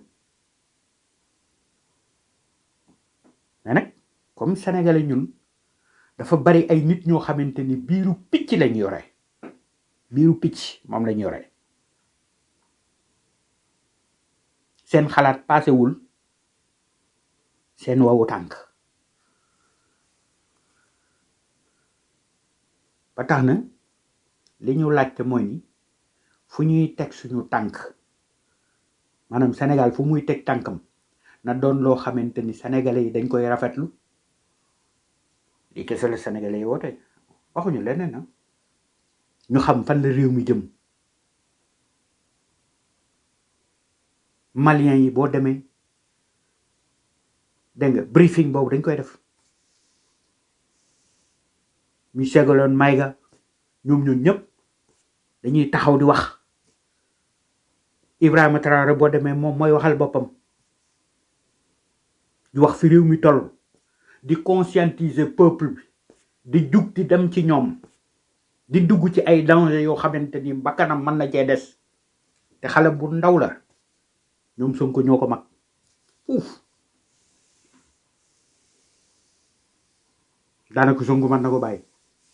mais nag comme sénégalais ñun dafa bari ay nit ñoo xamante ni biiru picc lañ yore biiru picc moom lañ yore seen xalaat paasewul seen wawu tànk ba tax na li ñu laajte mooy ni fu ñuy teg suñu tànk maanaam Sénégal fu muy teg tànkam na doon loo xamante ni sénégalais yi dañ koy rafetlu li kese la sénégalais yi woote waxuñu leneen na ñu xam fan la réew mi jëm maliens yi boo demee dégg nga briefing boobu dañ koy def ñu segaloon mayga ñoom ñun ñëpp dañuy taxaw di wax Ibrahima Traoré boo demee moom mooy waxal boppam di wax fi réew mi toll di conscientiser peuple bi di jug di dem ci ñoom di dugg ci ay danger yoo xamante ni bakkanam mën na cee des te xale bu ndaw la ñoom Sonko ñoo ko mag uuf daanaka Sonko mën na ko bàyyi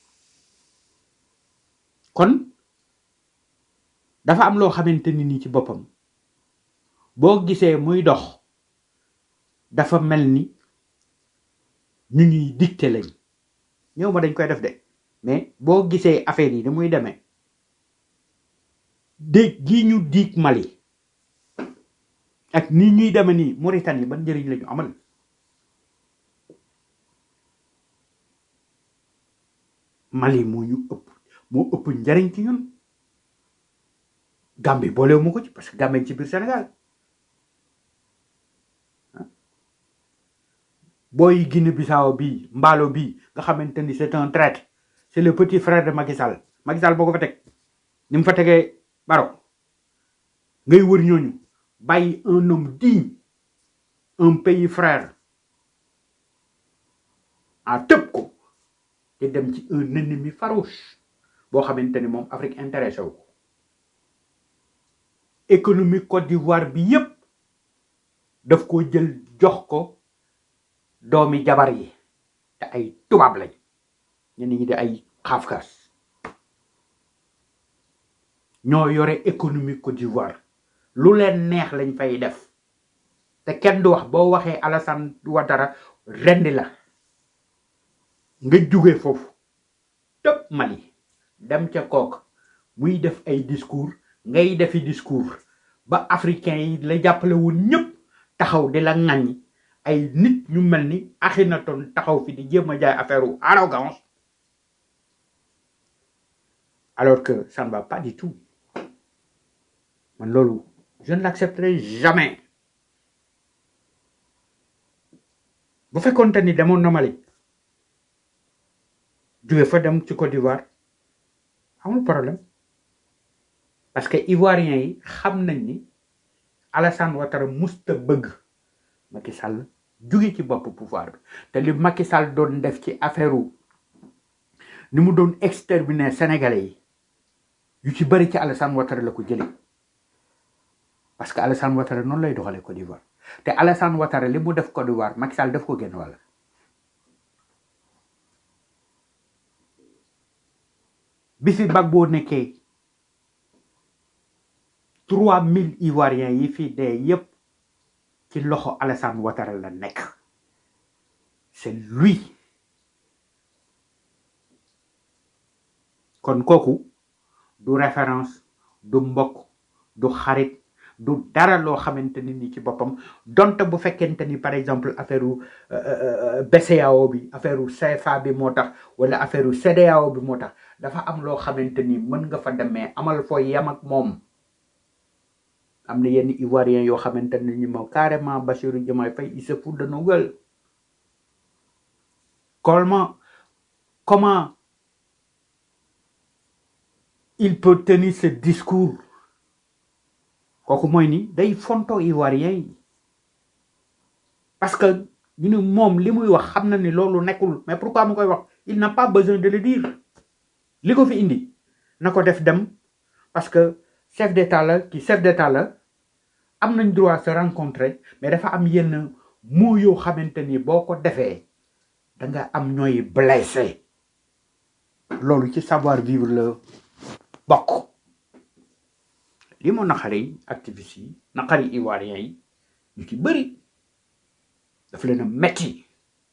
kon dafa am loo xamante ni nii ci boppam boo gisee muy dox dafa mel ni ñu ñuy dicté lañ ñëw ma dañ koy def de mais boo gisee affaire yi ni muy demee déeg gi ñu diig Mali ak ni ñuy demee nii Mauritanie ban njëriñ la ñu amal Mali moo ñu ëpp moo ëpp njariñ ci ñun Gambie boolewu ma ko ci parce que Gambie ci biir Sénégal booy Guinée Bissau bii mbaalo bii nga xamante ni c'est un traître c'est le petit frère de Macky Sall Macky Sall boo ko fa teg ni mu fa tegee Baro ngay wër ñooñu bàyyi un homme digne un pays frère a tëb ko te dem ci un ennemi farouche boo xamante ni moom Afrique intéressé wu ko économie Côte d'Ivoire bi yépp daf ko jël jox ko doomi jabar yi te ay tubaab lañ ñenn ñi di ay xaafkaas ñoo yore économie Côte d'Ivoire lu leen neex lañ fay def te kenn du wax boo waxee Alassane Ouattara rendi la nga jóge foofu tëb Mali dem ca kook muy def ay discours ngay defi discours ba africain yi la jàppale woon ñëpp taxaw di la ŋaññi ay nit ñu mel ni Akhenaton taxaw fi di jéem a jaay affaire u arrogance alors que ça ne va pas du tout man loolu je ne l'accepterai jamais bu fekkoonte ni demoon na Mali jóge fa dem ci Côte d'Ivoire amul problème parce que ivoiriens yi xam nañ ni Alassane Ouattara musta bëgg Macky Sall jóge ci bopp pouvoir bi te li Macky Sall doon def ci affaire u ni mu doon exterminer sénégalais yi yu ci bëri ci Alassane Ouattara la ko jëlee parce que Alassane Ouattara noonu lay doxalee Côte d'Ivoire te Alassane Ouattara li mu def Côte d'Ivoire Macky Sall def ko génn wàll bi fi Gbagbo nekkee trois mille ivoiriens yi fi dee yépp ci loxo Alassane Ouattara la nekk c'est lui kon kooku du référence du mbokk du xarit du dara loo xamante ni ni ci boppam donte bu fekkente ni par exemple affaire u BCEAO bi affaire u CFA bi moo tax wala affaire u CEDEAO bi moo tax dafa am loo xamante ni mën nga fa demee amal foo yem ak moom am na yenn ivoiriens yoo xamante ne ni moom carrément Bassirou Diomaye Faye il se fout de nos gueules comment comment il peut tenir ce discours kooku mooy ni day fonto ivoirien yi parce que ñu ne moom li muy wax xam na ni loolu nekkul mais pourquoi mu koy wax il n'a pas besoin de le dire li ko fi indi na ko def dem parce que chef d'état la ki chef d'état la am nañ droit se rencontrer mais dafa am yenn mots yoo xamante ni boo ko defee da nga am ñooy blessé loolu ci savoir vivre la bokk li moo naqari activistes yi naqari ivoiriens yi ñu ci bëri daf leen a metti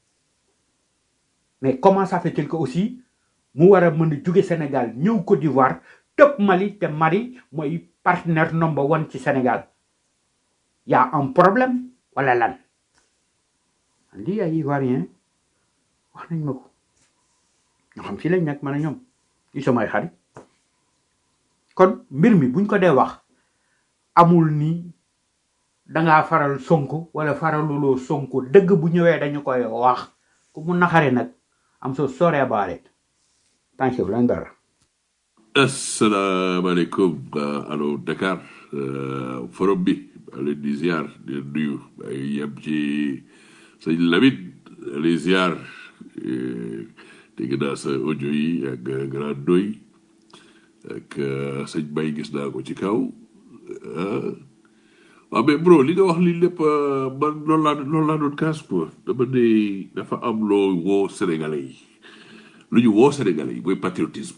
mais comment ça fait-il que aussi mu war a mën a jóge Sénégal ñëw Côte d'Ivoire tëb Mali te Mali mooy partenaire number one ci Sénégal y a un problème wala lan lii ay ivoirien wax nañ ma ko ñoo xam fii lañ nekk man a ñoom ñu samay xarit kon mbir mi buñ ko dee wax amul ni dangaa faral sonko wala faraluloo sonko dëgg bu ñëwee dañu koy wax ku mu naxare nag am so sorry about it thank you lan dara asalaamaaleykum allo Dakar euh, forum bi maa leen di ziar di leen nuyu ay yem ci sëñ Lamine les ziar eh, dégg naa sa audio yi ak grand doy ak euh, sëñ Bay gis naa ko ci kaw ah waaw mais bro li nga wax li lépp euh, man loolu laa loolu laa doon kaas quoi dama ne dafa am loo woo Sénégalais yi lu ñu woo Sénégalais yi mooy patriotisme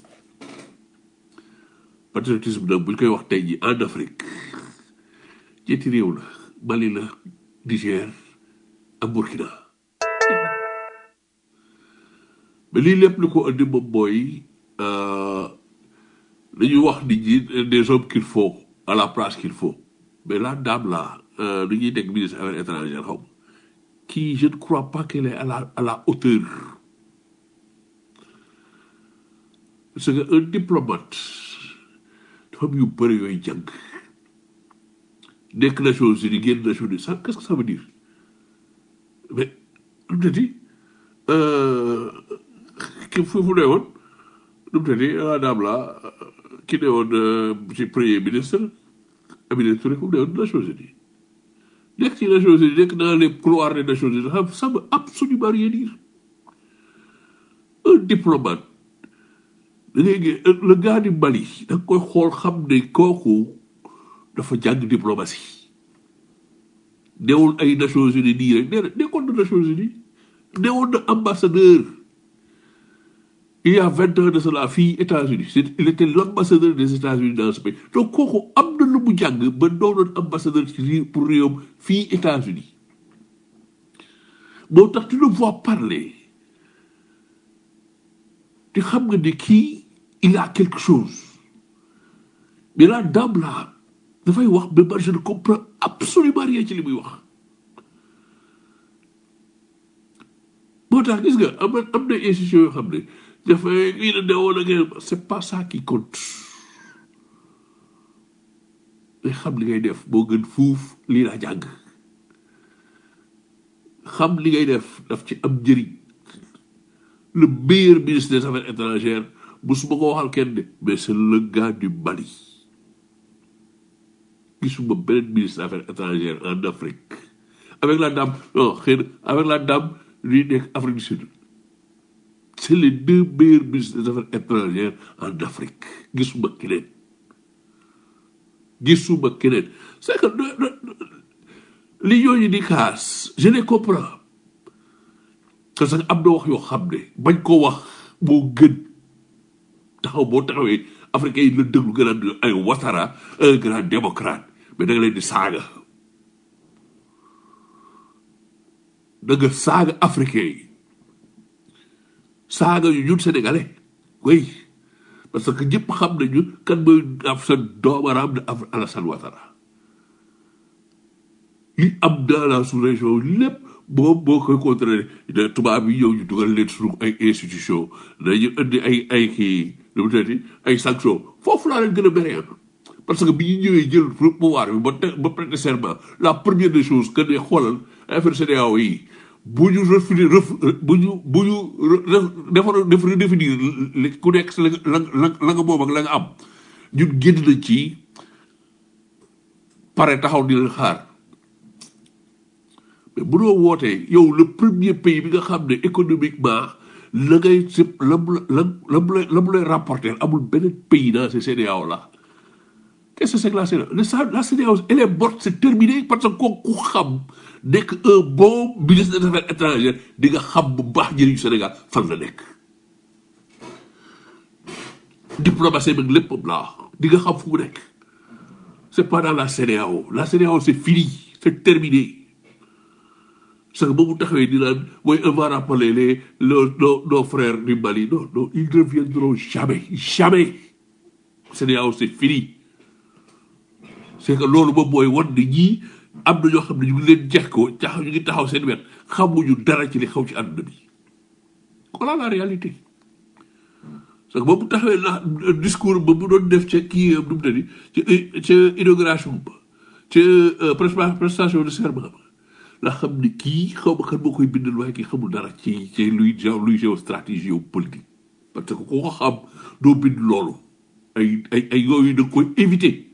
patriotisme nag bu ñu koy wax tey jii en Afrique ñetti réew la Mali la Niger ak Burkina mais lii lépp li ko andi moom mooy euh, dañuy wax nit ñi des hommes qu'il faut à la place qu'il faut mais la dame là euh, li ñuy nekk ministre affaires étrangères xaw ma qui je ne crois pas qu'elle est à la à la hauteur parce que un diplomate dafa am yu bëri yooyu jàng nekk Nations Unies génn Nations Unies ça qu'est-ce que ça veut dire mais lu mu tëddi ki fu fu ne woon lu mu tëddi la dame là ki ne woon ci premier ministre Aminata Touré fu mu ne woon Nations Unies nekk ci Nations Unies nekk dans les couloirs des Nations Unies ça ça veut absolument rien dire un diplomate da ngay gis le gars du Mali da nga koy xool xam ne kooku dafa jàng diplomatie newul ay Nations Unies nii rek nee na nekkoon na Nations Unies newoon na ambassadeur il y a vingt ans de cela fii États-Unis c'est il était l'ambassadeur des États-Unis dans ce pays donc kooku am na lu mu jàng ba doonoon ambassadeur ci réew pour réewam fii États-Unis moo tax tu le vois parler te xam nga ne kii il a quelque chose mais la dame là dafay wax mais man je ne comprends absolument rien ci li muy wax moo tax gis nga am na am na institution yoo xam ne dafay lii la newoon ak yéen c'est pas ça qui compte mais xam li ngay def moo gën fuuf lii laa jàng xam li ngay def daf ci am njëriñ le meilleur ministre des affaires étrangères musuma ko waxal kenn de mais c'est le gars du Mali gisuma beneen ministre des affaires étrangères en Afrique avec la dame non xëy na avec la dame luy nekk Afrique du Sud c'est les deux meilleurs ministres des affaires étrangères en Afrique gisuma keneen gisuma keneen c'est que de- de- de- li ñooñu di kaas je les comprends parce que am na wax yoo xam ne bañ ko wax moo gën taxaw boo taxawee africain yi la déglu gën a ay Ouattara un grand démocrate mais da nga leen di saaga da nga saaga africain yi saaga yu ñun sénégalais oui parce que ñëpp xam nañu kan mooy af sa doomaraam de Af- Alassane Ouattara li am dans la sous-région lépp boo boo koy contrôler de tubaab yi ñëw ñu dugal leen suñu ay institution dañu indi ay ay kii lu mu tëddee ay sanctions foofu laa leen gën a béré parce que bi ñu ñëwee jël pouvoir bi ba te ba prêter serment la première des choses que ne xoolal affaire CEDEAO yi bu ñu refini ref bu ñu bu ñu defar def redéfinir li ku nekk la la la la nga moom ak la nga am ñun génn nañ ci pare taxaw di leen xaar mais bu doo wootee yow le premier pays bi nga xam ne économiquement la ngay si la mu la la mu lay la mu lay rapporter amul beneen pays dans ces CEDEAO là qu'est-ce que c'est que la CEDEAO la CEDEAO elle est morte c'est terminé parce que kooku xam nekk un bon ministre des affaires étrangères di nga xam bu baax njëriñu Sénégal fan la nekk diplomatie beeg lépp laa di nga xam fu mu nekk c'est pas dans la CEDEAO la CEDEAO c'est fini c'est terminé parce que ba mu taxawee di naan mooy on va rappeler les nos nos nos frères du Mali non non ils ne reviendront jamais jamais CEDEAO c'est fini c'est que loolu moom mooy wan ni ñii am na ñoo xam ne ñu ngi leen jeex ko taxaw ñu ngi taxaw seen wet xamuñu dara ci li xaw ci àdduna bi voilà la réalité parce que ba mu taxawee la discours ba mu doon def ca kii nu mu tëddi ca ca inauguration ba ca prestation de serment ba la xam ne kii xaw ma kan moo koy bindal waaye kii xamul dara ci ci luy luy géostratégie politique parce que ku ko xam doo bind loolu ay ay ay yooyu da nga koy éviter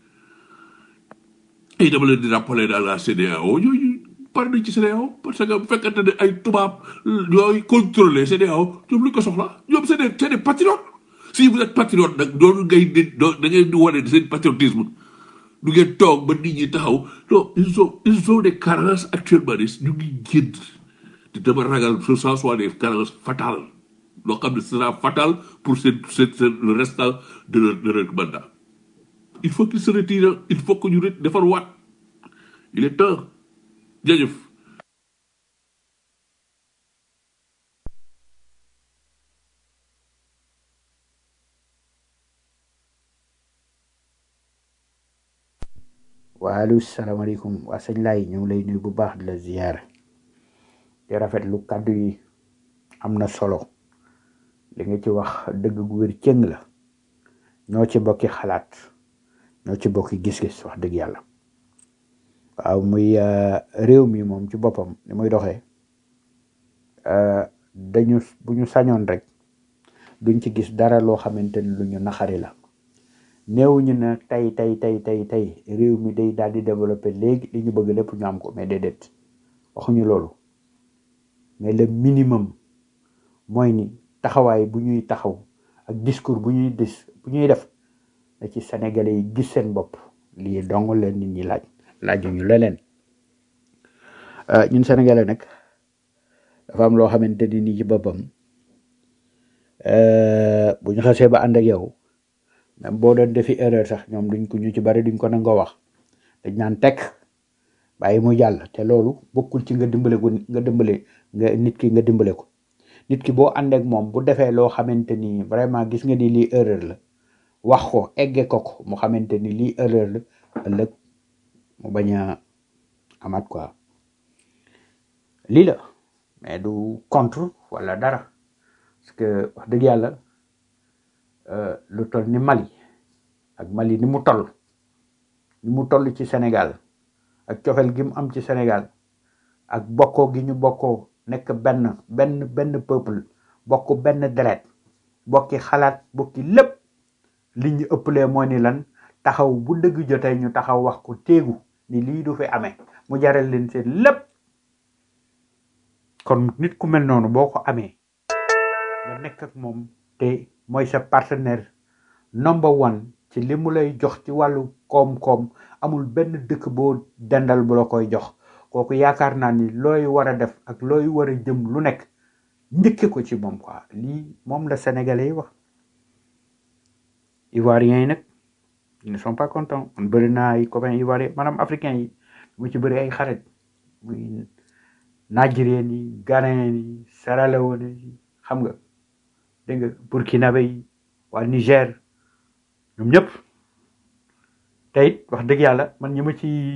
ay dama leen di rappeler dans la CEDEAO yooyu pare nañ ci CEDEAO parce que bu fekkante ne ay tubaab yooyu contrôler CEDEAO ñoom lu ko soxla ñoom c'est des c'est des patriotes si vous êtes patriote nag doonu ngay di doo da ngeen di wane seen patriotisme du ngeen toog ba nit ñi taxaw non ils ont ils ont des carences actuellement ni ñu ngi génn te dama ragal ce soit soit des carences fatales loo xam ne ce sera fatal pour seen seen seen le restant de leur de leur mandat il faut qu'il se retire il faut que ñu ret defar waat il est temps jërëjëf waaleykum salaamaaleykum waa sëñ Laay ñu ngi lay nuyu bu baax di la ziyaar di rafetlu kàddu yi am na solo li nga ci wax dëgg gu wér cëng la ñoo ci bokki xalaat ñoo ci bokki gis-gis wax dëgg yàlla waaw muy réew mi moom ci boppam ni muy doxee dañu bu ñu sañoon rek duñ ci gis dara loo xamante ni lu ñu naxari la néewuñu ne tey tey tey tey tey réew mi day daal di développé léegi li ñu bëgg lépp ñu am ko mais déedéet waxuñu loolu mais le minimum mooy ni taxawaay bu ñuy taxaw ak discours bu ñuy dis bu ñuy def na ci sénégalais yi gis seen bopp lii dong leen nit ñi laaj laajuñu leneen ñun sénégalais nag dafa am loo xamante ni nii ci boppam bu ñu xasee ba ànd ak yow même boo doon defi erreur sax ñoom duñ ko ñu ci bari duñ ko nangoo wax dañ naan tekk bàyyi mu jàll te loolu bokkul ci nga dimbale ko nga dimbale nga nit ki nga dimbale ko nit ki boo ànd ak moom bu defee loo xamante ni vraiment gis nga ni lii erreur la wax ko egge ko ko mu xamante ni lii erreur la ëllëg mu bañ a amaat quoi lii la mais du contre wala dara parce que wax dëgg yàlla lu toll ni Mali ak Mali ni mu toll ni mu toll ci Sénégal ak cofel gi mu am ci Sénégal ak bokkoo gi ñu bokkoo nekk benn benn benn peuple bokk benn deret bokki xalaat bokki lépp li ñu ëppalee moo ni lan taxaw bu dëgg jotee ñu taxaw wax ko téegu ni lii du fi amee mu jaral leen seen lépp kon nit ku mel noonu boo ko amee nga nekk ak moom te mooy sa partenaire number one ci li mu lay jox ci wàllu koom-koom amul benn dëkk boo dendal bu la koy jox kooku yaakaar naa ni looy war a def ak looy war a jëm lu nekk njëkke ko ci moom quoi lii moom la sénégalais yi wax ivoiriens yi nag ils ne sont pas contents man bëri naa ay copains ivoiriens maanaam africains yi mu ci bëri ay xarit muy nigériens yi ghanéens yi Sierra Leone yi xam nga dégg nga burkinabé yi waa Niger ñoom ñëpp te it wax dëgg yàlla man ñi ma ci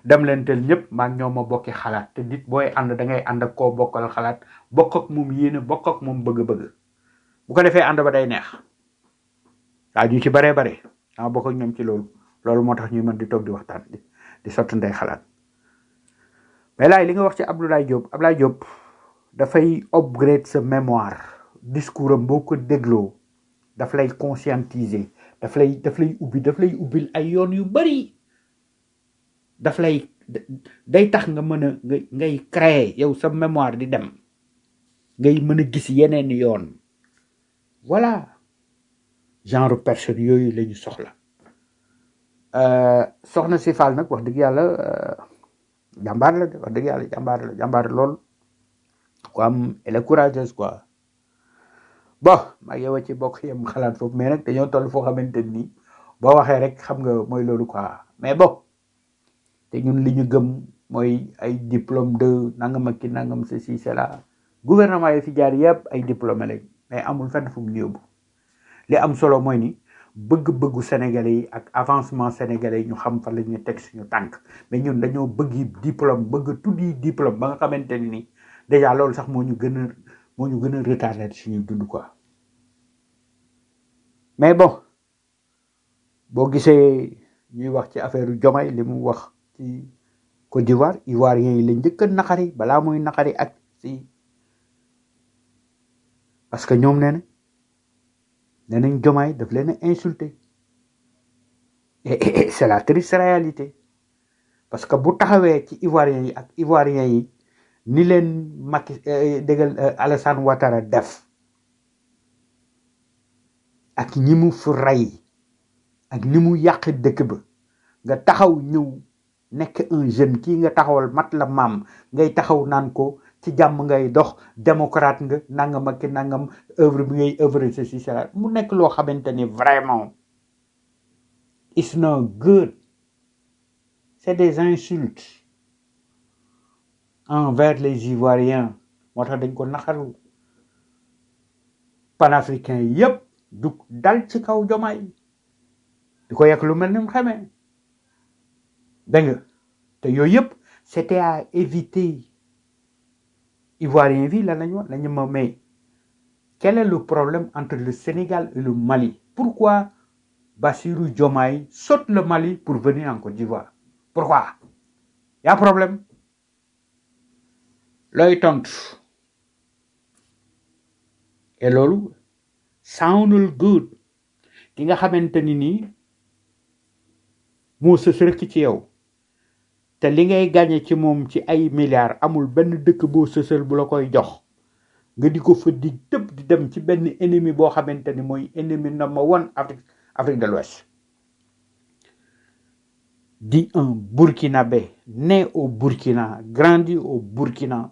dem leen tel ñëpp maa ngi ñoom ma bokki xalaat te nit booy ànd da ngay ànd ak koo bokkal xalaat bokk ak moom yéene bokk ak moom bëgg-bëgg bu ko defee ànd ba day neex waa ñu ci baree bare dama bokk ak ñoom ci loolu loolu moo tax ñuy mën di toog di waxtaan di di sottantey xalaat mais laay li nga wax ci Abdoulaye Diop Abdoulaye Diop dafay upgrade sa mémoire discours am boo ko dégloo daf lay conscientiser daf lay daf lay ubbi daf lay ubbil ay yoon yu bari daf lay day tax nga mën a nga ngay créer yow sa mémoire di dem ngay mën a gis yeneen yoon voilà genre personne yooyu la ñu soxla Euh, soxna si Fall nag wax dëgg yàlla euh, jàmbaar la de wax dëgg yàlla jàmbaar la jàmbaar lool ku am elle est courageuse quoi bon maa yow a ci bokk yem xalaat foofu mais nag dañoo toll foo xamante ni boo waxee rek xam nga mooy loolu quoi mais bon te ñun li ñu gëm mooy ay diplôme de nangam ak ki nangam ceci cela gouvernement yi fi jaar yëpp ay diplômé lañ mais amul fenn fu mu ñu yóbbu li am solo mooy ni bëgg-bëggu sénégalais yi ak avancement sénégalais yi ñu xam fa la ñuy teg suñu tànk mais ñun dañoo bëgg diplôme bëgg tuddi diplôme ba nga xamante ni déjà loolu sax moo ñu gën a moo ñu gën a retardé suñu dund quoi mais bon boo gisee ñuy wax ci affaire Diomaye li mu wax ci Côte d'Ivoire Ivoiriens yi la njëkk a naqari balaa muy naqari ak si parce que ñoom nee na nee nañ Diomaye daf leen a insulté et et- et c'est la triste réalité parce que bu taxawee ci Ivoiriens yi ak Ivoiriens yi ni leen Macky eh, déggal eh, Alassane Ouattara def ak ñi mu fi rey ak ni mu yàq dëkk ba nga taxaw ñëw nekk un jeune kii nga taxawal mat la maam ngay taxaw naan ko ci jàmm ngay dox démocrate nga nangam ak ki nangam œuvre bi ngay œuvre ceci cela mu nekk loo xamante ni vraiment it's not good c'est des insultes envers les Ivoiriens moo tax dañ ko naqaru panafricain yépp du dal ci kaw jomaay di ko yekk lu mel ni mu xamee dégg nga te yooyu yëpp c'était à éviter Ivoirien bi lan lañu wax lañu ma mais quel est le problème entre le Sénégal et le Mali pourquoi Bassirou Diomaye saute le Mali pour venir en Côte d'Ivoire pourquoi y a problème looy tontu et loolu soundul good ki nga xamante ni nii moo sës rek ci yow te li ngay gagné ci moom ci ay milliards amul benn dëkk boo sësal bu la koy jox nga di ko fa di tëb di dem ci benn ennemi boo xamante ni mooy ennemi number one Afrique Afrique de l'Ouest di un Burkinabé né au Burkina grandi au Burkina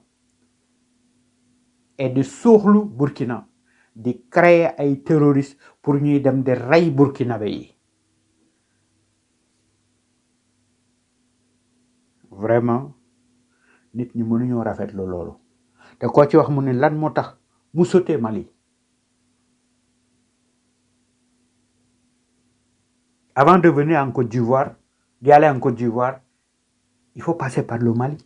et di suuxlu Burkina di créer ay terroristes pour ñuy dem di rey Burkinabé yi vraiment nit ñi mënuñoo rafetlu loolu te koo ci wax mu ne lan moo tax mu sauté Mali avant de venir en Côte d'Ivoire d'y aller en Côte d'Ivoire il faut passer par le Mali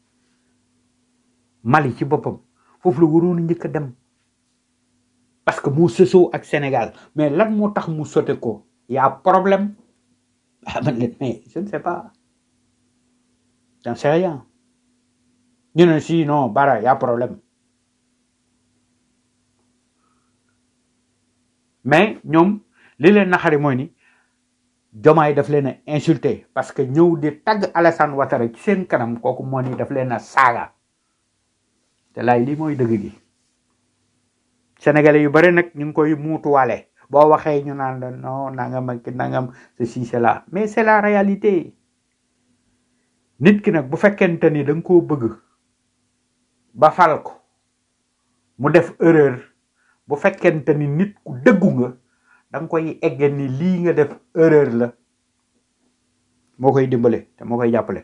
Mali ci boppam foofu la waroon a njëkk a dem parce que mu sësoo ak Sénégal mais lan moo tax mu sauté ko y a problème ah man leen mais je ne sais pas j'en sais rien ñu ne si non bara y a problème mais ñoom li leen naxari mooy ni jomaay daf leen a insulté parce que ñëw di tagg Alassane Ouattara ci seen kanam kooku moo ni daf leen a saaga te laay lii mooy dëgg gi sénégalais yu bari nag ñu ngi koy muutuwaale boo waxee ñu naan la non nangam ak ki nangam ceci cela mais c'est la réalité nit ki nag bu fekkente ni da nga koo bëgg ba fal ko mu def erreur bu fekkente ni nit ku dëggu nga da nga koy egge ni lii nga def erreur la moo koy dimbale te moo koy jàppale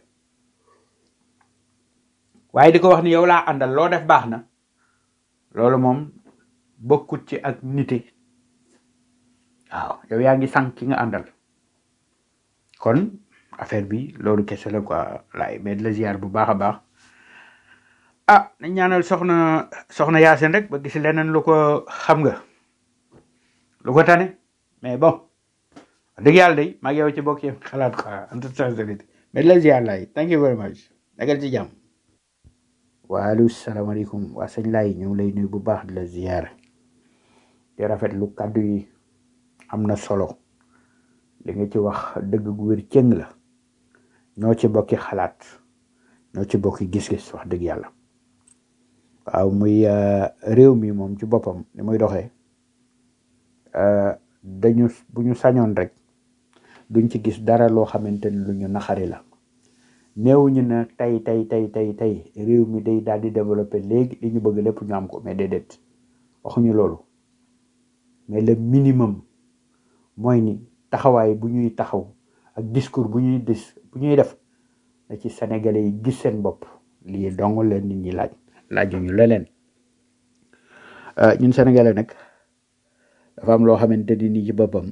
waaye di ko wax ni yow laa àndal loo def baax na loolu moom bokkut ci ak nite waaw yow yaa ngi sànq ki nga àndal kon affaire bi loolu kese la quoi laay mais di la ziar bu baax a baax ah nañ ñaanal soxna soxna Yaasin rek ba gis leneen lu ko xam nga lu ko tane mais bon wax dëgg yàlla day maa ngi yow ci bokk yëpp xalaat quoi en toute sincérité mais di la ziar laay thank you very much nekkal ci jàmm waaleykum salaamaaleykum waa sëñ laay ñu ngi lay nuyu bu baax di la ziar di rafetlu kàddu yi am na solo li nga ci wax dëgg gu wér cëng la ñoo ci bokki xalaat ñoo ci bokki gis-gis wax dëgg yàlla waaw muy euh, réew mi moom ci boppam ni muy doxee euh, dañu bu ñu sañoon rek duñ ci gis dara loo xamante ni lu ñu naxari la néewuñu ne tey tey tey tey tey réew mi day daal di développé léegi li ñu bëgg lépp ñu am ko mais déedéet waxuñu loolu mais le minimum mooy ni taxawaay bu ñuy taxaw ak discours bu ñuy dis bu ñuy def na ci sénégalais yi gis seen bopp lii dong leen nit ñi laaj laajuñu leneen Euh, ñun sénégalais nag dafa am loo xamante ni nii ci boppam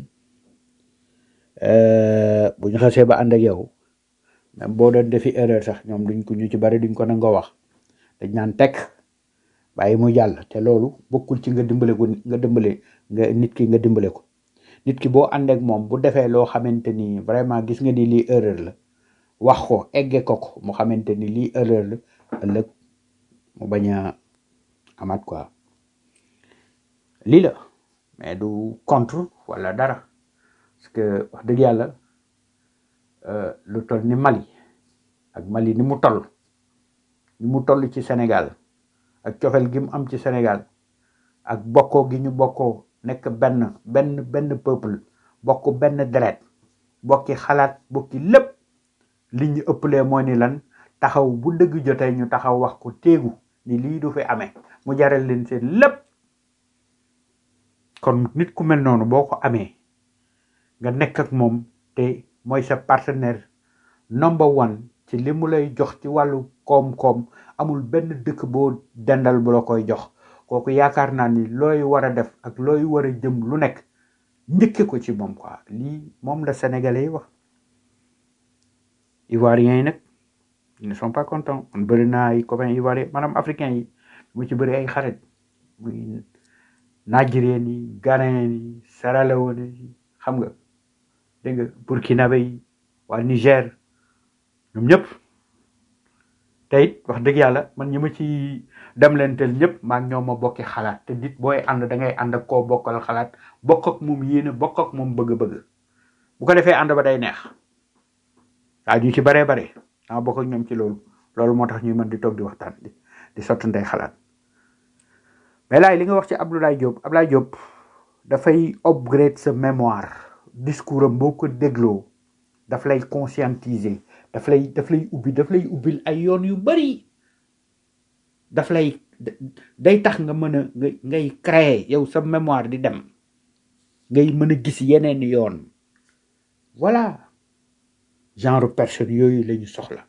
euh, bu ñu xasee ba ànd ak yow même boo doon defi erreur sax ñoom duñ ko ñu ci bari duñ ko nangoo wax dañ naan tekk bàyyi mu jàll te loolu bokkul ci nga dimbale ko nga dimbale nga nit ki nga dimbale ko nit ki boo ànd ak moom bu defee loo xamante ni vraiment gis nga ni lii erreur la wax ko egge ko ko mu xamante ni lii erreur la ëllëg mu bañ a amaat quoi lii la mais du contre wala dara parce que wax dëgg yàlla euh, lu toll ni Mali ak Mali ni mu toll ni mu toll ci Sénégal ak cofel gi mu am ci Sénégal ak bokkoo gi ñu bokkoo nekk benn benn benn peuple bokk benn deret bokki xalaat bokki lépp li ñu ëppalee moo ni lan taxaw bu dëgg jotee ñu taxaw wax ko téegu ni lii du fi amee mu jaral leen seen lépp kon nit ku mel noonu boo ko amee nga nekk ak moom te mooy sa partenaire number one ci li mu lay jox ci wàllu koom-koom amul benn dëkk boo dendal bu la koy jox kooku yaakaar naa ni looy war a def ak looy war a jëm lu nekk njëkke ko ci moom quoi lii moom la sénégalais yi wax ivoiriens yi nag ils ne sont pas contents man bëri naa ay copains ivoiriens maanaam africains yi mu ci bëri ay xarit muy nigériens yi ghanéens yi Sierra Leone yi xam nga dégg nga burkinabé yi waa Niger ñoom ñëpp te it wax dëgg yàlla man ñi ma ci dem leen tel ñëpp maa ngi ñoom ma bokki xalaat te nit booy ànd da ngay ànd ak koo bokkal xalaat bokk ak moom yéene bokk ak moom bëgg-bëgg bu ko defee ànd ba day neex waaw ñu ci baree bare dama bokk ak ñoom ci loolu loolu moo tax ñuy mën di toog di waxtaan di di sotti ndey xalaat mais laay li nga wax ci Abdoulaye Diop Abdoulaye Diop dafay upgrade sa mémoire discours am boo ko dégloo daf lay conscientiser daf lay daf lay ubbi daf lay ubbil ay yoon yu bari daf lay day tax nga mën a nga ngay créer yow sa mémoire di dem ngay mën a gis yeneen yoon voilà genre personne yooyu la ñu soxla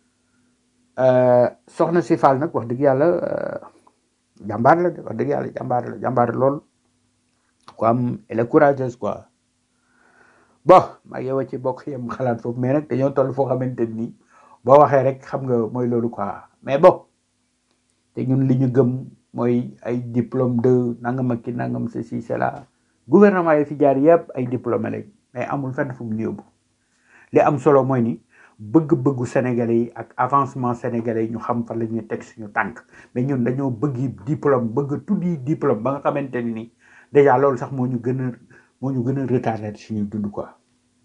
Euh, soxna si Fall nag wax dëgg yàlla euh, jàmbaar la de wax dëgg yàlla jàmbaar la jàmbaar lool ko am elle est courageuse quoi bon maa ngi yow a ci bokk yem xalaat foofu mais nag dañoo toll foo xamante ni boo waxee rek xam nga mooy loolu quoi mais bon te ñun li ñu gëm mooy ay diplôme de nangam ak ki nangam ceci cela gouvernement yi fi jaar yëpp ay diplômé lañ mais amul fenn fu mu ñu yóbbu li am solo mooy ni bëgg-bëggu sénégalais yi ak avancement sénégalais yi ñu xam fan la ñuy teg suñu tànk mais ñun dañoo bëgg diplôme bëgg tuddi diplôme ba nga xamante ni déjà loolu sax moo ñu gën a moo ñu gën a retardé suñu dund quoi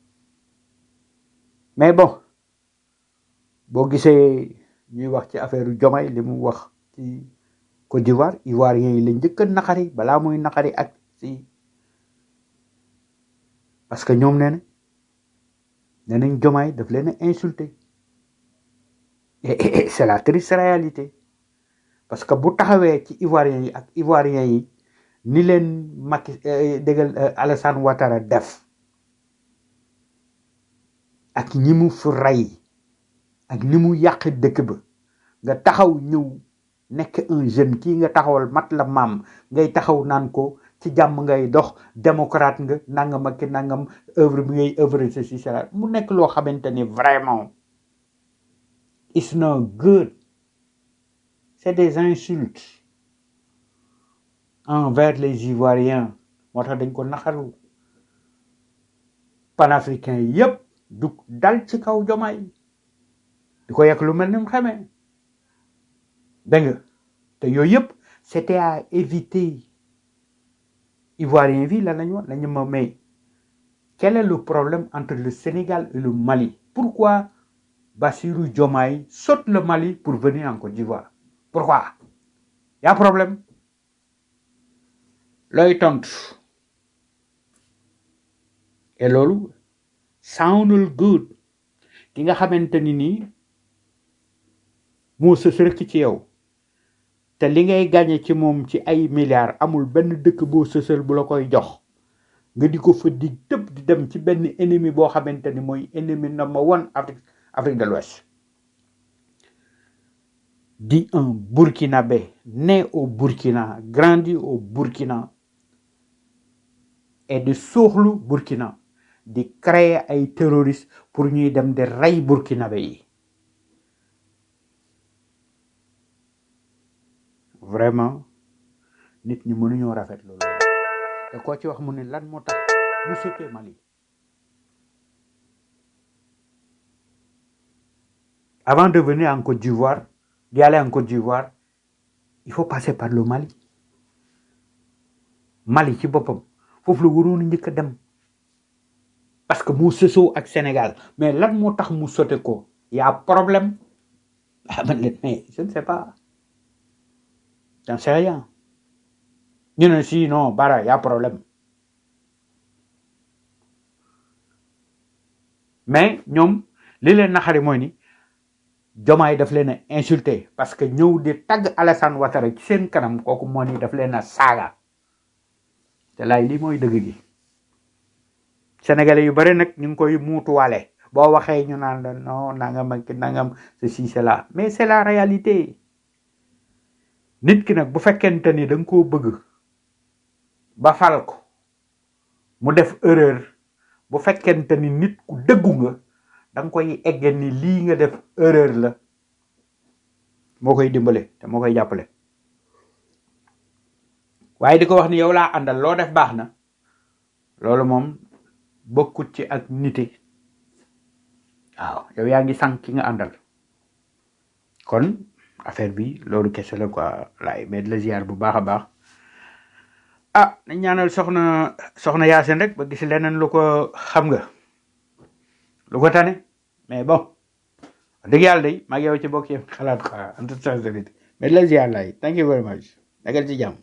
mais bon boo gisee ñuy wax ci affaire Diomaye li mu wax ci Côte d'Ivoire ivoiriens yi la njëkk a naqari balaa muy naqari ak si parce que ñoom nee na nee nañ Diomaye daf leen a insulté et et- et c'est la triste réalité parce que bu taxawee ci ivoiriens yi ak ivoiriens yi ni leen Macky eh, déggal eh, Alassane Ouattara def ak ñi mu fi rey ak ni mu yàq dëkk ba nga taxaw ñëw nekk un jeune kii nga taxawal mat la maam ngay taxaw naan ko ci jàmm ngay dox démocrate nga nangam ak ki nangam œuvre bi ngay œuvre ceci cela mu nekk loo xamante ni vraiment it's not good c'est des insultes envers les Ivoiriens moo tax dañ ko naxaru panafricain yépp du dal ci kaw jomaay di ko yekk lu mel ni mu xamee dégg nga te yooyu yëpp c'était à éviter Ivoirien bi lan lañu wax lañu ma may quel est le problème entre le Sénégal et le Mali pourquoi Bassirou Diomaye saute le Mali pour venir en Côte d'Ivoire pourquoi y a problème looy tontu et loolu soundul good ki nga xamante ni nii moo sës rek ci yow te li ngay gagné ci moom ci ay milliards amul benn dëkk boo sësal bu la koy jox nga di ko fa di tëb di dem ci benn ennemi boo xamante ni mooy ennemi number one Afrique Afrique de l'Ouest dit un Burkinabé né au Burkina grandi au Burkina et di suuxlu Burkina di créer ay terroristes pour ñuy dem di rey Burkinabé yi vraiment nit ñi mënuñoo rafet loolu te koo ci wax mu ne lan moo tax mu sauté Mali avant de venir en Côte d'Ivoire d'y aller en Côte d'Ivoire il faut passer par le Mali Mali ci boppam foofu la waroon a njëkk a dem parce que mu sësoo ak Sénégal mais lan moo tax mu sauté ko y a problème ah man leen mais je ne sais pas j'en sais rien ñu ne si non bara y a problème mais ñoom li leen naxari mooy ni jomaay daf leen a insulté parce que ñëw di tagg Alassane Ouattara ci seen kanam kooku moo ni daf leen a saaga te laay lii mooy dëgg gi sénégalais yu bari nag ñu ngi koy muutuwaale boo waxee ñu naan la non nangam ak nangam ceci cela mais c'est la réalité nit ki nag bu fekkente ni da nga koo bëgg ba fal ko mu def erreur bu fekkente ni nit ku dëggu nga da nga koy egge ni lii nga def erreur la moo koy dimbale te moo koy jàppale waaye di ko wax ni yow laa àndal loo def baax na loolu moom bokkut ci ak nite waaw yow yaa ngi sànq ki nga àndal kon affaire bi loolu kese la quoi laay mais de la ziar bu baax a baax ah nañ ñaanal soxna soxna Yaasin rek ba gis leneen lu ko xam nga lu ko tane mais bon wax dëgg yàlla day maa ngi yow ci bokk yëpp xalaat quoi en toute sincérité mais de la ziar laay thank you very much nekkal ci jàmm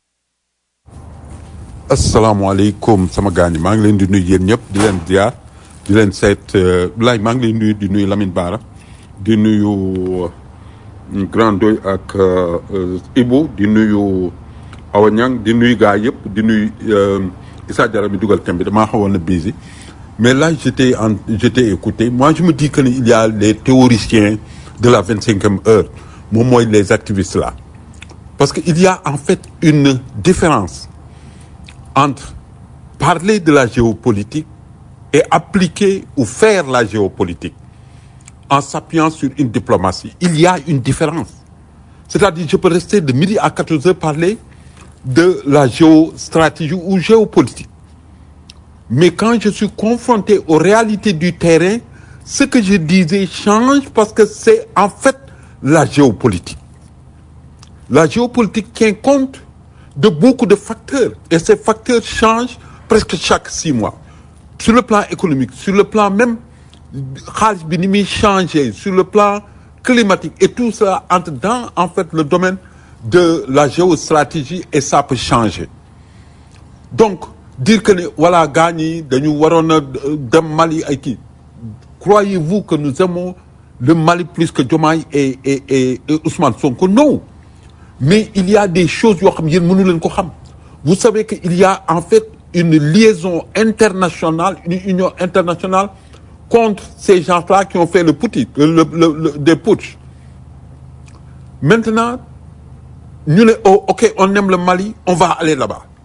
asalaamaaleykum sama gaañ maa ngi leen di nuyu yéen ñëpp di leen ziar di leen seet laaj maa ngi leen nuyu di nuyu Lamine Bara di nuyu Grand Doy ak Ibu di nuyu Awa Niang di nuyu gaa yëpp di nuyu Issa Diarra mi dugal thème bi damaa xawoon na busy mais là j'étais en j'étais écouté moi je me dis que il y a les théoriciens de la vingt cinquième heure moom mooy les activistes là parce que il y a en fait une différence entre parler de la géopolitique et appliquer ou faire la géopolitique en s'appuyant sur une diplomatie. Il y a une différence. C'est-à-dire, je peux rester de midi à 14 heures parler de la géostratégie ou géopolitique. Mais quand je suis confronté aux réalités du terrain, ce que je disais change parce que c'est en fait la géopolitique. La géopolitique tient compte de beaucoup de facteurs et ces facteurs changent presque chaque six mois. Sur le plan économique, sur le plan même xaalis bi ni muy changer, sur le plan climatique et tout ça entre dans en fait le domaine de la géostratégie et ça peut changer. Donc dire que ne voilà gars ñi dañu waroon a dem Mali ay kii croyez-vous que nous aimons le Mali plus que Diomaye et et et, et Ousmane Sonko? Non. mais il y a des choses yoo xam yéen mënu leen ko xam vous savez que il y a en fait une liaison internationale une union internationale contre ces gens-là qui ont fait le putsch le, le, le, des putsch maintenant ñu ne oh ok on aime le Mali on va aller là-bas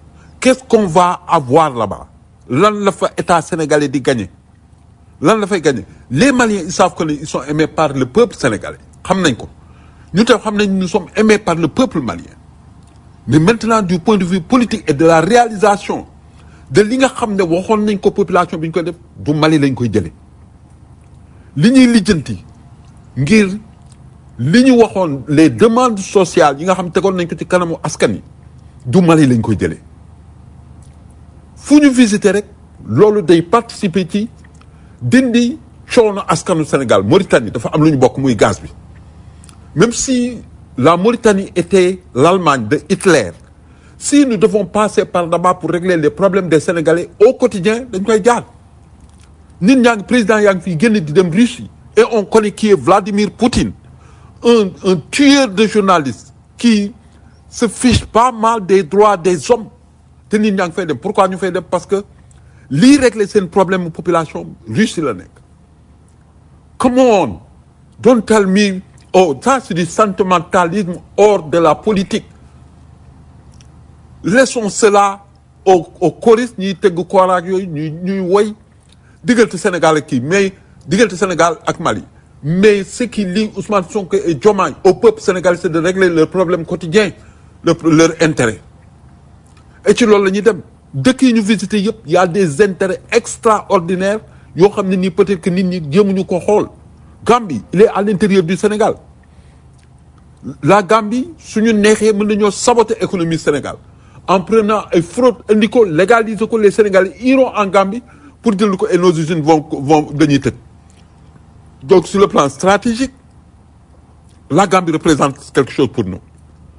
qu'est-ce qu'on va avoir là-bas lan la fa état sénégalais di gagner lan la fay gagner les Maliens ils savent que ne ils sont aimés par le peuple sénégalais xam nañ ko ñu tam xam nañ nous sommes aimés par le peuple malien mais maintenant du point de vue politique et de la réalisation de li nga xam ne waxoon nañ ko population bi ñu koy def du Mali lañ koy jëlee li ñuy lijjanti ngir li ñu waxoon les demandes sociales yi nga xam tegoon nañ ko ci kanamu askan yi du Mali lañ koy jëlee fu ñu visiter rek loolu day participer ci dindi coono askanu Sénégal Mauritanie dafa am lu ñu bokk muy gaz bi même si la Mauritanie était l'Allemagne de Hitler si nous devons passer par là-bas pour régler les problèmes des Sénégalais au quotidien dañ koy jaar nit ñaa ngi président yaa ngi fiy génn di dem Russie et on connaît qui est Vladimir Poutine un un tueur de journalistes qui se fiche pas mal des droits des hommes te nit ñaa ngi fay dem pourquoi ñu fay dem parce que lii régler seen problème population Russie la nekk come on don't tell me oh ça c'est du sentimentalisme hors de la politique laissons cela au au choristes ñuy tëgg kooraak yooyu ñuy ñuy woy diggante Sénégal ak kii mais diggante Sénégal ak Mali mais ce qui lie Ousmane Sonko et Diomaye au peuple sénégalais c'est de régler leurs problèmes quotidiens leur leur intérêt et ci loolu la ñuy dem dëkk yi ñu visité yëpp y a des intérêts extraordinaires yoo xam ne nii peut-être que nit ñi jéemuñu ko xool Gambie il est à l'intérieur du Sénégal la Gambie suñu neexee mën nañoo saboter économie Sénégal en prenant ay fraude indi ko légaliser ko les Sénégalais iront en Gambie pour jël ko et nos usines vont vont dañuy tëj donc sur le plan stratégique la Gambie représente quelque chose pour nous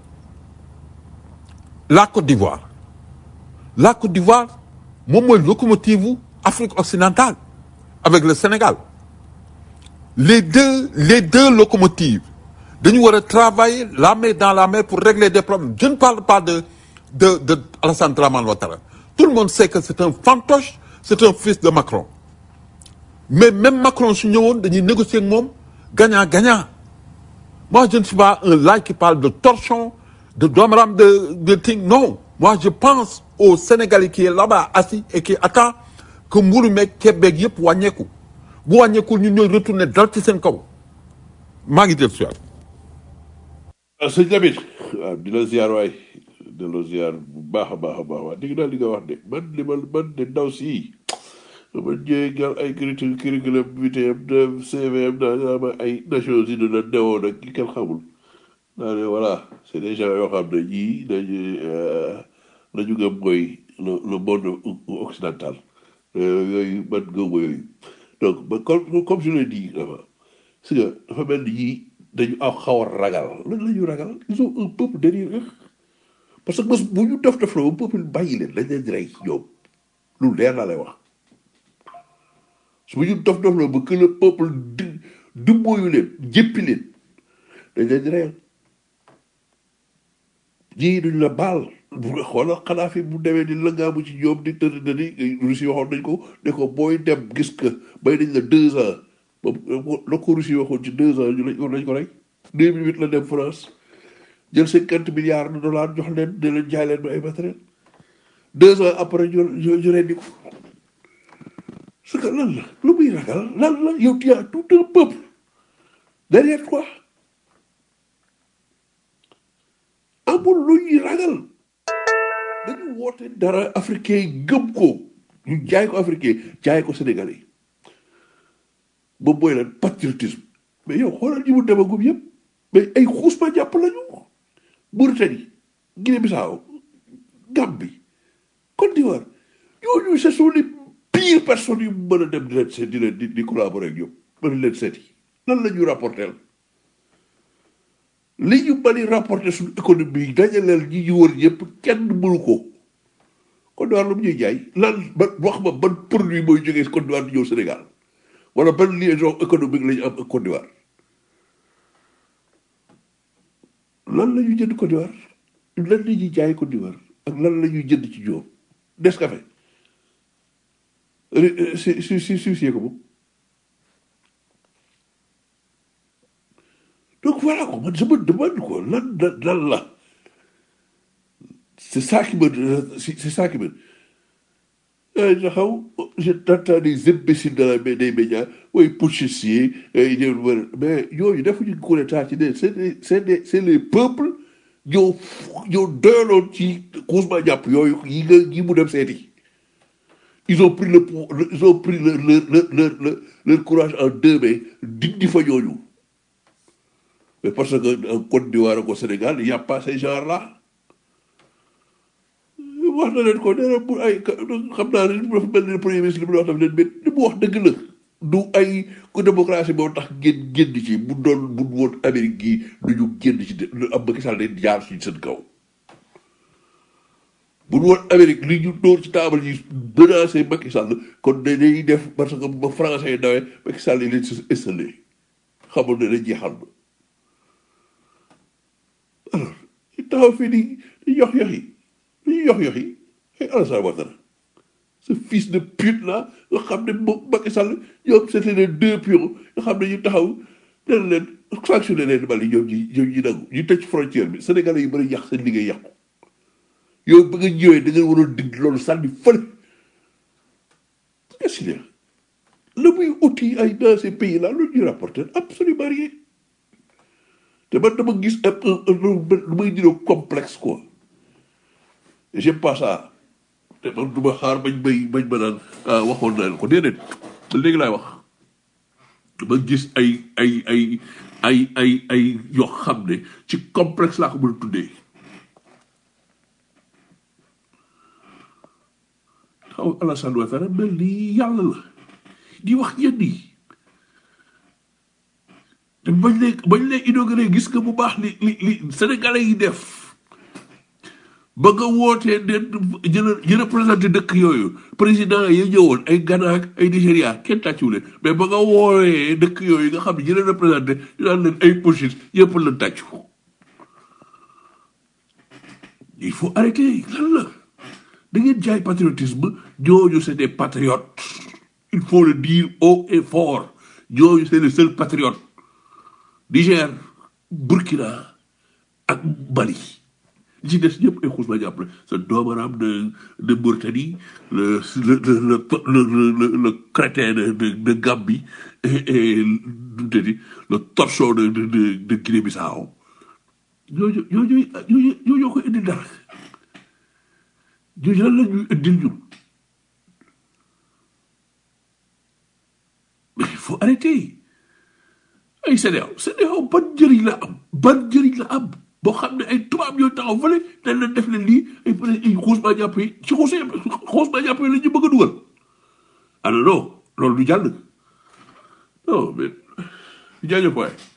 la Côte d'Ivoire la Côte d'Ivoire moom mooy locomotive u Afrique occidentale avec le Sénégal les deux les deux locomotives dañu war a travailler la main dans la main pour régler des problèmes je ne parle pas de de de Alassane Dramane Ouattara tout le monde sait que c'est un fantoche c'est un fils de Macron mais même Macron su ñëwoon dañuy négocier ak moom gagnant gagnant moi je ne suis pas un là qui parle de torchon de domaram de de ting non moi je pense au Sénégalais qui est là-bas assis et qui attend que mburu meeg ceeb beeg yëpp wàññeeku bu wàññeekul ñun ñooy retourner dal ci seen kaw maa ngi jël si waat ah sëñ Lamine waaw di la ziar waay di la ziar bu baax a baax a baax waay dégg naa li nga wax de man li ma man de ndaw si ma ñëwee gal ay curriculum curriculum vitae de CVM daa nga ma ay Nations Unies na newoon ak ki kenn xamul naa ne voilà c'est des gens yoo xam ne ñii dañu la ñu gëm mooy le le monde occidental yooyu man gëmuma yooyu donc ba comme comme je l'ai dit dafa si nga dafa mel ni ñii dañu aw xaw a ragal lan la ñu ragal ils ont un peuple derrière eux parce que bés bu ñu def def la ba peuple bàyyi leen dañ leen di rey ñoom lu leer laa lay wax su bu ñu def def la ba que le peuple di dumbooyu leen jéppi leen dañ leen di reyal ñii duñ la baal bu nga xoolal xanaa fi bu demee di lëngaamu ci ñoom di tëdd na ni Russie waxoon nañ ko ne ko booy dem gis que bay nañ la deux ans ba la ko Russie waxoon ci deux ans ñu lañ war nañ ko rey deux mille huit la dem France jël cinquante milliards de dollars jox leen ne leen jaay leen ba ay matériel deux ans après ñu ñu ñu rendi ko parce que lan la lu muy ragal lan la yow tu as tout un peuple derrière toi amul lu ñuy ragal dañu woote dara africain yi gëm ko ñu jaay ko africain jaay ko sénégalais ba mooy lan patriotisme mais yow xoolal ñi mu demagum yëpp mais ay xuus ma jàpp lañu Mauritanie Guinée Bissau Gambie Côte d'Ivoire ñooñu ce sont les pires personnes yu mën a dem di leen seet di leen di di collaborer ak ñoom mën leen seeti lan la ñu rapporter li ñu bari rapporter suñu économie dajaleel ñi ñu wër yëpp kenn mënu ko Côte d'Ivoire lu mu ñuy jaay lan ban wax ma ban produit mooy jógee Côte d'Ivoire di ñëw Sénégal wala ban liaison économique la ñu am ak Côte d'Ivoire lan la ñuy jënd Côte d'Ivoire lan la ñuy jaay Côte d'Ivoire ak lan la ñuy jënd ci ñoom Nescafé si si si si si ko moom donc voilà ko man je me demande ko lan lan lan la c'est ça qui me c'est c'est ça qui me ay taxaw je t'entends des imbéciles dans la des médias oui putschistes yi ay ñëw war mais yooyu defuñu coup d'état ci ne c'est des c'est des c'est les peuples ñoo ñoo doyaloon ci Ousmane jàpp yooyu yi nga yi mu dem seeti ils ont pris le pou- le- ils ont pris leur leur leur leur leur, leur courage en deux mains dindi fa ñooñu mais parce que en Côte d'Ivoire ak au Sénégal il y a pas ces gens là wax na leen ko nee na pour ay xam naa ne dafa mel ni premier ministre li mu wax daf leen mais li mu wax dëgg la du ay ku démocratie moo tax génn génn ci bu doon bu woon Amérique gii du ñu génn ci de lu am Macky Sall leen jaar ci seen kaw bu woon Amérique li ñu dóor ci taabal yi menacé Macky Sall kon dañuy def parce que ba français yi dawee Macky Sall yi leen si installé xamul ne dañ jeexal na alors ñu taxaw fii di di yox yox yi di yox yox yi ay Alassane Ouattara ce fils de pute là nga xam ne moom Macky Sall ñoom c'était les deux pions nga xam ne ñu taxaw leen leen sanctionné leen Mali ñoom ñi ñoom ñi nangu ñu tëj frontière bi Sénégalais yi bëri yàq seen liggéey yàqu yow ba nga ñëwee da nga waroon dindi loolu sànni fële qu'est-ce qu'il y a la muy outil ay dans ces pays là lu ñuy rapporter absolument rien te man dama gis un un un lu may niroo complexe quoi j'aime pas ça te man du ma xaar bañ bay bañ ma naan ah waxoon naa leen ko déedéet ba léegi laay wax dama gis ay ay ay ay ay ay yoo xam ne ci complexe laa ko mën a tuddee xaw Alassane Ouattara mel ni yàlla la di wax yenn yi te bañ lee bañ lee inauguré gis nga bu baax li li li sénégalais yi def ba nga wootee ne ñu ñu représenté dëkk yooyu président yi ñëwoon ay Ghana ak ay Nigéria kenn tàcciwu leen mais ba nga woowee dëkk yooyu nga xam ne ñu leen représenté ñu naan leen ay pochis yëpp la tàccu il faut arrêter lan la da ngeen jaay patriotisme ñooñu c'est des patriotes il faut le dire haut et fort ñooñu c'est les seuls patriotes Niger Burkina ak Mali li ci des ñëpp ay xuus ma jàppale sa doomaram de de Mauritanie le le le le le le le crétin de de de Gambie et et nu mu tëddi le torchon de de de de Guinée-Bissau ñooñu ñooñu ñooñu ñoo ñoo ko indi dara ñooñu lan la ñuy indil ñun mais il faut arrêter ay CEDEAO CEDEAO ban njëriñ la am ban njëriñ la am boo xam ne ay tubaab ñooy taxaw fële dañ leen def leen lii ay peut être ay xuus maa jàpp yi ci xuus xuus maa jàpp yi la ñu bëgg a dugal alors non loolu du jàll non mais jaajëf waay